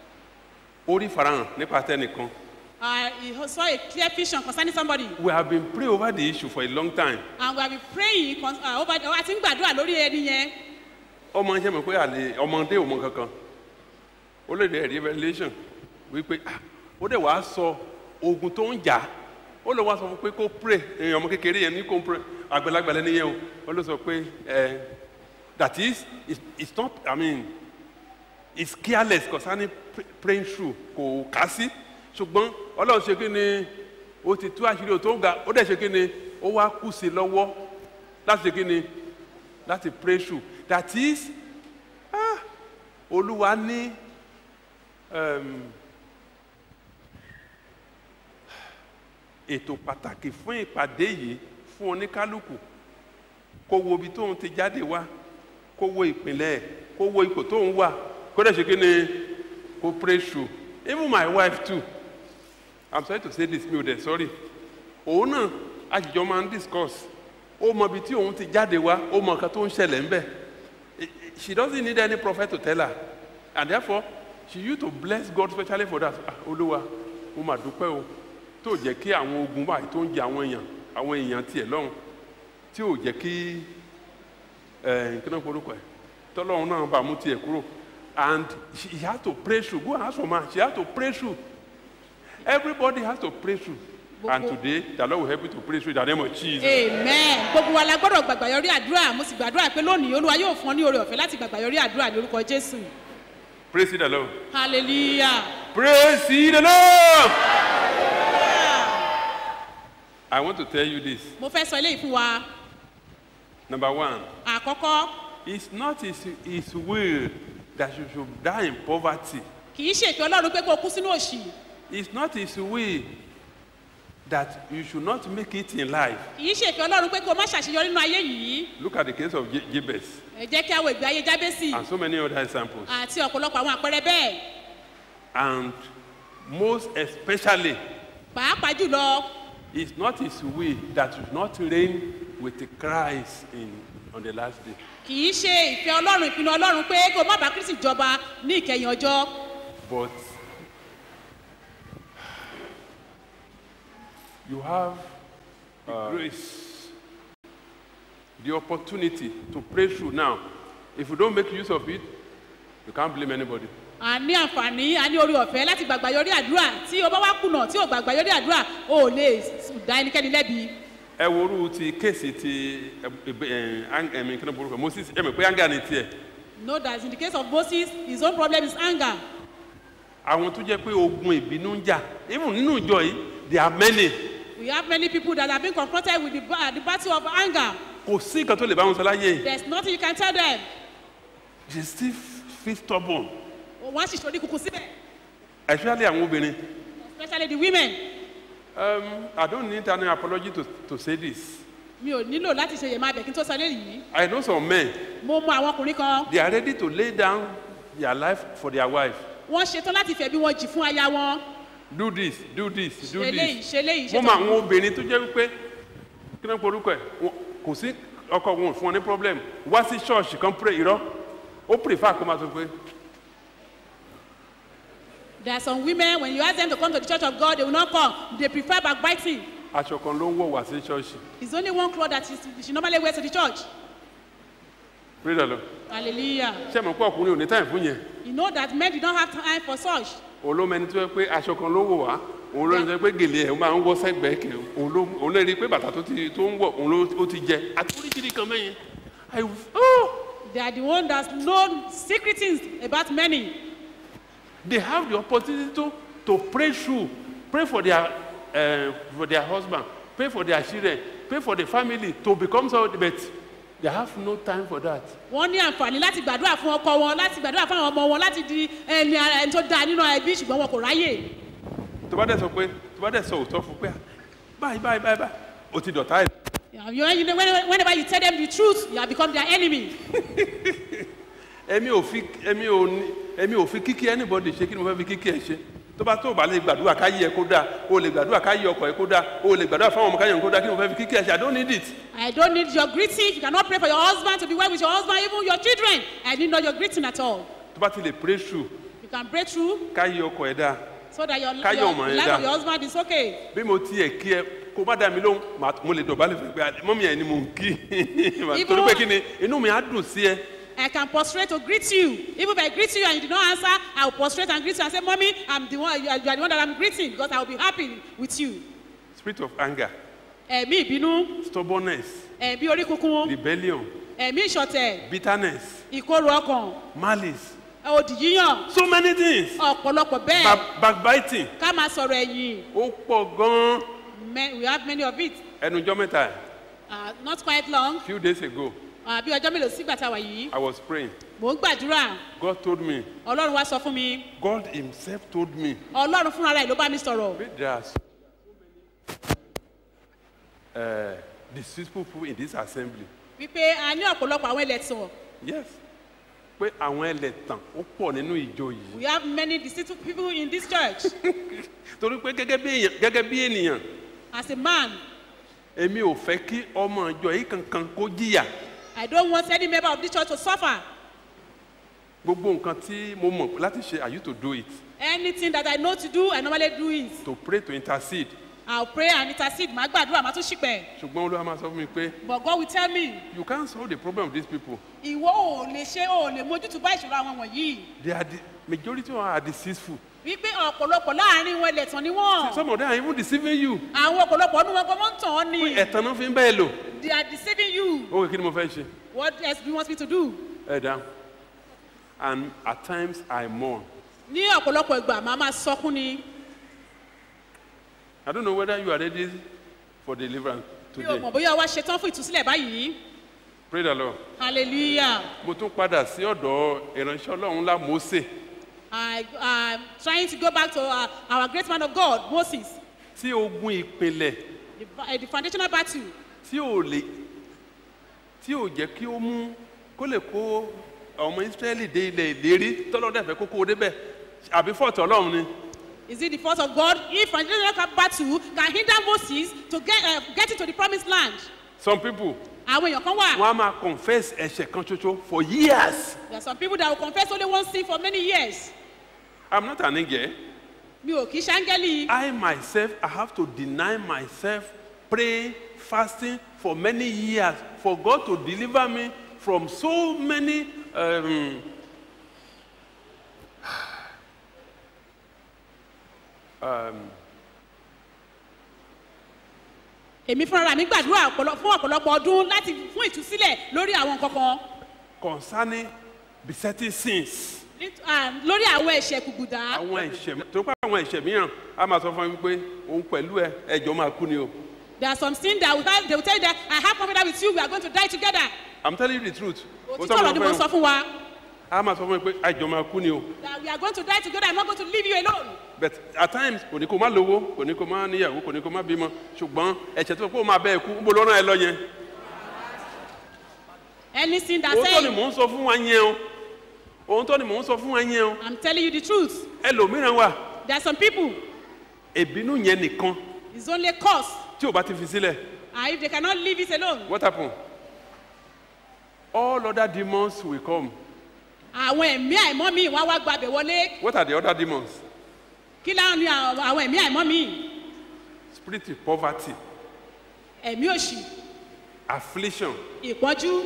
Ó rí farahàn nípa tẹnìkan. uh, he saw a clear vision concerning somebody. We have been praying over the issue for a long time. And we have been praying con- uh, over, uh, àti ń gbàdúrà lórí ẹni yẹn. ọmọ iṣẹ́ mi pé àlè ọmọdé ò mọ kankan ó lè rí ẹ̀rí revelation wípé ah, ó dẹ̀ wá sọ ogun tó ń jà ó lè wá sọ fún pé kó pray èèyàn ọmọ kékeré yẹn ní kó pray àgbàlagbà lẹ́ni yẹn o ó lè sọ pé ẹ that is it's, it's not i mean it's careless concerning pray- praying through kò kà sí ṣùgbọ́n ọlọ́run ṣe kí ni ó ti tú àṣírí òtó ń ga ó dẹ̀ ṣe kí ni ó wá kù sí lọ́wọ́ láti ṣe kí ni láti pray through that is ah, olúwa ní um, ètò pàtàkì fún ìpàdé yìí fún oníkálukú kó wo ibi tóun ti jáde wá kó wo ìpínlẹ̀ ẹ̀ kó wo ipò tóun wà kó dẹ̀ ṣe kí ni kó pray through even my wife too i'm sorry to say this mi ò dẹ̀ sorry òun náà àjìjọ máa ń discuss ó mọ ibi tí òun ti jáde wá ó mọ nǹkan tó ń ṣẹlẹ̀ ńbẹ̀ I- I- she doesn't need any prophet to tell her and therefore she used to bless God especially for that ah olúwa mo mà dúpẹ́ o tó jẹ́ kí àwọn ogun báyìí tó ń jẹ àwọn èèyàn àwọn èèyàn tiẹ̀ lọ́hùn tí ò jẹ́ kí ẹ̀ kí náà forúkọ ẹ̀ tọ́lọ́run náà bá mú tiẹ̀ kúrò and she he had to pray through go and ask for man she had to pray through everybody has to pray through and Gbogbo- today the Lord will help you to pray through in the name of Jesus. Amen. Gbogbo wa la gbọ́dọ̀ gbàgbà yọrí àdúrà. Mo sì gbàdúrà pé lónìí Olúwa yóò fún ọ ní oore ọ̀fẹ́ láti gbàgbà yọrí àdúrà ní orúkọ Jésù. Praise the Lord. Hallelujah. Praise ye the Lord. I want to tell you this. Mo fẹ́ sọ eléyìí fún wa. Number one, Àkọ́kọ́, it's not his, his will that you should die in poverty. kì í ṣètò Ọlọ́run pé kó o kú sínú òṣì. It's not his will that you should not make it in life. kì í ṣe ìfẹ́ ọlọ́run pé kó o má ṣàṣeyọrí nínú ayé yìí Look at the case of Je- Jabez ẹ jẹ́ kí a wo ìgbé ayé jábẹ́sì and so many other examples. àti ọ̀pọ̀lọpọ̀ àwọn àpẹẹrẹ bẹ́ẹ̀ And most especially, pàápàá jùlọ it's not his will that should not reign with the Christ in, on the last day. kì í ṣe ìfẹ́ ọlọ́run ìpinnu ọlọ́run pé kó o má bá kristi jọba ní ìkẹyìn ọjọ́ But you have the grace, the opportunity to pray through now. If you don't make use of it, you can't blame anybody. a ní àǹfààní a ní orí ọ̀fẹ́ láti gbàgbà yọrí àdúrà tí o bá wá kùnà tí o gbàgbà yọrí àdúrà o ò lè dá ẹnikẹ́ni lẹ́bi ẹ worú ti kéèsì ti ẹmí kí ló borúkọ moses ẹmí pé anga ni tiẹ know that in the case of moses his own problem is anger àwọn tó jẹ pé ogun ìbínú ń jà even nínú ìjọ yìí there are many we have many people that have been confronted with the, ba- the battle of anger kò sí nǹkan tó lè bá wọn sọ láyé there is nothing you can tell them they still feel stubborn wọ́n á sì ṣorí kunkun síbẹ̀ especially àwọn obìnrin especially the women um, i don't need any apology to, to say this mi ò nílò láti ṣe yèmá abẹ kí n tó sọ léyìí i know some men mo mọ àwọn ọkùnrin kan they are ready to lay down their life for their wife wọ́n ṣetán láti fẹ̀bi wọn jì fún aya wọn do this do this do ṣe léyìí this ṣe léyìí mo ṣe mọ àwọn obìnrin tó jẹ́ wípé kí ló ń porúkọ ẹ̀ wọn- kò sí ọkọ wọn ò fún wọn ní problem wá sí ṣọ́ọ̀ṣì kan pray irọ́ ó prefer kó máa sọ pé there are some women when you ask them to come to the church of God they will not come they prefer backbiting aṣọ kan ló ń wọ̀ wá sí ṣọ́ọ̀ṣì it's only one cloth that she, she normally wears to the church pray the lord hallelujah ṣé mo pé ọkùnrin ò ní time fún yẹn you know that men do not have time for such olómẹni tó yẹ pé aṣọ kan ló wọ̀ wá òun ló ń sọ pé gèlè ẹ̀ máa ń wọ́ sẹ́gbẹ̀ẹ́ kẹ̀ òun ló òun lè rí i pé bàtà tó ti tó ń wọ̀ òun ló ó ti jẹ àti oríṣiríṣi kan mẹ́yìn I oh they are the one that know secret things about many they have the opportunity to to pray through pray for their uh, for their husband pray for their children pray for the family to become so but they have no time for that wọ́n ní àǹfààní láti gbàdúrà fún ọkọ wọn láti gbàdúrà fún àwọn ọmọ wọn láti di ẹni ara ẹni tó dáa nínú ẹbí ṣùgbọ́n wọn kò ráyè tó bá dẹ̀ sọ pé tó bá dẹ̀ sọ òótọ́ fún pé "Ah, báyìí báyìí báyìí báyìí o ti dọ̀tá ẹ̀ You know, you know, when- whenever you tell them the truth you have become their enemy èmi ò fi èmi ò ní èmi ò fi kíkí anybody ṣe kí ni mo fẹ́ fi kíkí ẹ ṣe tó bá tó o bá lè gbàdúrà ká yí ẹ kó dáa o lè gbàdúrà ká yí ọkọ ẹ kó dáa o lè gbàdúrà fáwọn ọmọ ká yẹ kó dáa kí ni mo fẹ́ fi kíkí ẹ ṣe i don't need it I don't need your greeting you cannot pray for your husband to be well with your husband even your children I need not your greeting at all tó bá ti lè pray through you can break through ká yí ọkọ ẹ dáa so that your, Káyọ̀ your ọmọ yẹn life dáa. of your husband is okay bí mo tiẹ̀ kí ẹ kó bá dá mi lóhùn màá- mo lè dọ̀bálẹ̀ fún ẹ pé mọ́mí ẹ̀ ni mò ń kí torí pé kí ni inú mi á dùn sí ẹ I can prostrate to greet you. Even if I greet you and you did not answer, I will prostrate and greet you and say, Mommy, I'm the one, you are, you are the one that I'm greeting because I will be happy with you. spirit of anger Ẹ̀mí ìbínú, stubbornness ẹ̀mí orí kunkun, rebellion ẹ̀mí ìṣọ̀tẹ̀, bitterness ìkorò ọkàn, malice òdì yíyàn, so many things ọ̀pọ̀lọpọ̀ bẹ́ẹ̀, Back, backbiting ká máa sọ̀rọ̀ ẹ̀yìn. ó pọ̀ gan-an Me- We have many of it. ẹnujọ́ mẹ́ta ẹ̀ Uh, not quite long, few days ago uh, bí ọjọ́ mélòó sígbà tá a wà yìí, i was praying mò ń gbàdúrà, god told me Ọlọ́run wá sọ fún mi, god himself told me Ọlọ́run fúnra rẹ̀ ló bá mi sọ̀rọ̀. Wait, there are so many uh, deceitful people in this assembly Wípé a ní ọ̀pọ̀lọpọ̀ àwọn ẹlẹ́tàn. yes pé àwọn ẹlẹ́tàn ó pọ̀ nínú ìjọ yìí We have many deceitful people in this church. torí pé gẹ́gẹ́ bí èèyàn gẹ́gẹ́ bí ènìyàn As a man, èmi ò fẹ́ kí ọmọ ìjọ yìí kankan kó jìyà I don't want any member of this church to suffer. gbogbo nǹkan tí mo mọ̀ láti ṣe i used to do it Anything that I know to do, I normally do it. to pray to intercede I'll pray and intercede. Màá gbàdúrà, màá tún ṣìpẹ̀. ṣùgbọ́n olúwa máa sọ fún mi pé But God will tell me, you can't solve the problem of these people ìwọ ò lè ṣe ò lè mójútó bá ìṣòro àwọn wọ̀nyí. they are the majority of them are deceitful Wípé ọ̀pọ̀lọpọ̀ láàrin wọn ẹlẹ́tàn ni wọ́n. some of them are even deceiving you Àwọn ọ̀pọ̀lọpọ̀ ọdún wọn gan wọ́n ń tàn ọ́ ni. ẹ̀tàn náà fi ń bẹ́ẹ̀ lò They are deceiving you. ó kí ni mo fẹ́ ṣe What else do you want me to do? ẹ̀ dá and at times i mourn Ní ọ̀pọ̀lọpọ̀ ìgbà, màá máa sọkún ni. i don't know whether you are ready for deliverance Mi ò today mọ̀ bóyá wá ṣetán fún ìtúsílẹ̀ báyìí. pray the lord Hallelujah. mo tún padà sí ọ̀dọ̀ ìránṣẹ́ ọlọ́run ńlá mose I am trying to go back to uh, our great man of God, Moses. tí ogun ìpìlẹ̀ the, uh, the foundational battle tí ò lè tí ò jẹ́ kí ó mú kó lè kó ọmọ israẹli dé ilẹ̀ ìlérí tọ́lọ́dẹ̀ fẹ́ kókó débẹ̀ àbí fọ́ọ̀tì ọlọ́run ni is it the fault of God if foundational battle can hinder Moses to get uh, get into the promised land some people àwọn èèyàn kan wà wọ́n á máa confess ẹ̀ṣẹ̀ kan ṣoṣo for years there are some people that will confess only one sin for many years i'm not an angel mi ò kí ṣáńgẹ́lì i myself i have to deny myself pray fasting for many years for god to deliver me from so many um, èmi fúnra mi gbàdúrà ọ̀pọ̀lọ- fún ọ̀pọ̀lọpọ̀ ọdún láti fún ìtúsílẹ̀ lórí àwọn nǹkan kan concerning besetting sins Nít- ah, lórí àwọn ẹ̀ṣẹ̀ kùgbùdá àwọn ẹ̀ṣẹ̀ tó pa àwọn ẹ̀ṣẹ̀ mìíràn a máa sọ fún mi pé òun pẹ̀lú ẹ ẹjọ́ máa kú ni o there are some sin that will tell they will tell you that I have confidence with you we are going to die together i'm telling you the truth Ó òtítọ́ sọ ọ̀rọ̀ fún ni mi mo o. sọ fún wa a máa sọ fún mi pé ẹjọ́ máa kú ni o that we are going to die together I'm not going to leave you alone but at times kò ní kó má lówó kò ní kó má níyàwó kò ní kó má bímọ ṣùgbọ́n ẹ̀ṣẹ̀ tó kó máa bẹ́ẹ̀ kú ń bọ̀ lọ́nà ẹ lọ yẹn any sin that òun tó ni say mò ń sọ fún wa yẹn o òun tó ni mò ń sọ fún wa yẹn o I'm telling you the truth ẹlòmíràn wà there are some people ìbínú yẹn nìkan it's only a cause tí ò bá ti fi sílẹ̀ and if they cannot leave it alone what happen all other demons will come àwọn ẹ̀mí àìmọ́ mi wọ́n á wá gbàbẹ̀ wọlé what are the other demons kí láwọn ní àwọn àwọn ẹ̀mí àìmọ́ mi spirit of poverty ẹ̀mí òṣì affliction ìpọ́njú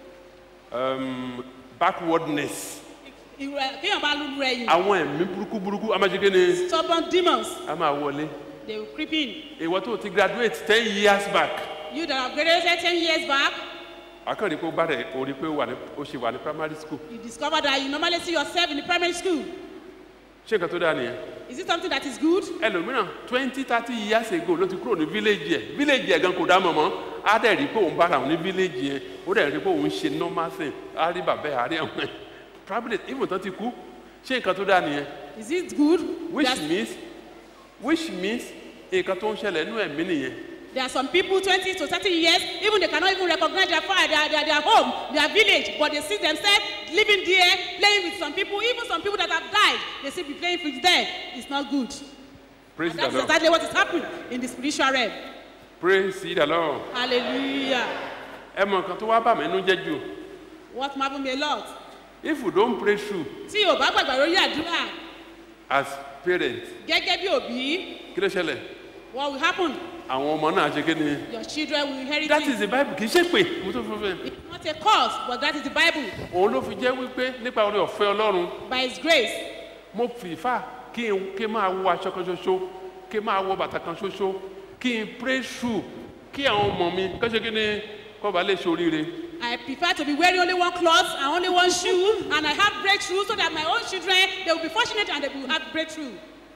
um, backwardness ìrẹ̀- kéèyàn bá lulu rẹ̀ yìí àwọn ẹ̀mí burúkú burúkú a máa ṣe kí ni stubborn demons a máa wọlé they will creep in ìwọ tó ti graduate ten years back you that have graduated ten years back akọ́ni pé ó bá rẹ̀ ó rí pé ó wà ní ó ṣe wà ní primary school you discover that you normally see yourself in the primary school ṣé nǹkan tó dáa nìyẹn is it something that is good ẹlòmíràn twenty thirty years ago ló ti kúrò ní village yẹ village yẹ gan kò dá mọ̀ mọ́ á dẹ̀ rí pé òun bára òun ní village yẹn ó dẹ̀ rí pé òun ṣe normal thing á rí bàbá ẹ̀ á rí àwọn ẹ̀ probably even tán ti kú ṣé nǹkan tó dáa nìyẹn is it good which there, are, means which means nǹkan tó ń ṣẹlẹ̀ nínú ẹ̀mí nìyẹn there are some people twenty to thirty years even they cannot even recognize their father their their their home their village but they see themselves living there playing with some people even some people that have died they still be playing with them it's not good praise and the that is lord exactly what is happening in the spiritual realm praise the lord hallelujah ẹ mọ nǹkan tó wá bà mí nínú jẹ́ jù what marvel me a lot if you don pray through tí o bá gbàgbà lórí àdúrà as parent gẹ́gẹ́ bí òbí kí ló ṣẹlẹ̀ what will happen àwọn ọmọ náà ṣe kí ni your children will inherit that it is the bible kì í ṣe pé mo tó fún fẹ́ it's not a cause but that is the bible òun ló fi jẹ́ wípé nípa orí ọ̀fẹ́ ọlọ́run by his grace mo prefer kí n kí n máa wọ aṣọ kan ṣoṣo kí n máa wọ bàtà kan ṣoṣo kí n pray through kí àwọn ọmọ mi kọ́ ṣe kí ni kọ́ bá lè ṣoríire I prefer to be wearing only one cloth and only one shoe, and I have breakthrough so that my own children they will be fortunate and they will have breakthrough.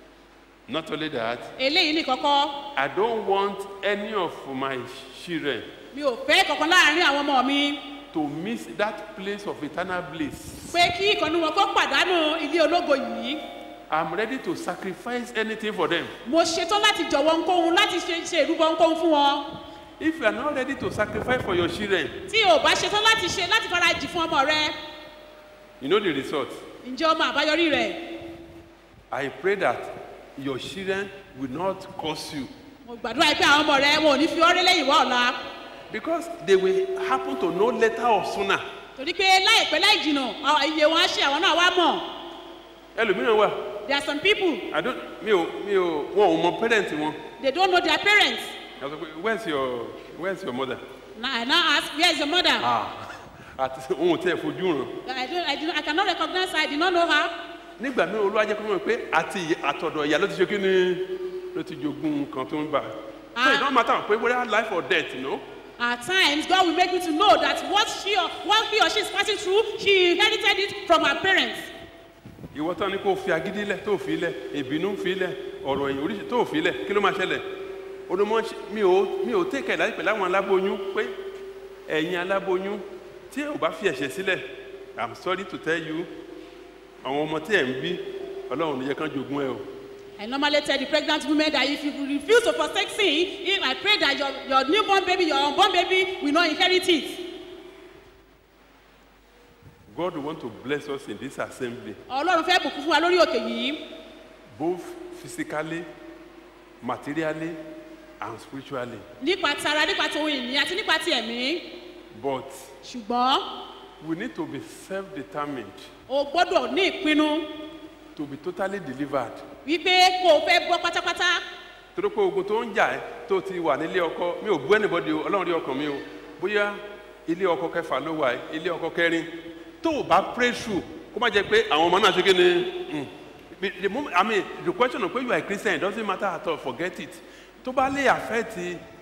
not only that Eléyìí ní kọ́kọ́, i don't want any of my children mi ò fẹ́ kankan láàrin àwọn ọmọ mi to miss that place of eternal bliss pé kí ìkànnì wọn kó pàdánù ilé ológo yìí. i'm ready to sacrifice anything for them Mo ṣetán láti jọ̀wọ́ nkóhun láti ṣe ṣe ìrúbọ nkóhun fún wọn. if you are not ready to sacrifice for your children Tí o bá ṣetán láti ṣe láti farajì fún ọmọ rẹ, you know the result ǹjẹ́ ọmọ àbáyọrí rẹ̀? i pray that your children will not curse you Mo gbàdúrà pé àwọn ọmọ rẹ wọn ò ní fi ọ́rẹ́ lẹ́yìn wá ọ̀la. because they will happen to know later or sooner Torí pé láìpẹ́ láì jìnà, àwọn- iye wọn á ṣe àwọn náà wá mọ̀. ẹlòmíràn wà There are some people, i don't mi ò mi ò wọn ò mọ parent wọn they don't know their parents. i sọ pé where's your where's your mother Now I now ask, where is your mother? àti ohun tí ẹ fojú ràn I don't, I don't, I cannot recognize her. I did not know her. nígbà míì olúwa jẹ́ kó mọ̀ pé àti ìyá- àtọ̀dọ̀ ìyá ló ti ṣe kí ni ló ti jogún nǹkan tó ń bà so it Ah. don't matter pé whether life or death you know At times, God will make me to know that what she or what he or she is passing through, she inherited it from her parents. ìwọ tán ni kò fi agídí lẹ tó fi lẹ ìbínú fi lẹ ọ̀rọ̀ ẹ̀yìn oríṣi tó fi lẹ kí ló máa ṣẹlẹ̀ onímọ̀ ṣe- mi ò mi ò tẹ̀kẹ̀ láti pẹ̀lú àwọn aláboyún pé ẹ̀yin aláboyún tí ò bá fi ẹ̀ṣẹ̀ sílẹ̀ i'm sorry to tell you àwọn ọmọ tí ẹ̀ ń bí ọlọ́run ò ní yẹ kán jogún ẹ o I normally tell the pregnant women that if you refuse to forsake sin, if I pray that your, your newborn baby, your unborn baby will not inherit it. God want to bless us in this assembly, Ọlọ́run fẹ́ bùkún fún wa lórí òkè yìí. both physically, materially, and spiritually. Nípa ti ara, nípa ti ohun ìní àti nípa ti ẹ̀mí. But Ṣùgbọ́n we need to be self-determined o gbọ́dọ̀ ní ìpinnu to be totally delivered. wípé kó o fẹ́ bọ́ pátápátá. torí pé ogun tó ń jà ẹ́ tó ti wà nílé ọkọ mi ò bú anybody o ọlọ́run rí ọkàn mi o bóyá ilé ọkọ kẹfà ló wà ẹ́ ilé ọkọ kẹrin tó o bá pray through kó má jẹ́ pé àwọn ọmọ náà ṣe kí ni mm, the- the moment i mean the question of pé you are a christian it doesn't matter at all forget it tó bá lè affect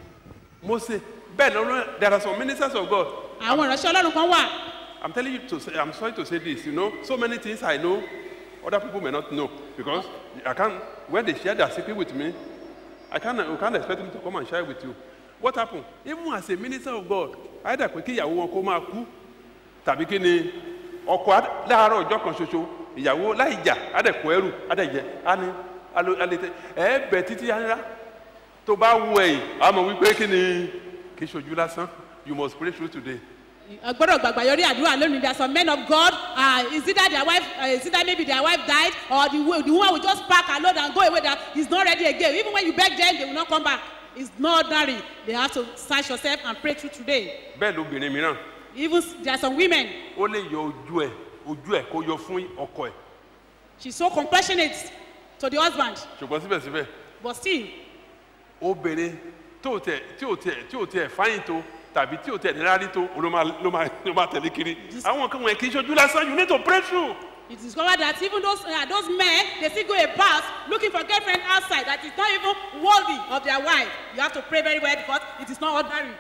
mose bẹ́ẹ̀ lọ́rọ́ there are some ministers of god Àwọn ìránṣẹ́ Ọlọ́run kan wà. i'm telling you to say i'm sorry to say this you know so many things i know other people may not know because i can't when they share their secret with me i can't you can't expect me to come and share with you what happen even as a minister of god either pé kí ìyàwó wọn kó máa kú tàbí kí ni ọkọ á- láàárọ̀ ọjọ́ kan ṣoṣo ìyàwó láì jà á dẹ̀ kó ẹrù á dẹ̀ jẹ á ní alo- alete ẹ bẹ títí yára tó bá wù ẹ̀yìn á mọ̀ wípé kí ni kì í ṣojú lásán you must pray through today. A gbọ́dọ̀ gbàgbà yọrí àdúrà lónìí there are some men of God uh, is it that their wife uh, is it that maybe their wife died or the, wo- the woman will just pack her load and go away that he's not ready again even when you beg them they will not come back it's not ordinary they have to search yourself and pray through today bẹ́ẹ̀ lóbìnrin mìíràn even s- there are some women ó lè yọ ojú ẹ ojú ẹ kó yọ fún ọkọ ẹ she's so compassionate to the husband ṣùgbọ́n síbẹ̀síbẹ̀ but still obìnrin tí ò tẹ tí ò tẹ tí ò tẹ fáyín tó tàbí tí ò tẹ nira rí tó ló máa ló máa ló máa tẹ̀lé kiri àwọn kan wọ̀nyí kì í ṣojú lásán you need to pray through. you discover that even those uh, those men they still go about looking for girlfriend outside that is not even worthy of their wife you have to pray very well because it is not ordinary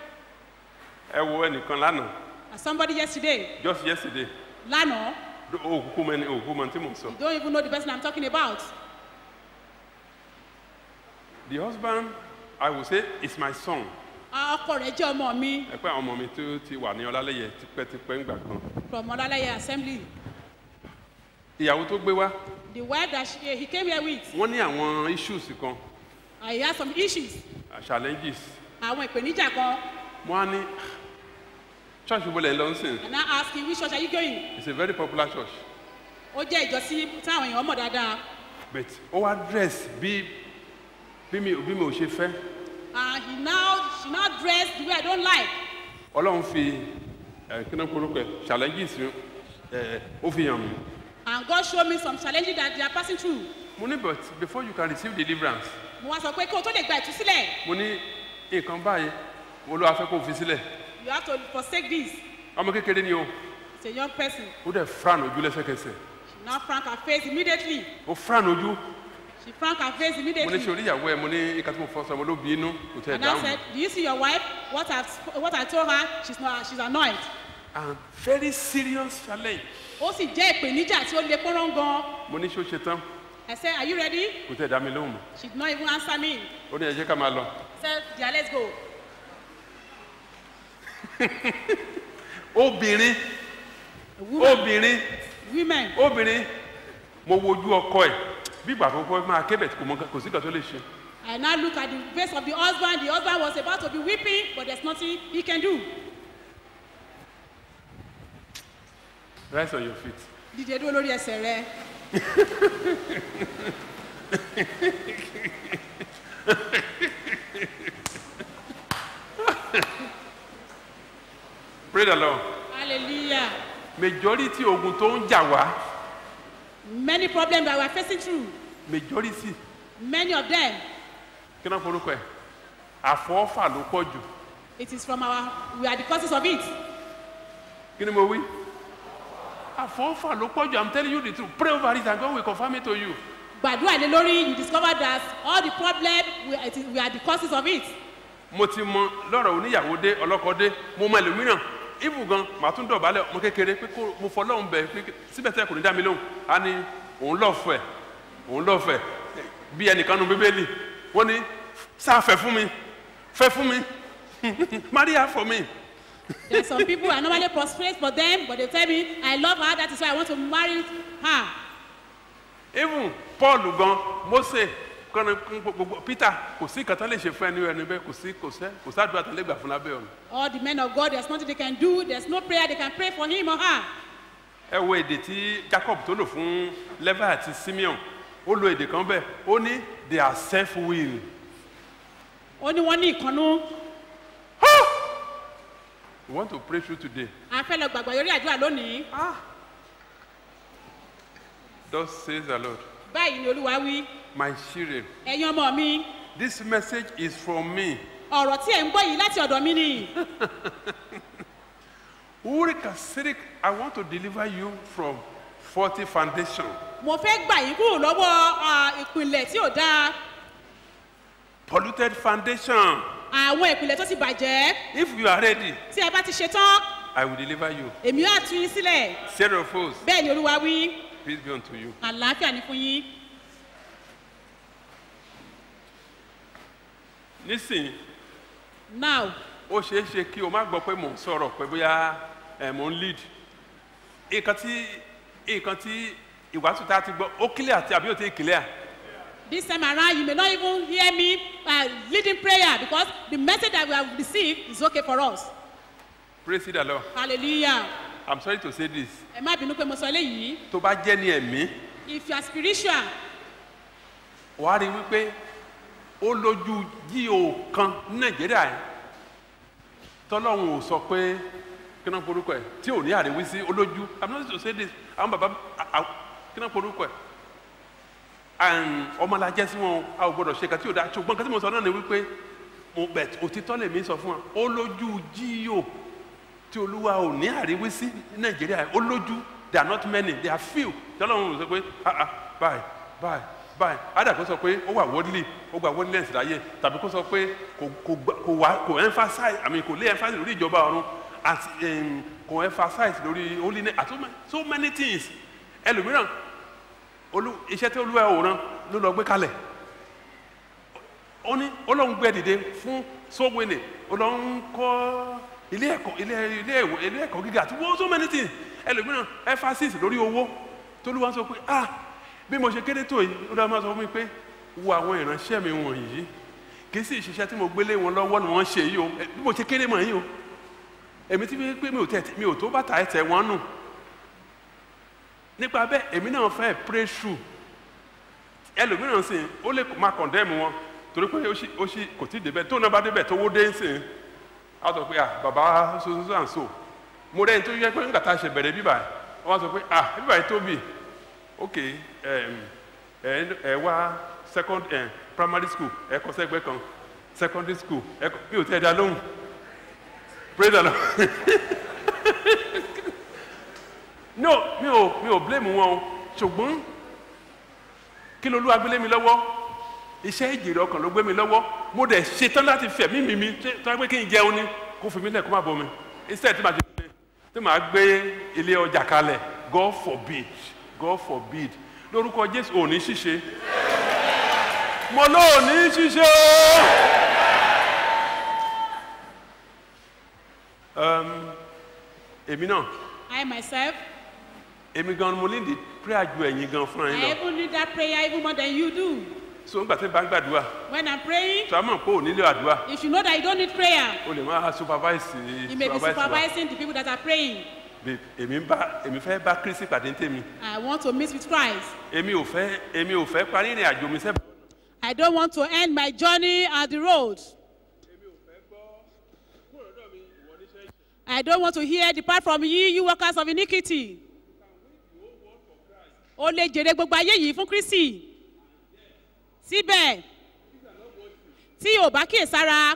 ẹ wo ẹnìkan lánàá as somebody yesterday just yesterday lánàá òkú mẹni òkú mọ tí mò ń sọ you don't even know the person i'm talking about the husband i will say is my son ọkọ rẹ jẹ ọmọ mi ẹ pé àwọn ọmọ mi tó ti wà ní ọlálẹyẹ tipẹ́tipẹ́ ńgbà kan from ọlálẹyẹ assembly ìyàwó tó gbé wá the wife that she, he came here with wọ́n ní àwọn issues kan uh, he had some issues uh, challenges àwọn ìpèníjà kan wọ́n á ní church wo lẹ̀ ń lọ ń sìn and i ask him which church are you going it's a very popular church ó jẹ́ ìjọsí táwọn èèyàn mọ̀ dáadáa but ó wá dress bí bí mi bí mi ò ṣe fẹ́ and he now she now dress the way i don't like ọlọ́run fi ẹ̀ kí náà korúkọ ẹ̀ challenges ẹ̀ ó fi hàn mí and god show me some challenges that they are passing through mo ní but before you can receive deliverance mo wá sọ pé kí o tó lè gba ìtúsílẹ̀ mo ní nǹkan báyìí mo ló wá fẹ́ kó o fi sílẹ̀ you have to forsake this ọmọ kékeré ni o it's a young person ó dẹ̀ fran ojú lẹ́sẹ̀kẹsẹ̀ she now frank her face immediately ó fran ojú she frank her face mo ní immediately ṣe orí ìyàwó ẹ mo ní ìka tí mo fọ sọ mo ló bí inú kò tẹ̀ and i dáhùn said do you see your wife what i sp- what i told her she's not she's annoyed and very serious challenge ó sì jẹ́ ìpèníjà tí ó le pọ́nrán gan mo ní ṣé ó ṣe tán i said are you ready kò tẹ̀ dá mi lóhùn mọ́ she did not even answer me ó ní ẹ jẹ́ ká máa lọ i said yeah let's go obìnrin a woman obìnrin women obìnrin mo wojú ọkọ ẹ bí ìgbà tó kọ́ máa kébẹ̀ kò mọ kò sí kan tó lè ṣe i now look at the face of the husband the husband was about to be weeping but there's nothing he can do rise on your feet dìde dúró lórí ẹsẹ̀ rẹ pray the lord hallelujah majority ogun tó ń jà wá many problems that we are facing through majority many of them kí náà forúkọ ẹ àfọwọ́fà ló pọ̀ jù it is from our we are the causes of it kí ni mo wí àfọwọ́fà ló pọ̀ jù i'm telling you the truth pray over it and God will confirm it to you gbàdúrà lé lórí you discover that all the problem we, it is, we are the causes of it mo ti mọ lọ́rọ̀ oníyàwó dé ọlọ́kọ dé mo mọ ẹlòmíràn ibù gan màá tún dọ̀bálẹ̀ ọmọ kékeré pé kó mo fọ lọ́hùn bẹ̀ pé síbẹ̀ tẹ́ kò ní dá mi lóhùn á ní òun lọ́ọ̀fẹ́ òun lọ́ọ̀fẹ́ bí ẹnìkan nu bíbélì wọ́n ní sáà fẹ́ fún mi fẹ́ fún mi maria for me there are some people i normally prostrate for them but they tell me i love her that is why i want to marry her even paul gan mose kọ́ni gbogbo peter kò sí ìkàtà lè ṣe fún ẹni ẹni bẹ́ẹ̀ kò sí kò sẹ́ kò sádùúrà tán lè gbà fún lábẹ́ ọ̀run. All the men of God, there's nothing they can do. There's no prayer they can pray for him or her. ẹ wo èdè tí jacob tó lò fún levi àti simeon ó lo èdè kan bẹ́ẹ̀ ó ní they are self will Ó ní wọ́n ní ìkànnú. we want to pray through today A fẹ́ lọ gbàgbọ́ yorí àdúrà lónìí. thus says the lord Báyìí ni Olúwa wí. my children Ẹ̀yin ọmọ mi, this message is from me ọ̀rọ̀ tí ẹ̀ ń gbọ́ yìí láti ọ̀dọ̀ mi ni. urika sirik i want to deliver you from faulty foundation Mo fẹ́ gbà yín kúrò lọ́wọ́ ah, ìpìlẹ̀ tí ò dáa. polluted foundation Àwọn ìpìlẹ̀ tó ti bàjẹ́. if you are ready Tí ẹ bá ti ṣe tán, i will deliver you èmi yóò tú yín sílẹ̀. zero of us Bẹ́ẹ̀ ni Olúwa wí. peace be unto you Àlàáfíà ni fún yín. nísìnyí Now, ó ṣeé ṣe kí o má gbọ́ pé mò ń sọ̀rọ̀ pé bóyá ẹ̀ mò ń lead nǹkan tí nǹkan tí ìwàásù tá a ti gbọ́ ó clear àti àbí ò tí ì clear this time around, you may not even hear me uh, leading prayer because the message that we have received is okay for us. praise the lord Hallelujah. i'm sorry to say this Ẹ má bínú pé mo sọ eléyìí. tó bá jẹ́ ní ẹ̀mí If you are spiritual, wàá rí i wípé ó lójú jíò kan ní nàìjíríà yẹn tọ́lọ́run ò sọ pé kí náà porúkọ ẹ̀ tí ò ní àríwísí ó lójú i'm not to say this àwọn bàbá à- à- kí náà porúkọ ẹ̀ and ọmọlàjẹ sí wọn a ò gbọdọ̀ ṣe kan tí ò dáa ṣùgbọ́n kan tí mo sọ náà ni wípé mo bẹ̀ òtítọ́ lèmi sọ fún wa ó lójú jíò tí olúwa ò ní àríwísí ní nàìjíríà yẹn ó lójú they are not many they are few tọ́lọ́run ò sọ pé ah ah báyìí báyìí báyìí ádà kó sọ pé ó wà worldly ó gba worldliness láyé tàbí kó sọ pé kò kò gbà- kò wá kò emphasize i mean kò lé emphasize lórí ìjọba ọ̀run àti um, kò emphasize lórí holiness àti so many- so many things ẹlòmíràn olú iṣẹ́ tí olúwa ò rán ló lọ gbé kalẹ̀ ó ní ọlọ́run gbé dìde fún sówénè ọlọ́run kọ́ ilé ẹ̀kọ́ ilé ilé ẹ̀wọ̀ ilé ẹ̀kọ́ gíga àti wọ́n so many things ẹlòmíràn emphasis lórí owó tólúwa sọ pé ah bí mo ṣe kéde tó yìí ó dáa máa sọ fún mi pé wo àwọn ìránṣẹ́ mi wọ̀nyí kì í sì ṣiṣẹ́ tí mo gbélé wọn lọ́wọ́ ni wọ́n ṣe yìí o ẹ, bí mo ṣe kéde mọ̀ yìí o èmi tí pé mi ò tẹ̀ mi ò tó bàtà ẹsẹ̀ wọn nù nípa bẹ́ẹ̀ èmi náà fẹ́ pray through ẹlòmíràn sì ó lè máa condemn wọn torí pé ó sì ó sì kò tí ì débẹ̀ tó náà bá débẹ̀ tó wó dé sí i á sọ pé ah bàbá sososo and so mo rẹ́ni tó yẹ pé nígbà tá a ṣe bẹ̀rẹ̀ bíbà yìí wọ́n sọ pé ah bíbà yìí tóbi ok um, ẹ ẹ wá second eh, primary school ẹ kọ sẹ́gbẹ́ kan secondary school ẹ kọ bí o tẹ́ ẹ dá lóhùn pray the lord no mi ò mi ò blame wọn o ṣùgbọ́n kí ló lúwa gbélé mi lọ́wọ́ iṣẹ́ ìjèrè ọkàn ló gbé mi lọ́wọ́ mo dẹ̀ ṣetán láti fẹ̀mí mi mi tó wá pé kí n jẹun ni kó fi mí lẹ̀ kó má bọ̀ mi instead tí màá ti gbé tí màá gbé ilé ọjà kalẹ̀ God forbid God forbid lórúkọ Jésù ò ní ṣíṣe mo ló ò ní ṣíṣe o. Um, èmi náà I myself, èmi gan mo ní di prayer ju ẹ̀yin gan fúnra I yín lọ even need that prayer even more than you do. so nígbà tí n bá ń gbàdúrà When I'm praying, tó a mọ̀ pé ò nílò àdúrà if you know that you don't need prayer, o lè máa supervise you may be supervise wa supervising the people that are praying. Bí- èmi ń bá èmi fẹ́ bá kristi pàdé ní tèmi I want to meet with Christ. èmi ò fẹ́ èmi ò fẹ́ parí ìrìn àjò mi sẹ́bà I don't want to end my journey at the road. I don't want to hear depart from ye, you workers of iniquity. O lè jèrè gbogbo ayé yìí fún Kristi. Síbẹ̀, tí o bá kíyèsára,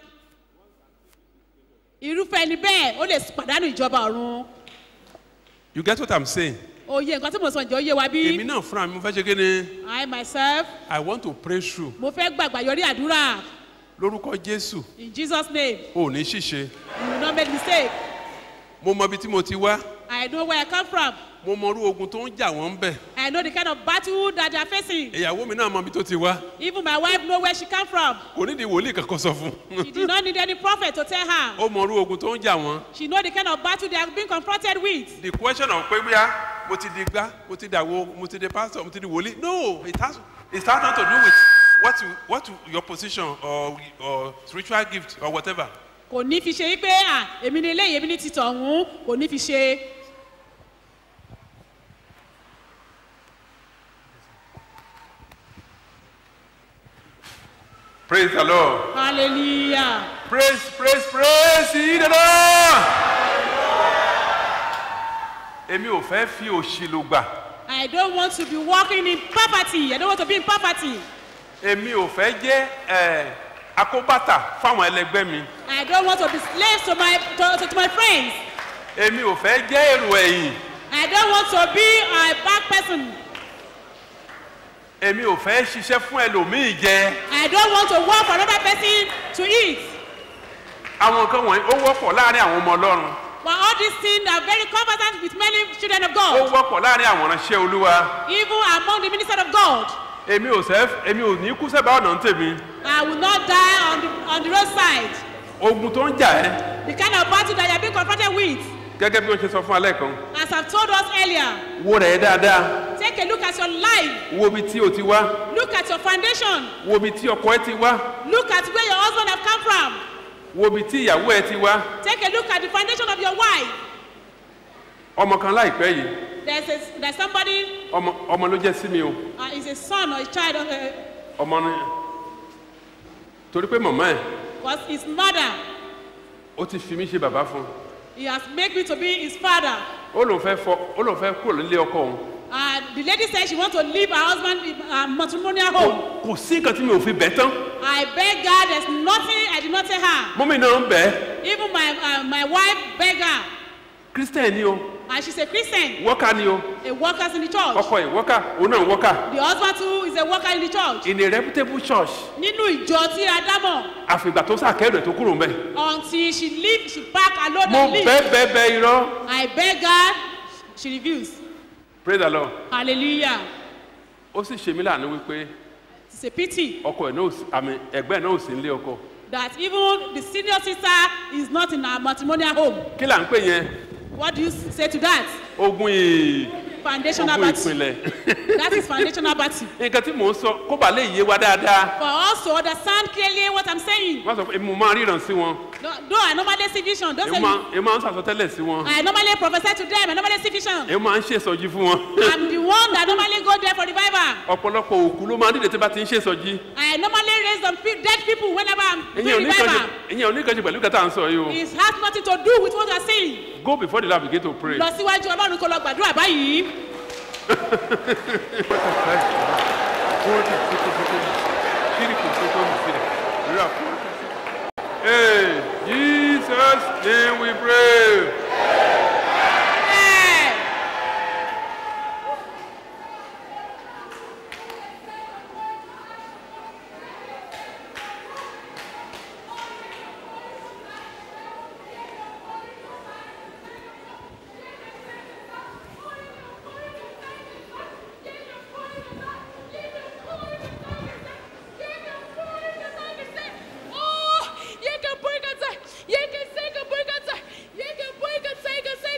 irúfẹ́ ẹni bẹ́ẹ̀ ó lè pàdánù ìjọba ọ̀run. you get what i'm saying Oyè nǹkan tí mo sọ ǹjẹ́ ó yé wa bí? èmi náà fúnra mi mo fẹ́ ṣe kí ni I myself, i want to pray through mo fẹ́ gbàgbà yọrí àdúrà lórúkọ jésù in Jesus name. ò ní ṣìṣe You will not make mistake. mo mọ ibi tí mo ti wá I know where I come from. mo mọ irú ogun tó ń jà wọ́n bẹ̀ I know the kind of battle that they are facing. ìyàwó mi náà mọ ibi tó ti wá Even my wife know where she come from. kò nídìí wòlíì kankan sọ fún She did not need any prophet to tell her. ó mọ irú ogun tó ń jà wọ́n She know the kind of battle they are being confronted with. the question of pé bóyá mo ti di gbá mo ti dàwo mo ti di pastor mo ti di wòlíì no it has it has not to do with what what you, what you, your position or, or spiritual gift or whatever. kò ní fi ṣe wípé à èmi ni eléyìí èmi ni títọ̀ ọ̀hún kò ní fi ṣe Praise the Lord. hallelujah Praise, praise, praise ye the Lord. Èmi ò fẹ́ fi òṣì lò gbà. i don't want to be walking in poverty i don't want to be in poverty Èmi ò fẹ́ jẹ́ ẹ̀ akóbàtà fáwọn ẹlẹgbẹ́ mi. i don't want to be slave to my to, to, to my friends Èmi ò fẹ́ jẹ́ èrò ẹ̀yìn. i don't want to be a bad person Èmi ò fẹ́ ṣiṣẹ́ fún ẹlòmíì jẹ. i don't want to work for another person to eat Àwọn nǹkan wọ̀nyí ó wọ́pọ̀ láàrin àwọn ọmọ Ọlọ́run. but all these things are very conversant with many children of Ó god wọ́pọ̀ láàrin àwọn ìránṣẹ́ Olúwa. even among the ministers of god Èmi ò sẹ́ èmi ò ní kú sẹ́bàá ọ̀nà ń tèmi. i will not die on the on the roadside Ogun tó ń jà ẹ́ the kind of battle that you are being confronted with gẹ́gẹ́ bí wọ́n ṣe sọ fún alẹ́ kan. as i told us earlier Wo rẹ̀ dáadáa. take a look at your life Wo ibi tí o ti wá. look at your foundation Wo ibi tí ọkọ ẹ ti wá. look at where your husband have come from Wo ibi tí ìyàwó ẹ ti wá. take a look at the foundation of your wife Ọmọ kan láìpẹ́ yìí. there's a there's somebody Ọmọ ọmọ ló jẹ́ sí mi o. uh, is a son or a child of uh, Ọmọ ni. Torí pé màmá ẹ̀ was his mother ó ti fi mí ṣe bàbá fún un. he has made me to be his father Ó lòun fẹ́ fọ ó lòun fẹ́ kúrò nílé ọkọ òun. uh, the lady said she want to leave her husband in uh, matrimonial home Kò sí nǹkan tí mi ò fi bẹ̀ tán. i beg god there's nothing i did not tell her Mọ́mí náà ń bẹ̀ ẹ́. even my uh, my wife beg her Christian ni o. and she's a christian Wọ́kà ni o. a worker in the church Ọkọ ẹ̀ wọ́kà òun náà ń wọ́kà. the husband too is a worker in the church In a reputable church. nínú ìjọ tí a dámọ̀ Àfìgbà tó sàkẹ́rù ẹ̀ tó kúrò ń bẹ̀. until she leave she pack her load Mo and leave bẹ́ẹ̀ bẹ́ẹ̀ bẹ́ẹ̀ irọ́. i beg her she refuse Praise the Lord. hallelujah Ó sì ṣe mí láàánú wípé it's a pity ọkọ ẹ̀ náà ò sí àmì ẹ̀gbẹ́ ẹ̀ náà ò sí nílé ọkọ. that even the senior sister is not in her matrimonial home Kí là ń pè yẹn? what do you say to that Ogun ì foundational ogun battle ìpìlẹ̀. that is foundational battle Nǹkan tí mò ń sọ kó bàa lè yé wa dáadáa. for us to understand clearly what i'm saying Wọ́n sọ pé mo máa ríran sí wọn. though though i normally see vision don't say Èmi máa èmi máa ń sàsọtẹ́lẹ̀ sí wọn. i normally prophesy to them i normally see vision Èmi máa ń ṣèsọjí fún wọn. i'm the one that normally go there for revival Ọ̀pọ̀lọpọ̀ òkú ló máa ń dìde tí bá ti ń ṣèsọjí. i normally raise some pe- dead people whenever i'm Ìyẹn ò doing ní kan ṣe revival ìyẹn ò ní kan ṣe pẹ̀lú kẹta à ń sọ yìí o. it has nothing to do with what you are saying Go before the Lord begin to pray. lọ síwájú ọlọ́run kó lọ gbàdúrà báyìí Hey, Jesus, name we pray. Ẹ. Oh, you can break it. You can say, can break it. You can break it. Say, can say,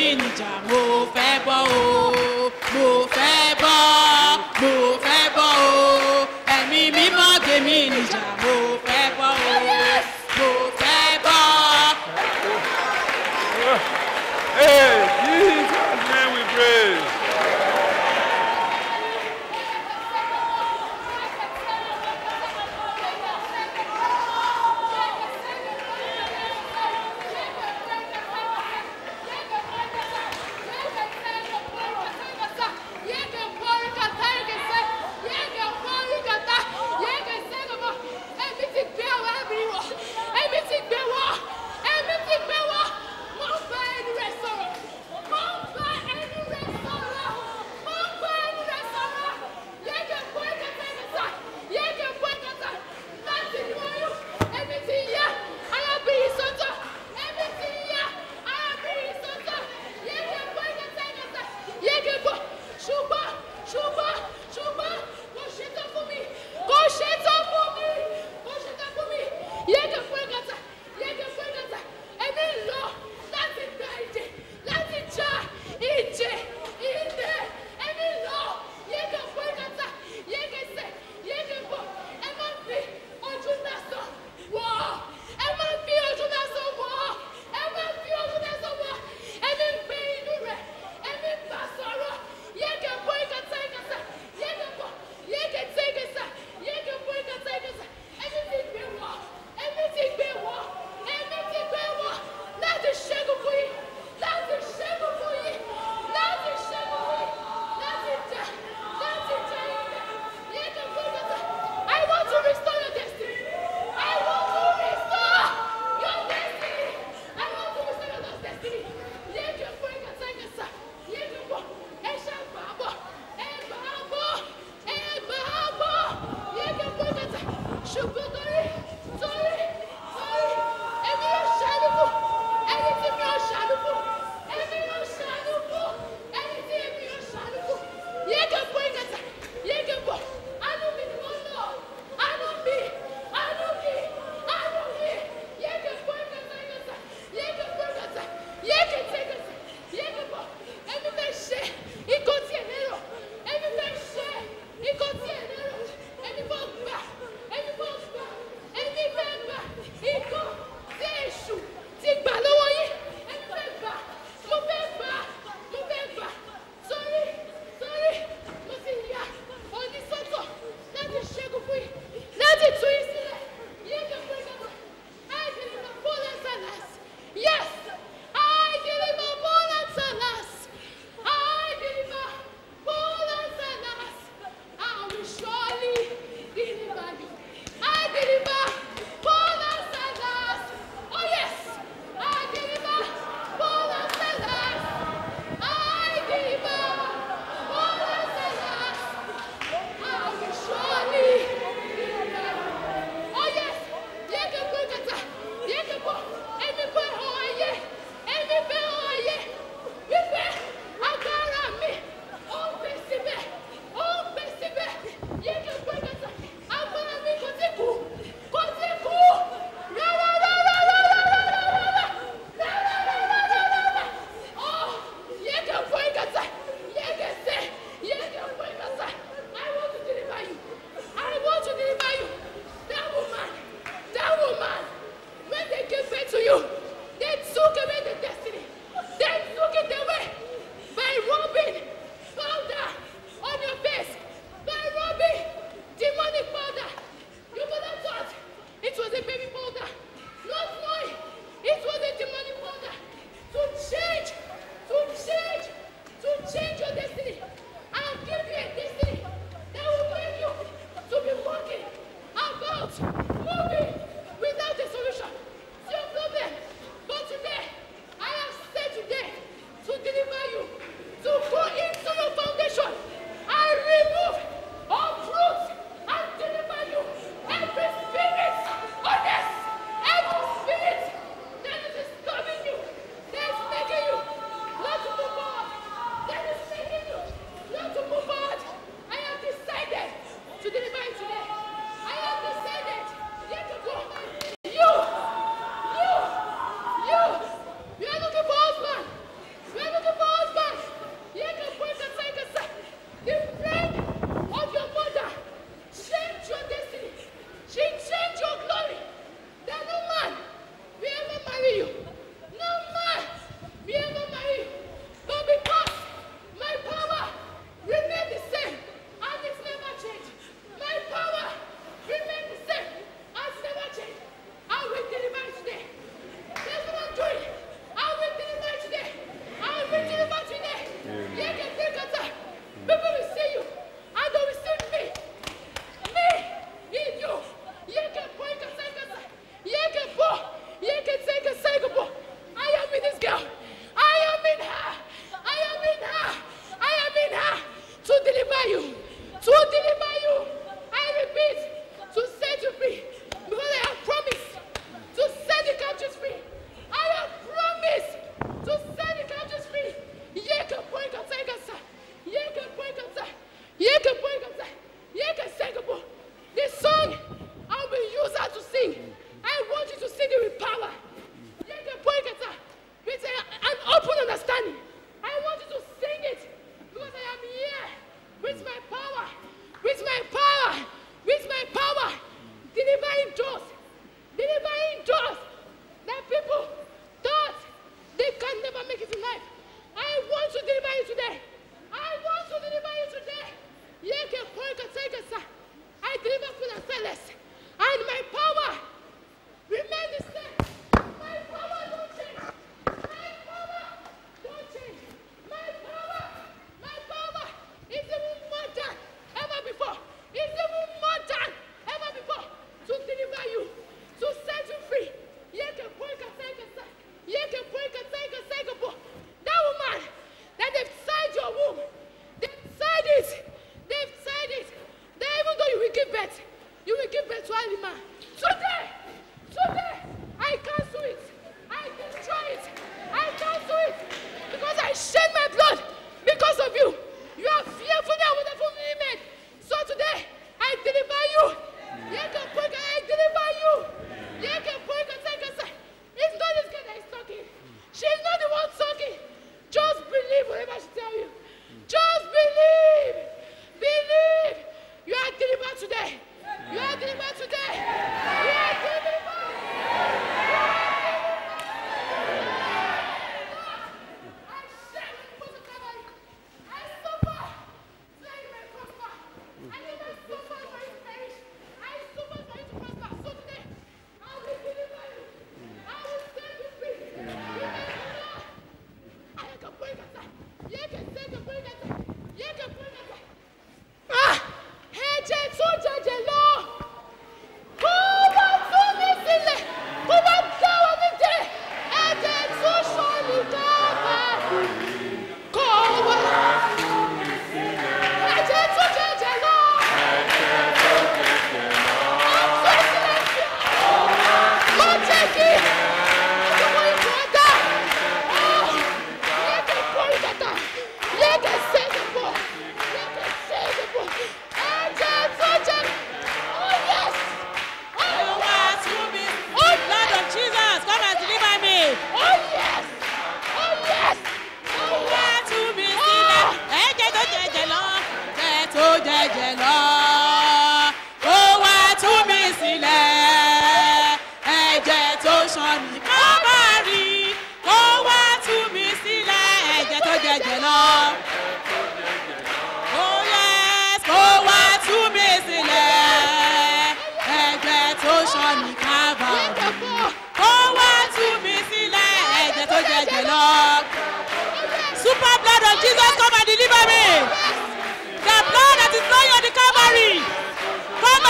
níjà mo fẹ́ bọ́ o mo fẹ́ bọ́ mo fẹ́ bọ́ o ẹ̀mí mímọ́ gbé mi níjà mo fẹ́ bọ́ o mo fẹ́ bọ́. Hey, Jesus' name we pray.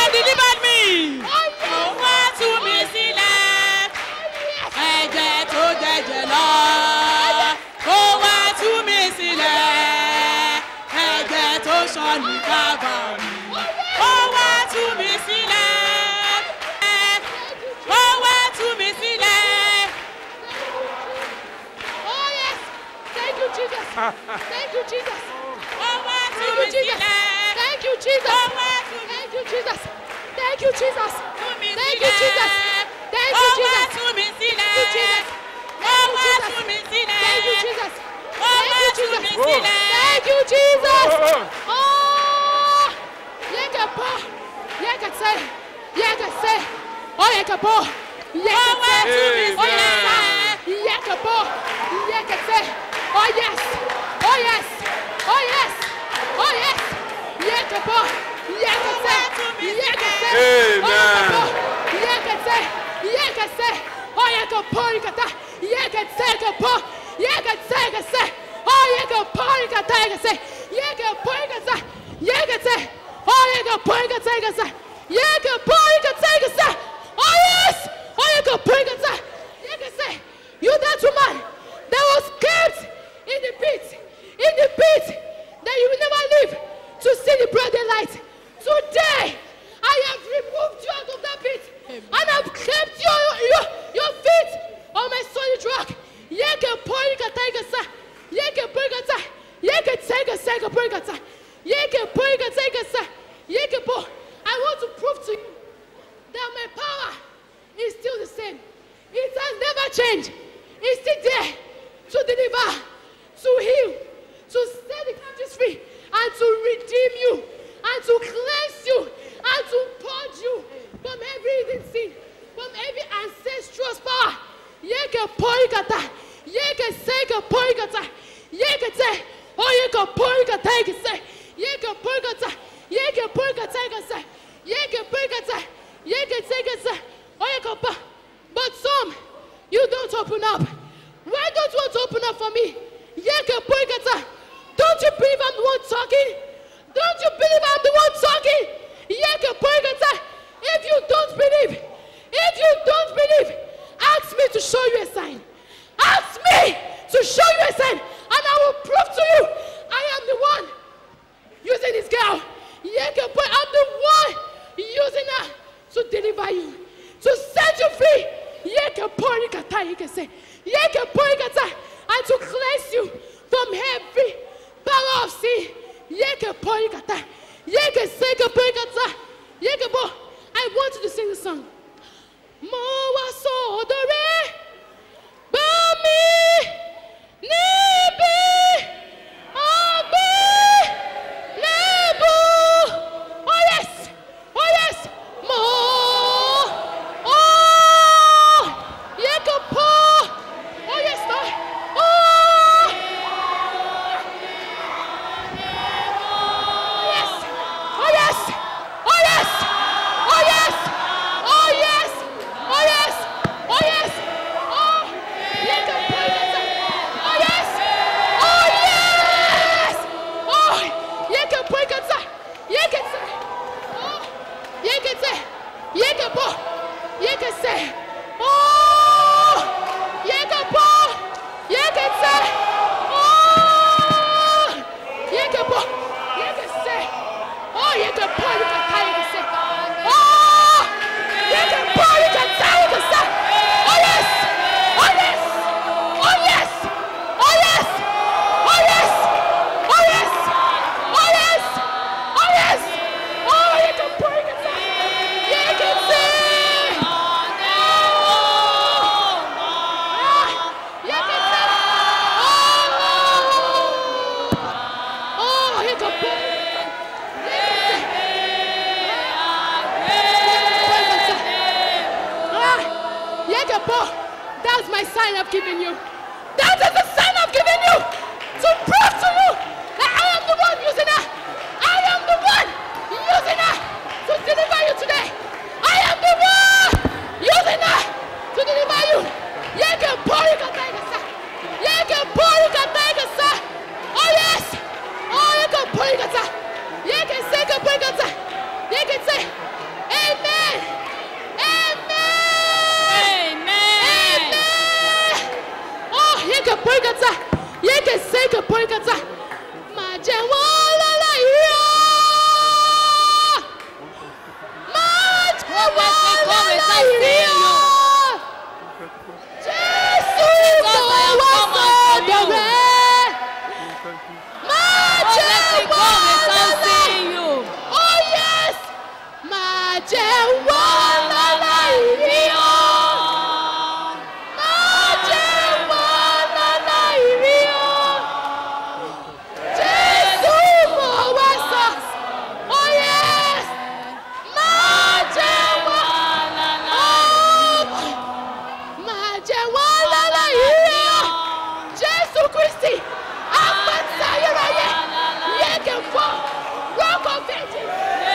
have delivered me. Ó wá tú mi sílẹ̀. Ẹ̀jẹ̀ tó jẹ̀jẹ̀ lọ. Ó wá tú mi sílẹ̀. Ẹ̀jẹ̀ tó ṣàn ní kábàárì. Ó wá tú mi sílẹ̀. Ó wá tú mi sílẹ̀. Oh yes. Thank you, Jesus. Thank you, Jesus. Ó wá tú Thank mi you, Jesus. sílẹ̀. Thank you, Jesus. Ó wá tú mi Thank you, Jesus. Thank you, Jesus. tú mi Thank you, Jesus. sílẹ̀. Thank Ó you, wá Jesus. tú mi sílẹ̀. Thank you, Jesus. Ó Thank wá you, tú Jesus. mi sílẹ̀. Thank you, Jesus. Ó Thank wá you, tú Jesus. mi sílẹ̀. Thank you, Jesus. Oh, Oh, Yekapa, Yekate, Yekase, oh Yekapo, Yekate, Amen. oh yes, Yekapo, Yekate, oh yes, oh yes, oh yes, oh yes, Yekapo, Yekate, Yekate, oh Yekapo, Yekate, Yekase, oh Yekapo, Yekata, Yekate, Yekapo, Yekate, Yekase, oh Yekapo, Yekata, Yekase, Yekapo, Yekata, Yekate, oh Yekapo, Yekata, Yekase, Yekapo, Yekata, Yekase, oh yes, oh Yekapo, Yekata, Yekase, you that woman that was kept in the pit, in the pit, that you will never live to see the broad daylight. Today, I have removed you out of that pit, and I've kept your, your, your feet on my solid rock. Yeke poikata ikasa, yeke poikata, yeke tega sega poikata, yeke poikata ikasa, yeke po. I want to prove to you that my power is still the same. It has never changed. It's still there to deliver, to heal, to set the captives free, and to redeem you, and to cleanse you, and to purge you from every hidden sin, from every ancestral power. Yeke poikata, yeke seke poikata, yeke te, oh yeke poikata, yeke se, yeke poikata, yeke poikata, yeke se, yeke poikata, yeke seke se, oh yeke pa. But some, you don't open up. Why don't you want to open up for me? Yeke poikata, don't you believe I'm the one talking? Don't you believe I'm the one talking? Yeke poikata, if you don't believe, if you don't believe, ask me to show you a sign. Ask me to show you a sign, and I will prove to you I am the one using this girl. Yeke boy, I'm the one using her to deliver you, to set you free. Yeke boy, kata, yeke say, yeke boy, kata, and to cleanse you from every power of sin. Yeke boy, kata, yeke say, yeke boy, kata, yeke boy. I want you to sing the song. Mo wá sọ́dọ̀ rẹ̀ gbọ́ mi níbi ọgbẹ́ lẹ́bù. Oh yes, oh yes, mo oh yẹ kó pọ̀. Oh yes, Lord. Oh. Yes. Oh yes. Oh yes. Oh yes. Oh yes. Oh yes. Oh yes. Oh. Let them pray. Oh yes. Oh yes. Oh. You can pray. You can say. Oh. You can say. You can pray. You can say. Oh. You can pray. You can say. Oh. You can pray. You can say. Oh, you can pour, you can tie, you can say. Oh, you can pour, you can tie, you can say. Oh yes, oh yes, oh yes, oh yes, oh yes, oh yes, oh yes, oh yes. Oh, you can pour, you can say. You can say. Ah, you can say. Oh, oh, you can pour. Ah, Yegepo, that's my sign I've given you. That is the sign I've given you to prove to you that I am the one using her. I am the one using her to deliver you today. I am the one using her to deliver you. Yegepo, you can take us. Yegepo, you can take us. Oh yes. Oh, you can put it. You can say, you can put it. You can say, porikata. Yeke seke porikata. Máa jẹ wọ́n lọ́la ìyá. Máa jẹ wọ́n lọ́la ìyá. Jésù kò wá sọ́dọ̀ rẹ̀. Máa jẹ wọ́n lọ́la Oh yes! Máa jẹ wọ́n lọ́la ìyá. Máa jẹ wọ́n lọ́la ìyá. Jésù kò wá sọ. Oh yes! Máa jẹ wọ́n lọ́la máa jẹ wọ́n lọ́la ìyá jésù kristi apẹ̀tẹ̀ ayérayé yẹ́gẹ̀ fọ́ rock of ages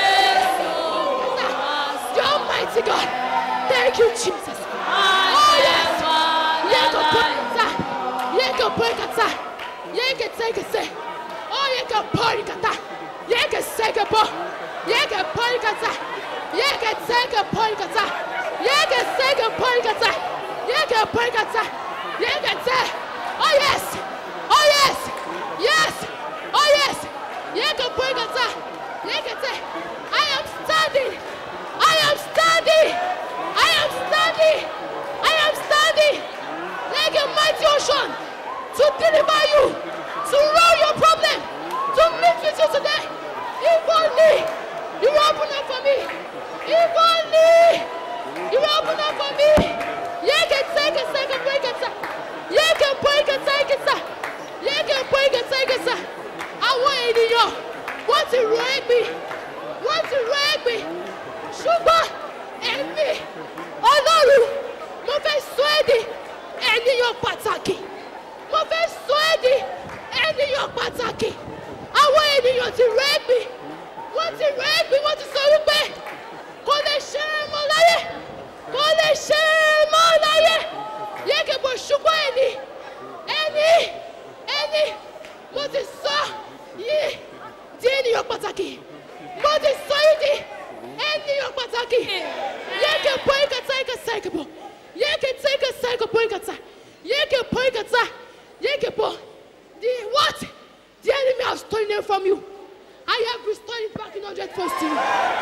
the almighty god thank you jesus oh yes yẹ́gẹ̀ pọ̀nkata yẹ́gẹ̀ pọ̀nkata yẹ́gẹ̀ tẹ́gẹ̀sẹ̀ oh yẹ́gẹ̀ pọ̀nkata yẹ́gẹ̀ sẹ́gẹ̀ pọ̀ yẹ́gẹ̀ pọ̀nkata yẹ́gẹ̀ tẹ́gẹ̀ pọ̀nkata yẹ́gẹ̀ sẹ́gẹ̀ pọ̀nkata yẹ́gẹ̀ pọ̀nkata yẹ́gẹ̀ tẹ́ oh yes oh yes yes oh yes yẹ́gẹ̀ pọ̀nkata yẹ́gẹ̀ tẹ́ I am standing I am standing I am standing I am standing like a mighty ocean to deliver you, to roll your problem, to meet with you today. If only you will open up for me. If only you will open up for me. You can take a second break it. You can break it, take it. You can break it, take it. Àwọn ènìyàn wọ́n ti rọ ẹ̀gbìn, wọ́n ti rọ ẹ̀gbìn. Ṣùgbọ́n ẹ̀mí Ọlọ́run mo fẹ́ sọ ẹ́ di ènìyàn pàtàkì mo fẹ́ sọ ẹ́ di ènìyàn pàtàkì àwọn ènìyàn ti rẹ́gbì wọ́n ti rẹ́gbì wọ́n ti sọ wípé kò lè ṣe é mọ́ láyé kò lè ṣe é mọ́ láyé yẹ́kẹ̀bọ̀ ṣùgbọ́n ẹni ẹni ẹni mo ti sọ yìí di ènìyàn pàtàkì mo ti sọ yìí di ènìyàn pàtàkì yẹ́kẹ̀ bọ́ ìkàtà ìkàtà ìkàbọ̀ yẹ́kẹ̀ tẹ́ ìkàtà ìkàbọ̀ ìkàtà yẹ́kẹ̀ bọ́ ìkàtà yẹ́kẹ̀ bọ́ the what the enemy has stolen from you I have restored it back in hundred folds to you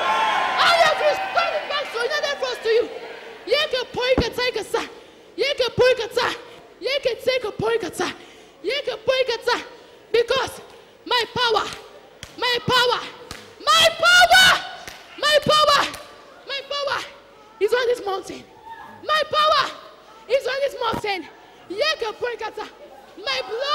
I have restored it back to hundred folds to you yẹ́kẹ̀ bọ́ ìkàtà ìkàtà yẹ́kẹ̀ bọ́ ìkàtà yẹ́kẹ̀ tẹ́ ìkàbọ̀ ìkàtà yẹ́kẹ̀ bọ́ ìkàtà because my power my power my power my power my power is on this mountain my power is on this mountain yeke poikata my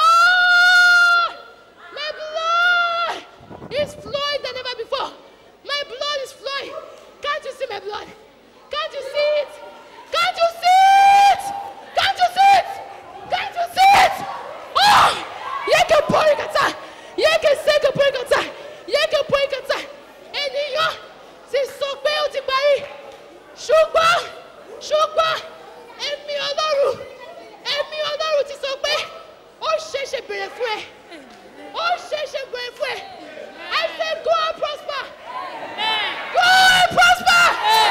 blood my blood is flowing than never before my blood is flowing can't you see my blood can't you see it can't you see it can't you see it can't you see it oh yeke poikata yeke seke poikata yeke poikata ènìyàn ti sọ pé ó ti parí ṣùgbọ́n ṣùgbọ́n ẹ̀mí ọlọ́run ẹ̀mí ọlọ́run ti sọ pé ó ṣeéṣe bèrè fún ẹ ó ṣeéṣe bèrè fún ẹ I said go and prosper go and prosper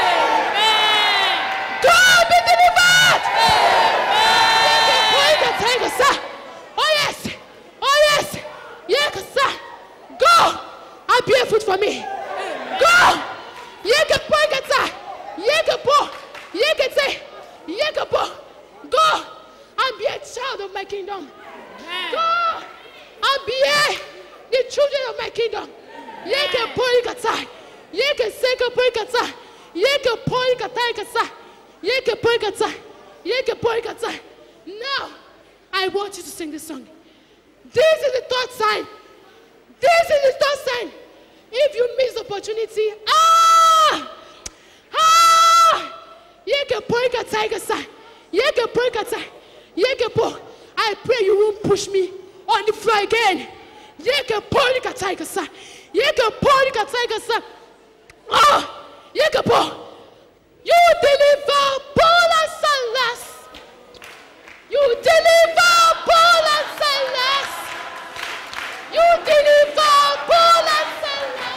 go and be delivered yeke point and take a sir oh yes oh yes yeke sir go and be a food for me go yeke point and sir yeke po yeke te yeke po go and be a child of my kingdom go and be a the children of my kingdom yeke po ikata yeke seke po ikata yeke po ikata ikata yeke po ikata yeke po ikata now I want you to sing this song this is the third sign this is the third sign if you miss the opportunity ah ah yeke po ikata ikata yeke po ikata yeke po I pray you won't push me on the floor again yeke po ikata ikata yeke po ikata ikata ah yeke po you deliver Paul and Silas you deliver Paul and Silas you deliver Paul and Silas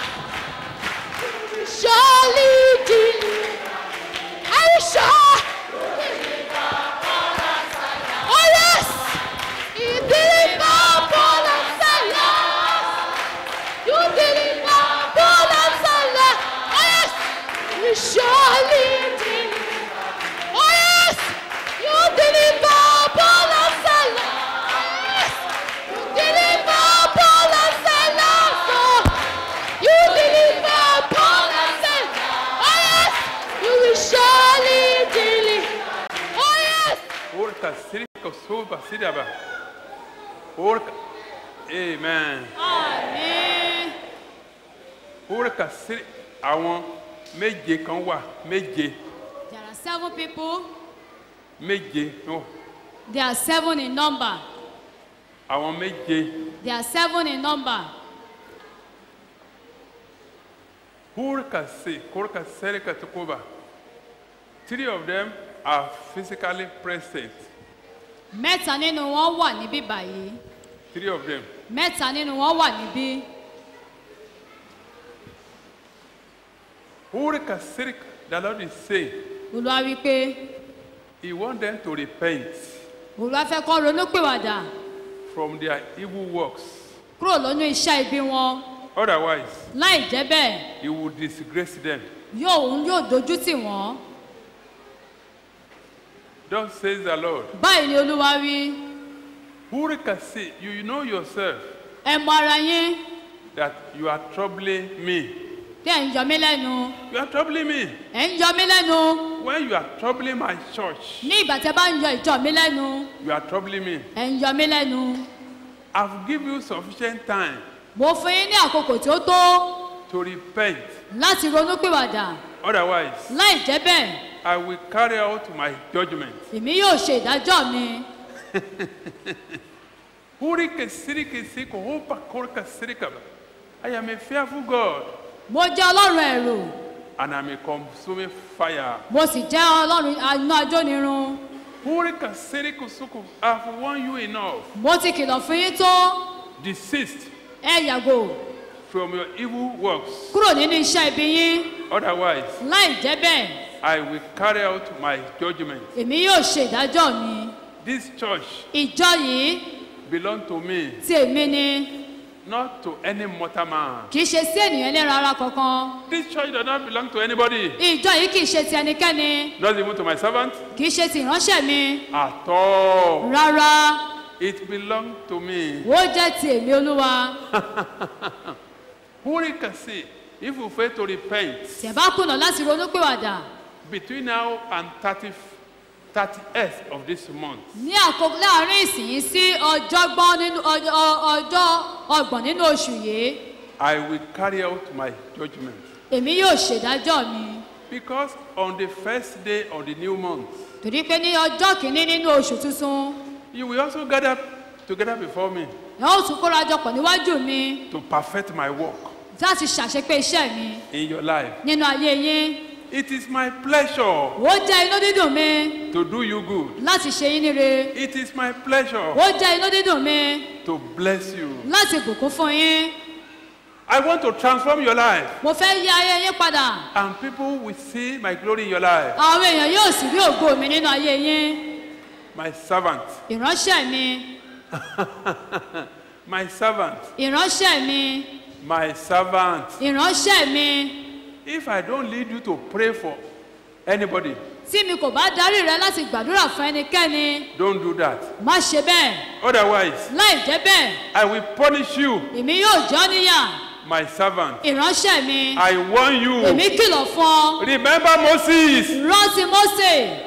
surely deliver are you sure? Oh yes! Kosoba Sidaba. Orca. Amen. àmín Orca Siri. Àwọn méje kan wà méje there are seven people méje no there are seven in number àwọn méje there are seven in number Orca Se Orca Serika Tukuba. Three of them are physically present. mẹ́ta nínú wọn wà níbí báyìí Three of them. mẹ́ta nínú wọn wà níbí Orca Serika. The Lord is saying olúwa wí pé He wants them to repent olúwa fẹ́ kọ́ ronúpìwàdà from their evil works. kúrò lónú iṣẹ́ ibi wọn Otherwise, láì jẹ́ bẹ́ẹ̀ He will disgrace them. yóò òun yóò dojú tì wọ́n Thus says the Lord. báyìí ni olúwa wí Orca Se, you you know yourself ẹ mọ ara yín that you are troubling me. bí ẹ̀ ń yọ mí lẹ́nu You are troubling me. ẹ̀ ń yọ mí lẹ́nu When you are troubling my church, ní ìgbà tẹ́ bá ń yọ ìjọ mi lẹ́nu you are troubling me. ẹ̀ ń yọ mí lẹ́nu I've given you sufficient time mo fún yín ní àkókò tí ó tó to repent. láti ronúpìwàdà Otherwise, láì jẹ́ bẹ́ẹ̀ I will carry out my judgment. èmi yóò ṣe ìdájọ́ mi Hurike sirike siko hopa korka sirikaba. I am a fearful God mo jẹ́ ọlọ́run ẹ̀rù and I'm a consuming fire. mo sì jẹ́ ọlọ́run iná ajónirun Hurika siriko suku. I've warned you enough. mo ti kìlọ̀ fún yín tó Desist ẹ yàgò from your evil works. kúrò nínú iṣẹ́ ibi yín Otherwise, láì jẹ́ bẹ́ẹ̀ I will carry out my judgment. èmi yóò ṣe ìdájọ́ mi This church ìjọ yìí belongs to me, ti èmi ni not to any mortal man. kì í ṣe sí ènìyàn ẹlẹ́ran ara kankan This church does not belong to anybody, ìjọ yìí kì í ṣe ti ẹnikẹ́ni not even to my servant kì í ṣe ti ìránṣẹ́ mi at all. rárá It belongs to me. ó jẹ́ ti èmi olúwa Who can see if you fail to repent tẹ̀ bá kùnà láti ronúpìwàdà between now and 30, 30th of this month? ní àkókò láàrin ìsìn sí ọjọ́gbọ́n nínú ọjọ́ ọjọ́ ọgbọ̀n nínú oṣù yìí I will carry out my judgment. èmi yóò ṣèdájọ́ mi Because on the first day of the new month, torí pé ní ọjọ́ kìíní nínú oṣù tuntun you will also gather together before me ẹ ó tún kóra jọpọ̀ níwájú mi to perfect my work láti ṣàṣepé iṣẹ́ mi in your life. nínú ayé yín It is my pleasure ó jẹ́ inú dídùn mi to do you good. láti ṣe yín níre It is my pleasure ó jẹ́ inú dídùn mi to bless you. láti bùkún fún yín I want to transform your life, mo fẹ́ yí ayé yín padà and people will see my glory in your life. àwọn èèyàn yóò sì rí ògo mi nínú ayé yín My servant, ìránṣẹ́ mi my servant, ìránṣẹ́ mi my servant. ìránṣẹ́ mi If I don't lead you to pray for anybody, tí mi kò bá darí rẹ láti gbàdúrà fún ẹnikẹ́ni don't do that. má ṣe bẹ́ẹ̀ Otherwise, láì jẹ́ bẹ́ẹ̀ I will punish you, èmi yóò jọ́ níyà my servant. ìránṣẹ́ mi I warn you. èmi kìlọ̀ fún ọ Remember Moses. rántí mósè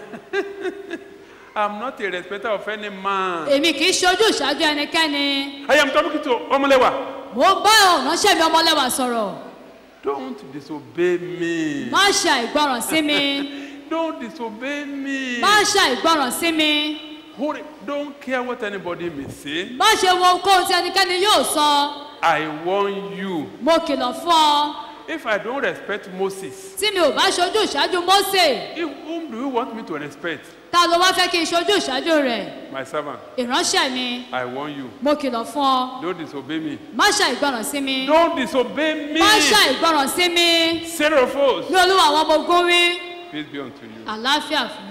I'm not a respecter of any man. èmi kì í ṣojú ìṣáájú ẹnikẹ́ni I am talking to Omolewa. mo bá ìránṣẹ́ mi ọmọlẹ́wà sọ̀rọ̀ Don't disobey me. má ṣe àìgbọràn sí mi Don't disobey me. má ṣe àìgbọràn sí mi Hurry. Don't care what anybody may say. má ṣe wo ohunkóhun tí ẹnikẹ́ni yóò sọ I warn you. mo kìlọ̀ fún ọ If I don't respect Moses, tí mi ò bá ṣojú ìṣáájú mósè if, whom do you want me to respect? ta ló wá fẹ́ kí n ṣojú ìṣáájú rẹ̀ My servant. ìránṣẹ́ mi I warn you. mo kìlọ̀ fún ọ Don't disobey me. má ṣe àìgbọràn sí mi Don't disobey me. má ṣe àìgbọràn sí mi Seraphos. ní olúwa àwọn ọmọ ogun wí Peace be unto you. àlàáfíà fún